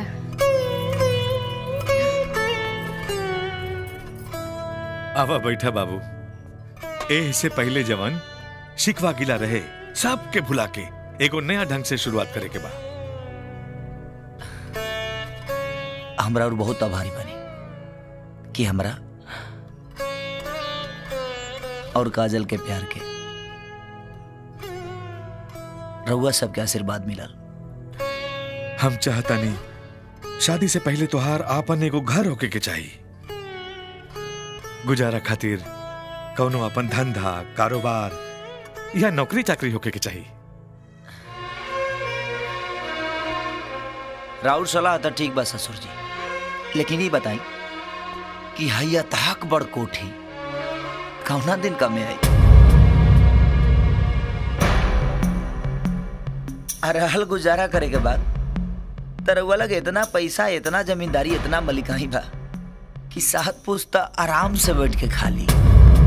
आवा बैठा बाबू ए से पहले जवन शिकवा गिला रहे सब के भुला के एगो नया ढंग से शुरुआत करे के बा हमरा और बहुत आभारी बनी कि हमरा और काजल के प्यार के रउआ सबके आशीर्वाद मिलल हम चाहता नहीं शादी से पहले तोहार आपन एगो घर होके के चाहिए गुजारा खातिर कौनो अपन धंधा कारोबार या नौकरी चाकरी होके के चाहिए राउर सलाह तो ठीक बा ससुर जी लेकिन ये बताई कि हैया ताक बड़ कोठी कौना दिन कमे आई आ रहल गुजारा करे के बाद तरवा लगे इतना पैसा इतना जमींदारी इतना मलिकाई बा कि सात पुस्ता आराम से बैठ के खा ली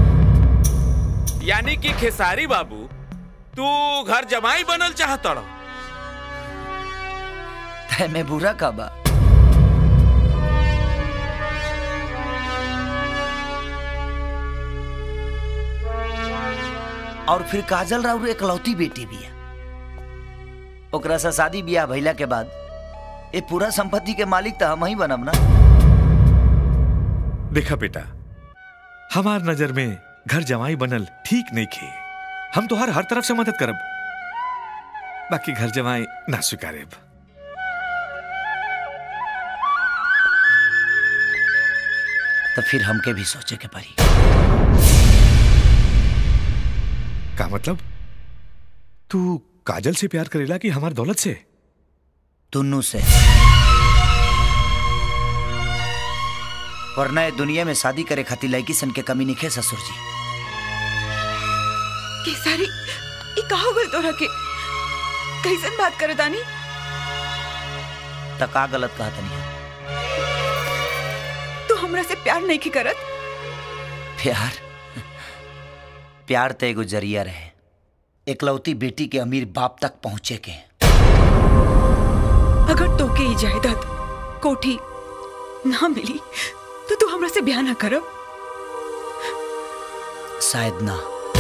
यानी कि खेसारी बाबू तू घर जमाई बनल चाहत तय में बुरा का बा और फिर काजल राउर एकलौती बेटी भी है ओकरा से शादी बियाह भइला के बाद ये पूरा संपत्ति के मालिक तो हम ही बनब ना देखा बेटा हमार नजर में घर जमाई बनल ठीक नहीं खे हम तो हर हर तरफ से मदद करब बाकी घर जमाई ना स्वीकारेब तो फिर हमके भी सोचे के पड़ी का मतलब तू काजल से प्यार करेला कि हमार दौलत से दोनों से वरना ये दुनिया में शादी करे खातिर लड़की सन के कमी नहीं ससुर जी केसारी ई का हो गल तोरा के कैसन बात करे दानी त का गलत कहा तनी तू हमरा से प्यार नहीं की करत प्यार प्यार तो एगो जरिया रहे एकलौती बेटी के अमीर बाप तक पहुंचे के अगर तोके ई जायदाद कोठी ना मिली तो तू हमरा से ब्याह ना करब शायद ना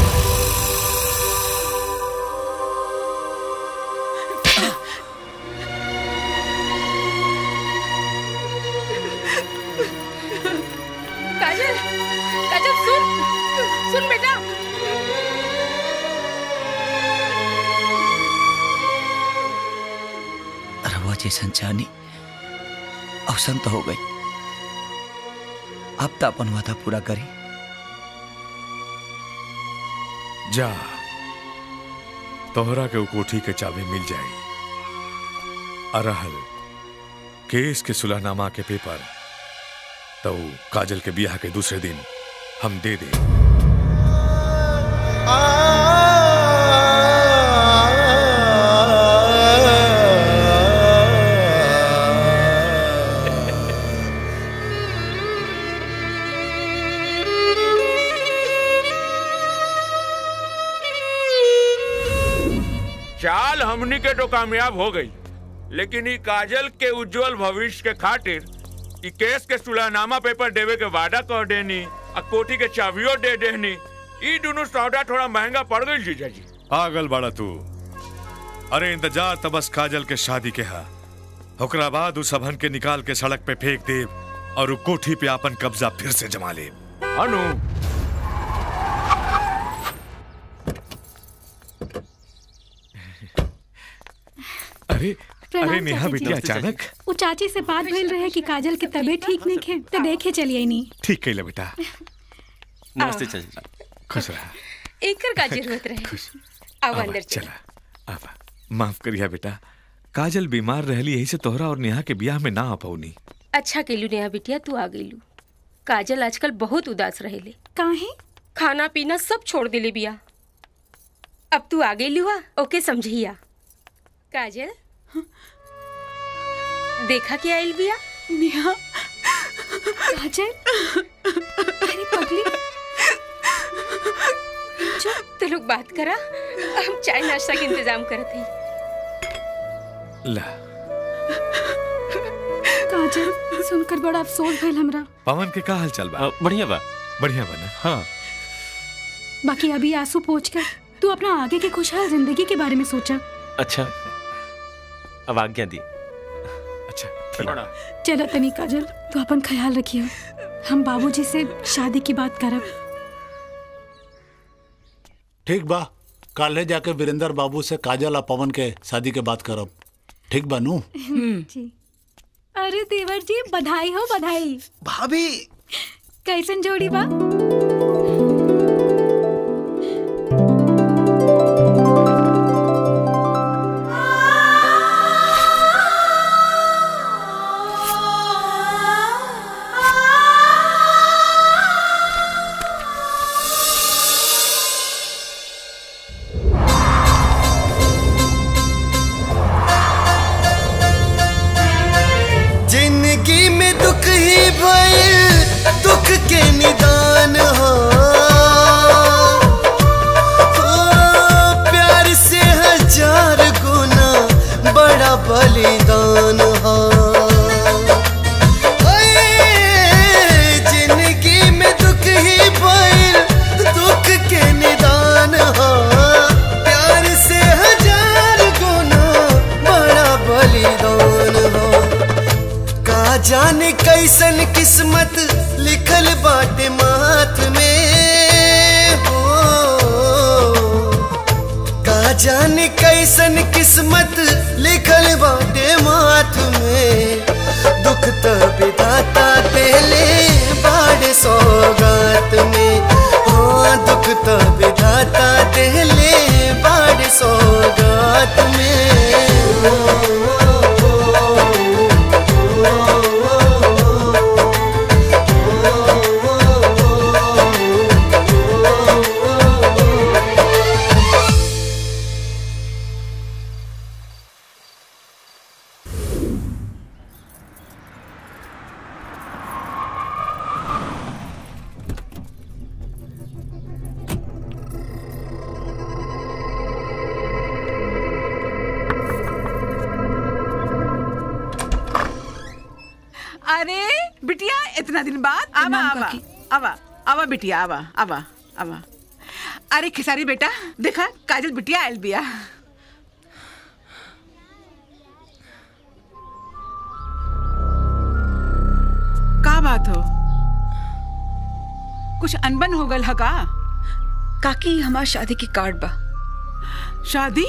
काजल काजल सुन सुन बेटा रवा जैसन चाहनी अवसन तो हो गई अब तो अपन वादा पूरा करी जा तोहरा के उ कोठी के चाबी मिल जाई अरहल केस के सुलहनामा के पेपर तो उ काजल के बियाह के दूसरे दिन हम दे दे चाल हमनी के तो कामयाब हो गई लेकिन ई काजल के उज्जवल भविष्य के खातिर ई केस के सुलहनामा पेपर देवे के वादा कर देनी आ कोठी के चाबियो दे देनी ई दोनों सौदा थोड़ा महंगा पड़ गई जीजा जी पागल बाड़ा तू अरे इंतजार त बस काजल के शादी के हा ओकरा बाद उस सबहन के निकाल के सड़क पे फेंक देव और उ कोठी पे अपन कब्जा फिर से जमा ले अनु अरे प्रणाम अरे नेहा चाची जी। बेटी अचानक वो चाची से बात भइल रहे कि काजल के तबीयत ठीक नहीं खे तो देखे चलिए नहीं ठीक कैला बेटा नमस्ते चाची खुश रहा एकर का जरूरत रहे आओ आवा, अंदर चल चला आवा माफ करिया बेटा काजल बीमार रहली यही से तोहरा और नेहा के ब्याह में ना आ पौनी अच्छा केलू नेहा बिटिया तू आ गईलू काजल आजकल बहुत उदास रहेले काहे खाना पीना सब छोड़ देले बिया अब तू आ गईलू हा ओके समझिया काजल देखा क्या आइल बिया नेहा काजल अरे पगली चुप तो लोग बात करा हम चाय नाश्ता के इंतजाम करत हई ला काजल सुनकर बड़ा अफसोस भइल हमरा पवन के का हाल चल बा बढ़िया बा बढ़िया बा ना हाँ बाकी अभी आंसू पोछ कर तू अपना आगे के खुशहाल जिंदगी के बारे में सोचा अच्छा अब आज्ञा दी चलो तनी काजल तू अपन ख्याल रखियो हम बाबूजी से शादी की बात करब ठीक बा काले जाके वीरेंद्र बाबू से काजल और पवन के शादी के बात करब ठीक बा नू जी अरे देवर जी बधाई हो बधाई भाभी कैसन जोड़ी बा किस्मत लिखल बाटे माथ में हो का जाने कैसन किस्मत लिखल बाटे माथ में दुख तो विधाता देले बाड़ सौगात में हाँ दुख तो विधाता देले बाड़ सौगात अरे बिटिया इतना दिन बाद आवा आवा आवा आवा बिटिया आवा आवा आवा अरे खिसारी बेटा देखा काजल बिटिया आयल बिया का बात हो कुछ अनबन हो गल ह का काकी हमार शादी की कार्ड बा शादी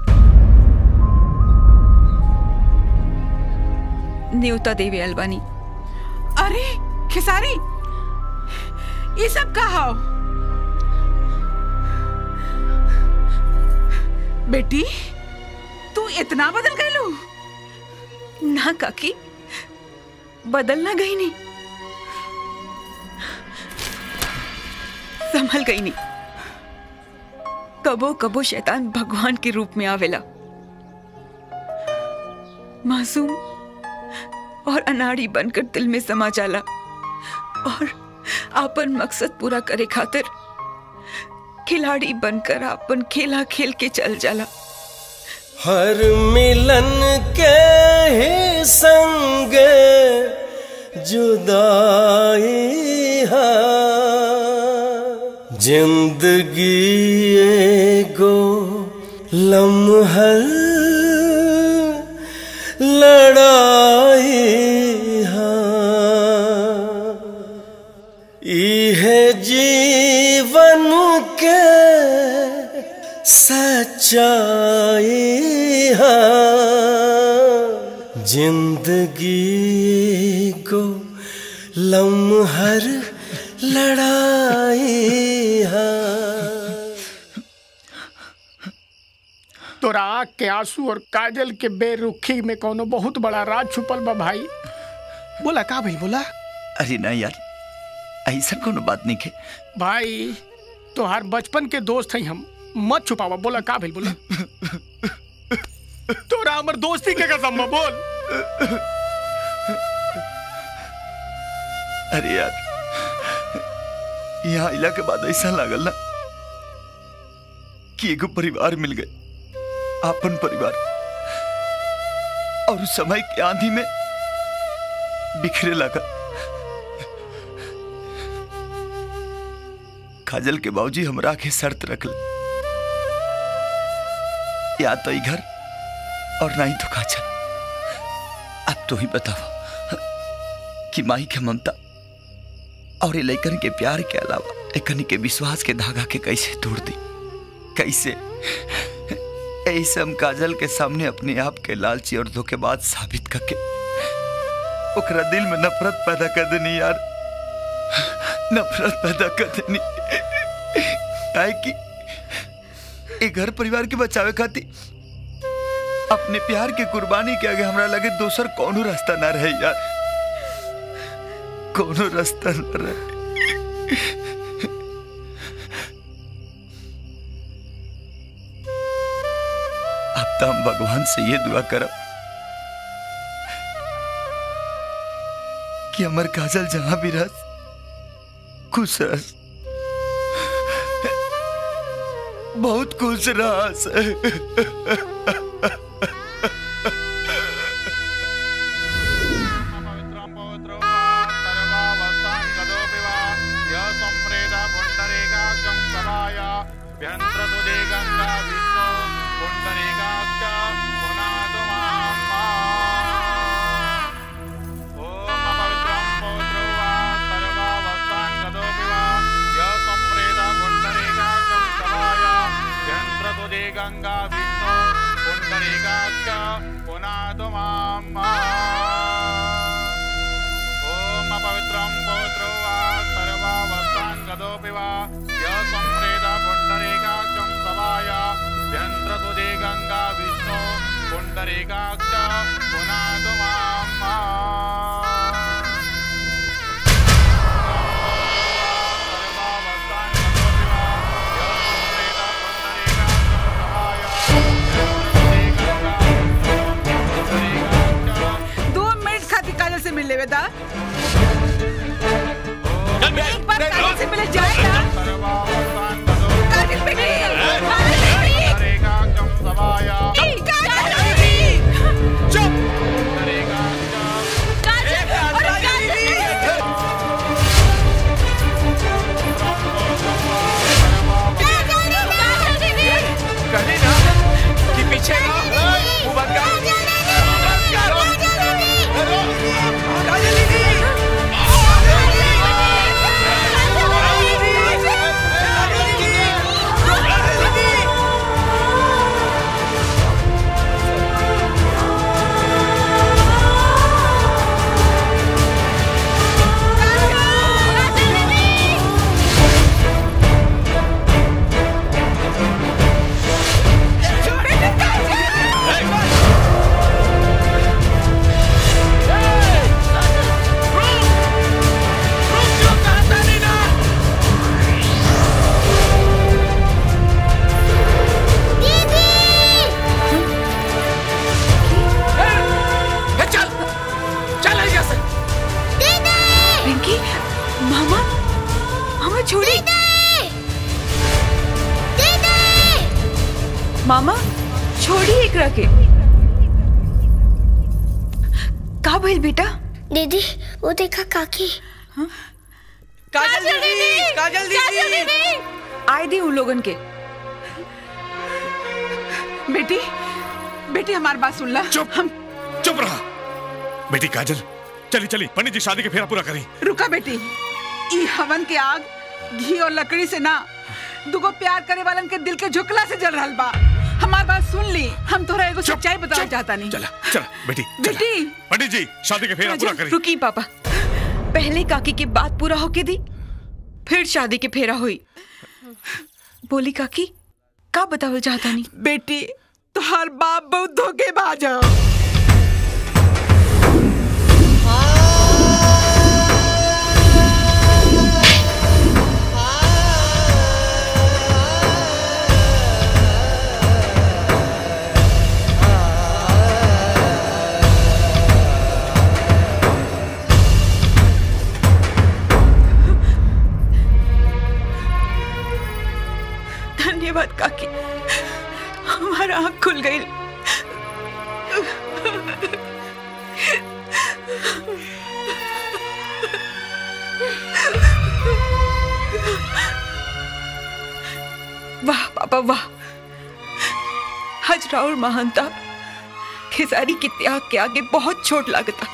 न्योता देवी अलवानी अरे खिसारी ये सब का हो बेटी तू इतना बदल गई ना काकी बदलना गई नहीं संभल गई नहीं कबो कबो शैतान भगवान के रूप में आवेला मासूम और अनाड़ी बनकर दिल में समा जाला और आपन मकसद पूरा करे खातिर खिलाड़ी बनकर आपन खेला खेल के चल जाला हर मिलन के ही संग जुदाई है जिंदगी एगो लम्हल लड़ाई है इहे जीवन के सच्चाई है जिंदगी को लम्हर लड़ाई है तोरा आँख के आंसू और काजल के बेरुखी में कोनो बहुत बड़ा राज छुपल बा भाई बोला का भाई बोला अरे ना यार ऐसा कोनो बात नहीं के भाई तोहार बचपन के दोस्त हैं हम मत छुपावा बोला का भाई बोला तोरा हमर दोस्ती के कसम बा, बोल अरे यार यहाँ आइला के बाद ऐसा लागल ना कि एगो परिवार मिल गए आपन परिवार और उस समय की आंधी में बिखरे लगा काजल के बाबूजी हमरा के शर्त रखल या तो ई घर और ना ही तो काजल अब तो ही बताओ कि माई के ममता और ये लैकन के प्यार के अलावा एकनी के विश्वास के धागा के कैसे तोड़ दी कैसे ऐसे हम काजल के सामने अपने आप के लालची और धोखेबाज साबित करके ओकरा दिल में नफरत पैदा कर देनी यार नफरत पैदा कर देनी काहे कि ए घर परिवार के बचावे खातिर अपने प्यार के कुर्बानी के आगे हमरा लगे दोसर कोनो रास्ता ना रहे यार कोनो रास्ता न रहे अब तो हम भगवान से ये दुआ करब कि हमर काजल जहां भी रह खुश रह बहुत खुश रह ओम पवित्रं पौत्रो वा एक बार काजल से मिले जाएगा काजल बेटी काजल बेटी काजल बेटी चुप काजल अरे काजल कहीं ना कि पीछे ना मुंह बंद कर मुंह बंद कर काजल दीदी चल चल यहाँ से पिंकी मामा मामा छोड़ी मामा छोड़ी एकरा के का भइल बेटा दीदी वो देखा काकी काजल दीदी काजल दीदी आए दी उन लोगन के बेटी बेटी हमारी बात सुन ला चुप हम चुप रहा बेटी काजल चली चली पंडित जी शादी के फेरा पूरा करी रुका बेटी ई हवन के आग घी और लकड़ी से ना दुगो प्यार करे वालन के दिल के झुकला से जल रहल बा हमार बात सुन ली हम तोरा एगो सच्चाई बताना चाहता नहीं चला चला बेटी बेटी पंडित जी शादी के फेरा पूरा करी रुकी पापा पहले काकी की बात पूरा होके दी फिर शादी के फेरा हुई बोली काकी का बतावल चाहता नहीं बेटी तुहार बाप बहुत धोखेबाज है धन्यवाद काकी हमारा आँख खुल गई वाह पापा वाह हज राउर महानता खेसारी के त्याग के आगे बहुत छोट लागता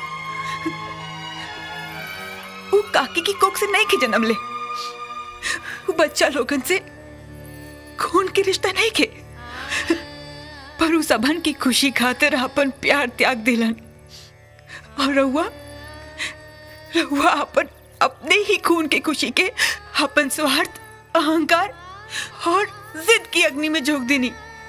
वो काकी की कोख से नहीं के जन्म ले वो बच्चा लोगन से खून के रिश्ता नहीं के पर उस अभन की खुशी खातिर अपन प्यार त्याग दिलन और रहुआ रहुआ अपन अपने ही खून के खुशी के अपन स्वार्थ अहंकार और जिद की अग्नि में झोंक देनी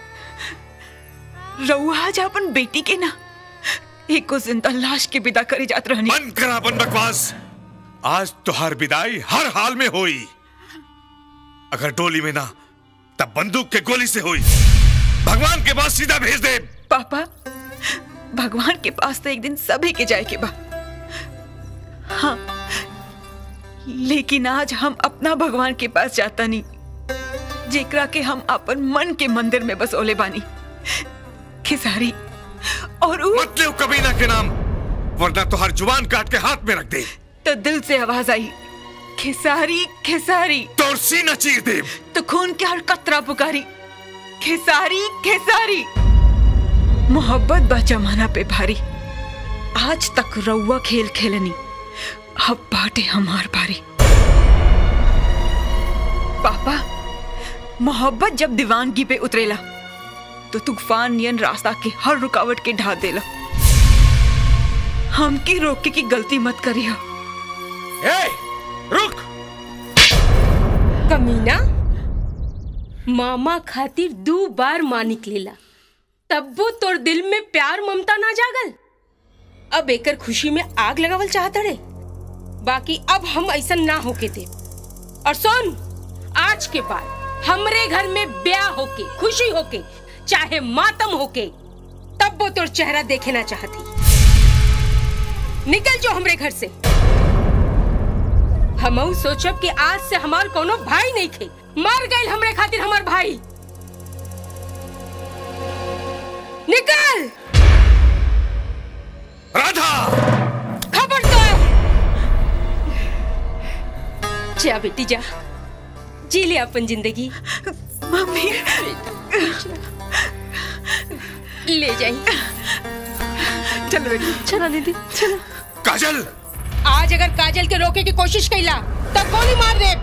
रहुआ आज अपन बेटी के ना एक को जिंदा लाश के विदा करी जात रहनी बंद करा अपन बकवास आज तुहार विदाई हर हाल में होई अगर डोली में ना तब बंदूक के गोली से हुई भगवान के पास सीधा भेज दे पापा भगवान के पास तो एक दिन सभी के जाए के बा हाँ लेकिन आज हम अपना भगवान के पास जाता नहीं जेकरा के हम अपन मन के मंदिर में बसोले बानी खिसारी और उ... मत ले कबीना के नाम वरना तुहार जुबान काट के हाथ में रख दे तो दिल से आवाज आई खिसारी खिसारी तोर सीना चीर दे तो खून के हर कतरा पुकारी खिसारी खिसारी मोहब्बत बा जमाना पे भारी आज तक रउआ खेल खेलनी अब बाटे हमार बारी पापा मोहब्बत जब दीवानगी पे उतरेला तो तूफान नियन रास्ता के हर रुकावट के ढा देला हमके रोके की गलती मत करिया ए, रुक कमीना मामा खातिर दो बार माँ निकलेला तब वो तोर दिल में प्यार ममता ना जागल अब एकर खुशी में आग लगावल चाहत रे बाकी अब हम ऐसा ना होके दे और सुन आज के बाद हमरे घर में ब्याह होके खुशी होके चाहे मातम होके तब वो तोर चेहरा देखे ना चाहती निकल जो हमरे घर से हमहू सोचब कि आज से हमार कोनो भाई नहीं थे मर गए हमरे खातिर हमार भाई निकल राधा खबरदार जा बेटी जा जी ले अपन जिंदगी मम्मी ले जाई चलो बेटी चलो दीदी चलो काजल आज अगर काजल के रोके की कोशिश कैला तब गोली मार दे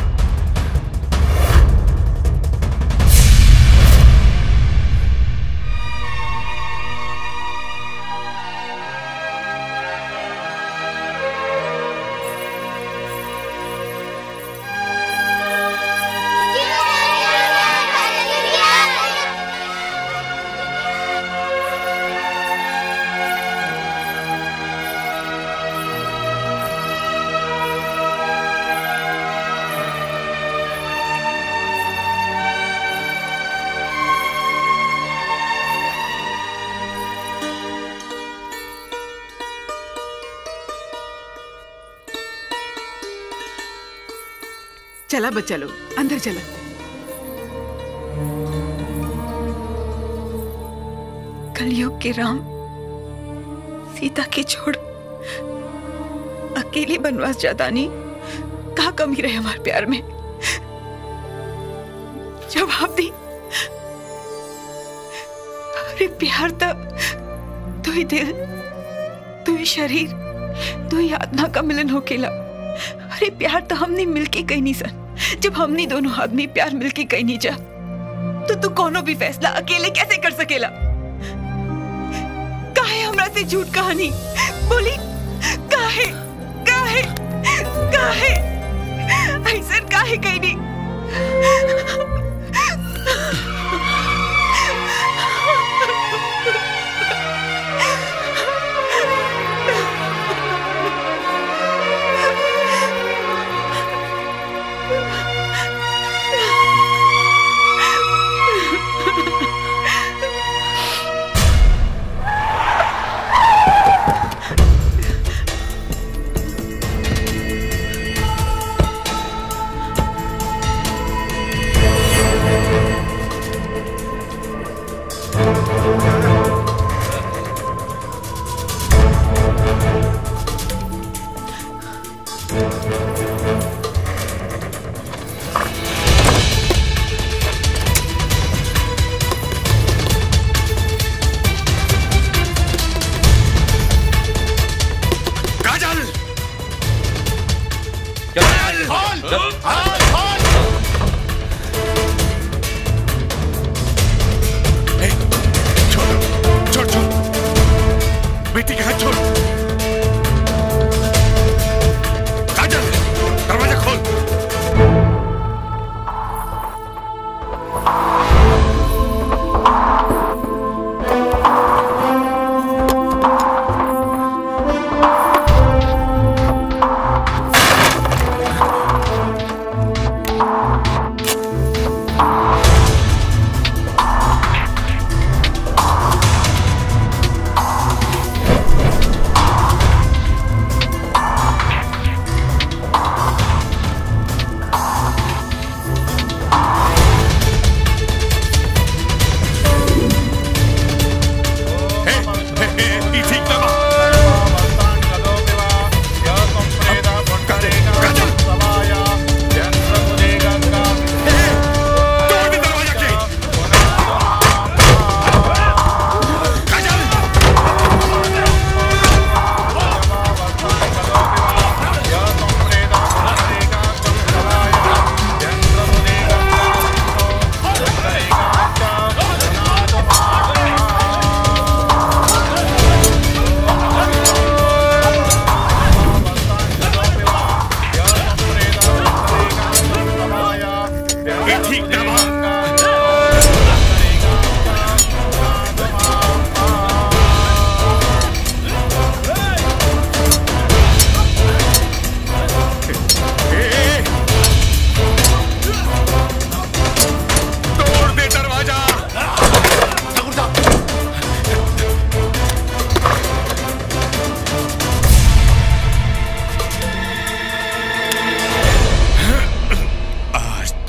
चला बच्चा लोग अंदर चला कलयुग के राम सीता के छोड़ अकेले बनवास जाता नहीं कहा कमी रहे हमारे प्यार में जवाब दी अरे प्यार तब तू ही दिल तू ही शरीर तू ही आत्मा का मिलन होकेला अरे प्यार तो हमने मिलके कहीं नहीं सन जब हमने दोनों आदमी प्यार मिलके कहीं नहीं जा तो तू कोनो भी फैसला अकेले कैसे कर सकेला काहे हमरा से झूठ कहानी बोली काहे काहे काहे ऐसा काहे कहीं नहीं काजल छोड़ छोड़ बेटी के हाथ छोड़ काजल दरवाजा खोल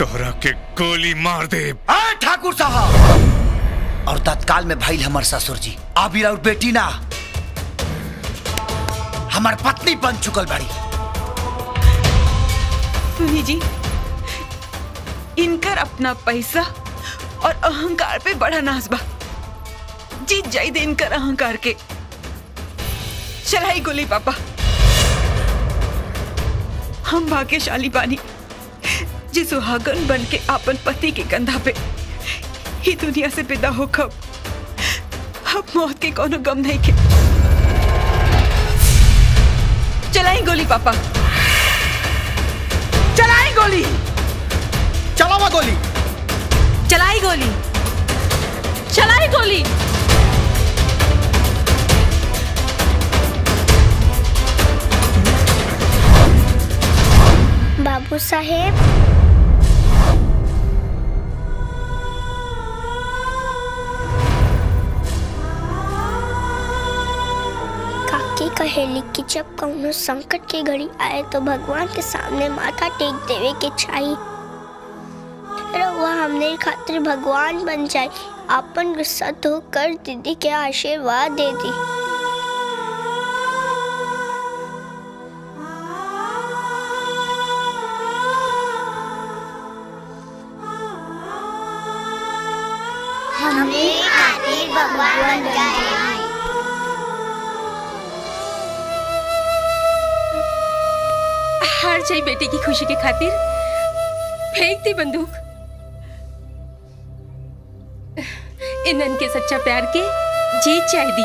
तोहरा के गोली मार दे आ ठाकुर साहब और तत्काल में भाई हमार ससुर जी आबिर और बेटी ना हमार पत्नी बन चुकल बाड़ी सुनी जी इनकर अपना पैसा और अहंकार पे बड़ा नाज बा जीत जाई दे इनकर अहंकार के चलाई गोली पापा हम भाग्यशाली बानी जी सुहागन बन के आपन पति के कंधा पे ही दुनिया से पैदा हो कब अब मौत के कोनो गम नहीं के चलाई गोली पापा चलाई गोली चलावा गोली चलाई गोली चलाई गोली बाबू साहेब काकी कहेली कि जब कौनो संकट की घड़ी आए तो भगवान के सामने माथा टेक देवे के चाहिए रउआ हमने खातिर भगवान बन जाए आपन गुस्सा तो कर दीदी के आशीर्वाद दे दी हमने खातिर भगवान बन जाए हार जाई बेटी की खुशी के खातिर फेंक दी बंदूक इनन के सच्चा प्यार के जीत चाह दी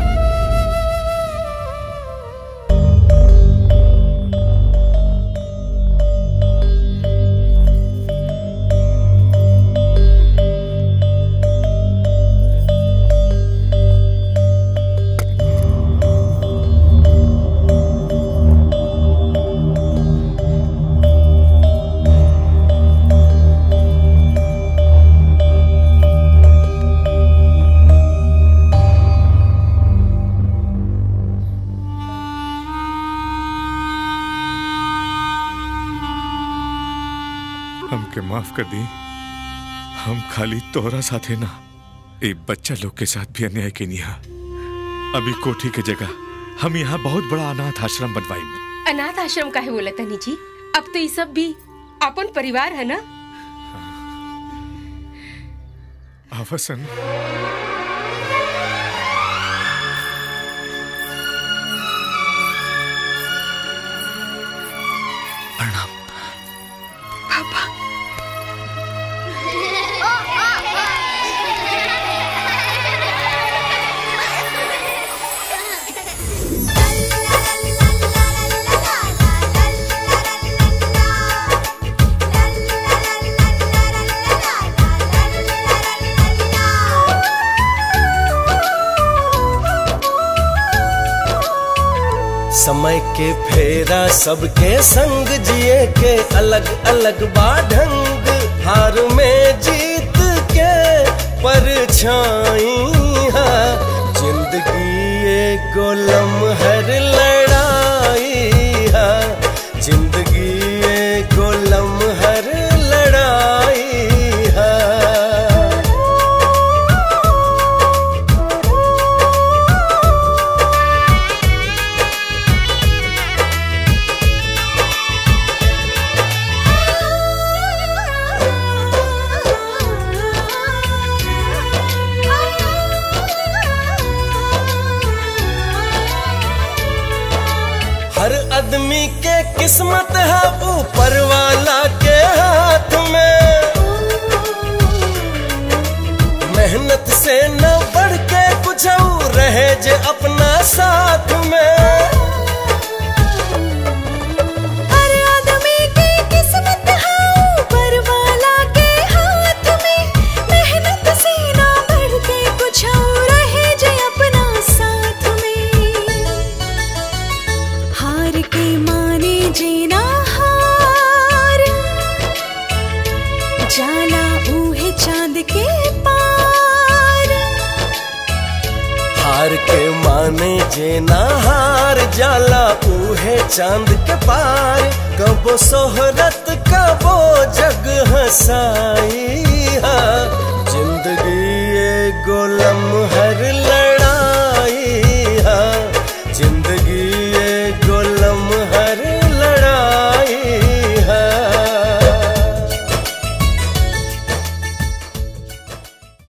हमके माफ कर दी हम खाली तोहरा साथे ना एक बच्चा लोग के साथ भी अन्याय के निहा अभी कोठी के जगह हम यहाँ बहुत बड़ा अनाथ आश्रम बनवाई अनाथ आश्रम का है बोला तनी जी अब तो ये सब भी अपन परिवार है ना आवसन पापा समय के फेरा सबके संग जिए के अलग अलग बाढंग हार में जीत के परछाई है जिंदगी एगो लम्हर लड़ाई है जिंदगी एगो लम्हर लड़ाई है हर आदमी के किस्मत है ऊपर वाला के हाथ में मेहनत से न बढ़ के कुछ और रहे जे अपना साथ में हर आदमी की किस्मत है ऊपर वाला के हाथ में मेहनत से ना बढ़ के कुछ और रहे जे अपना साथ में हार के माने जीना हार जाला ऊहे चांद के पार हार के माने जे ना हार जाला उहे चांद के पार कबो सोहरत कबो जग कसाई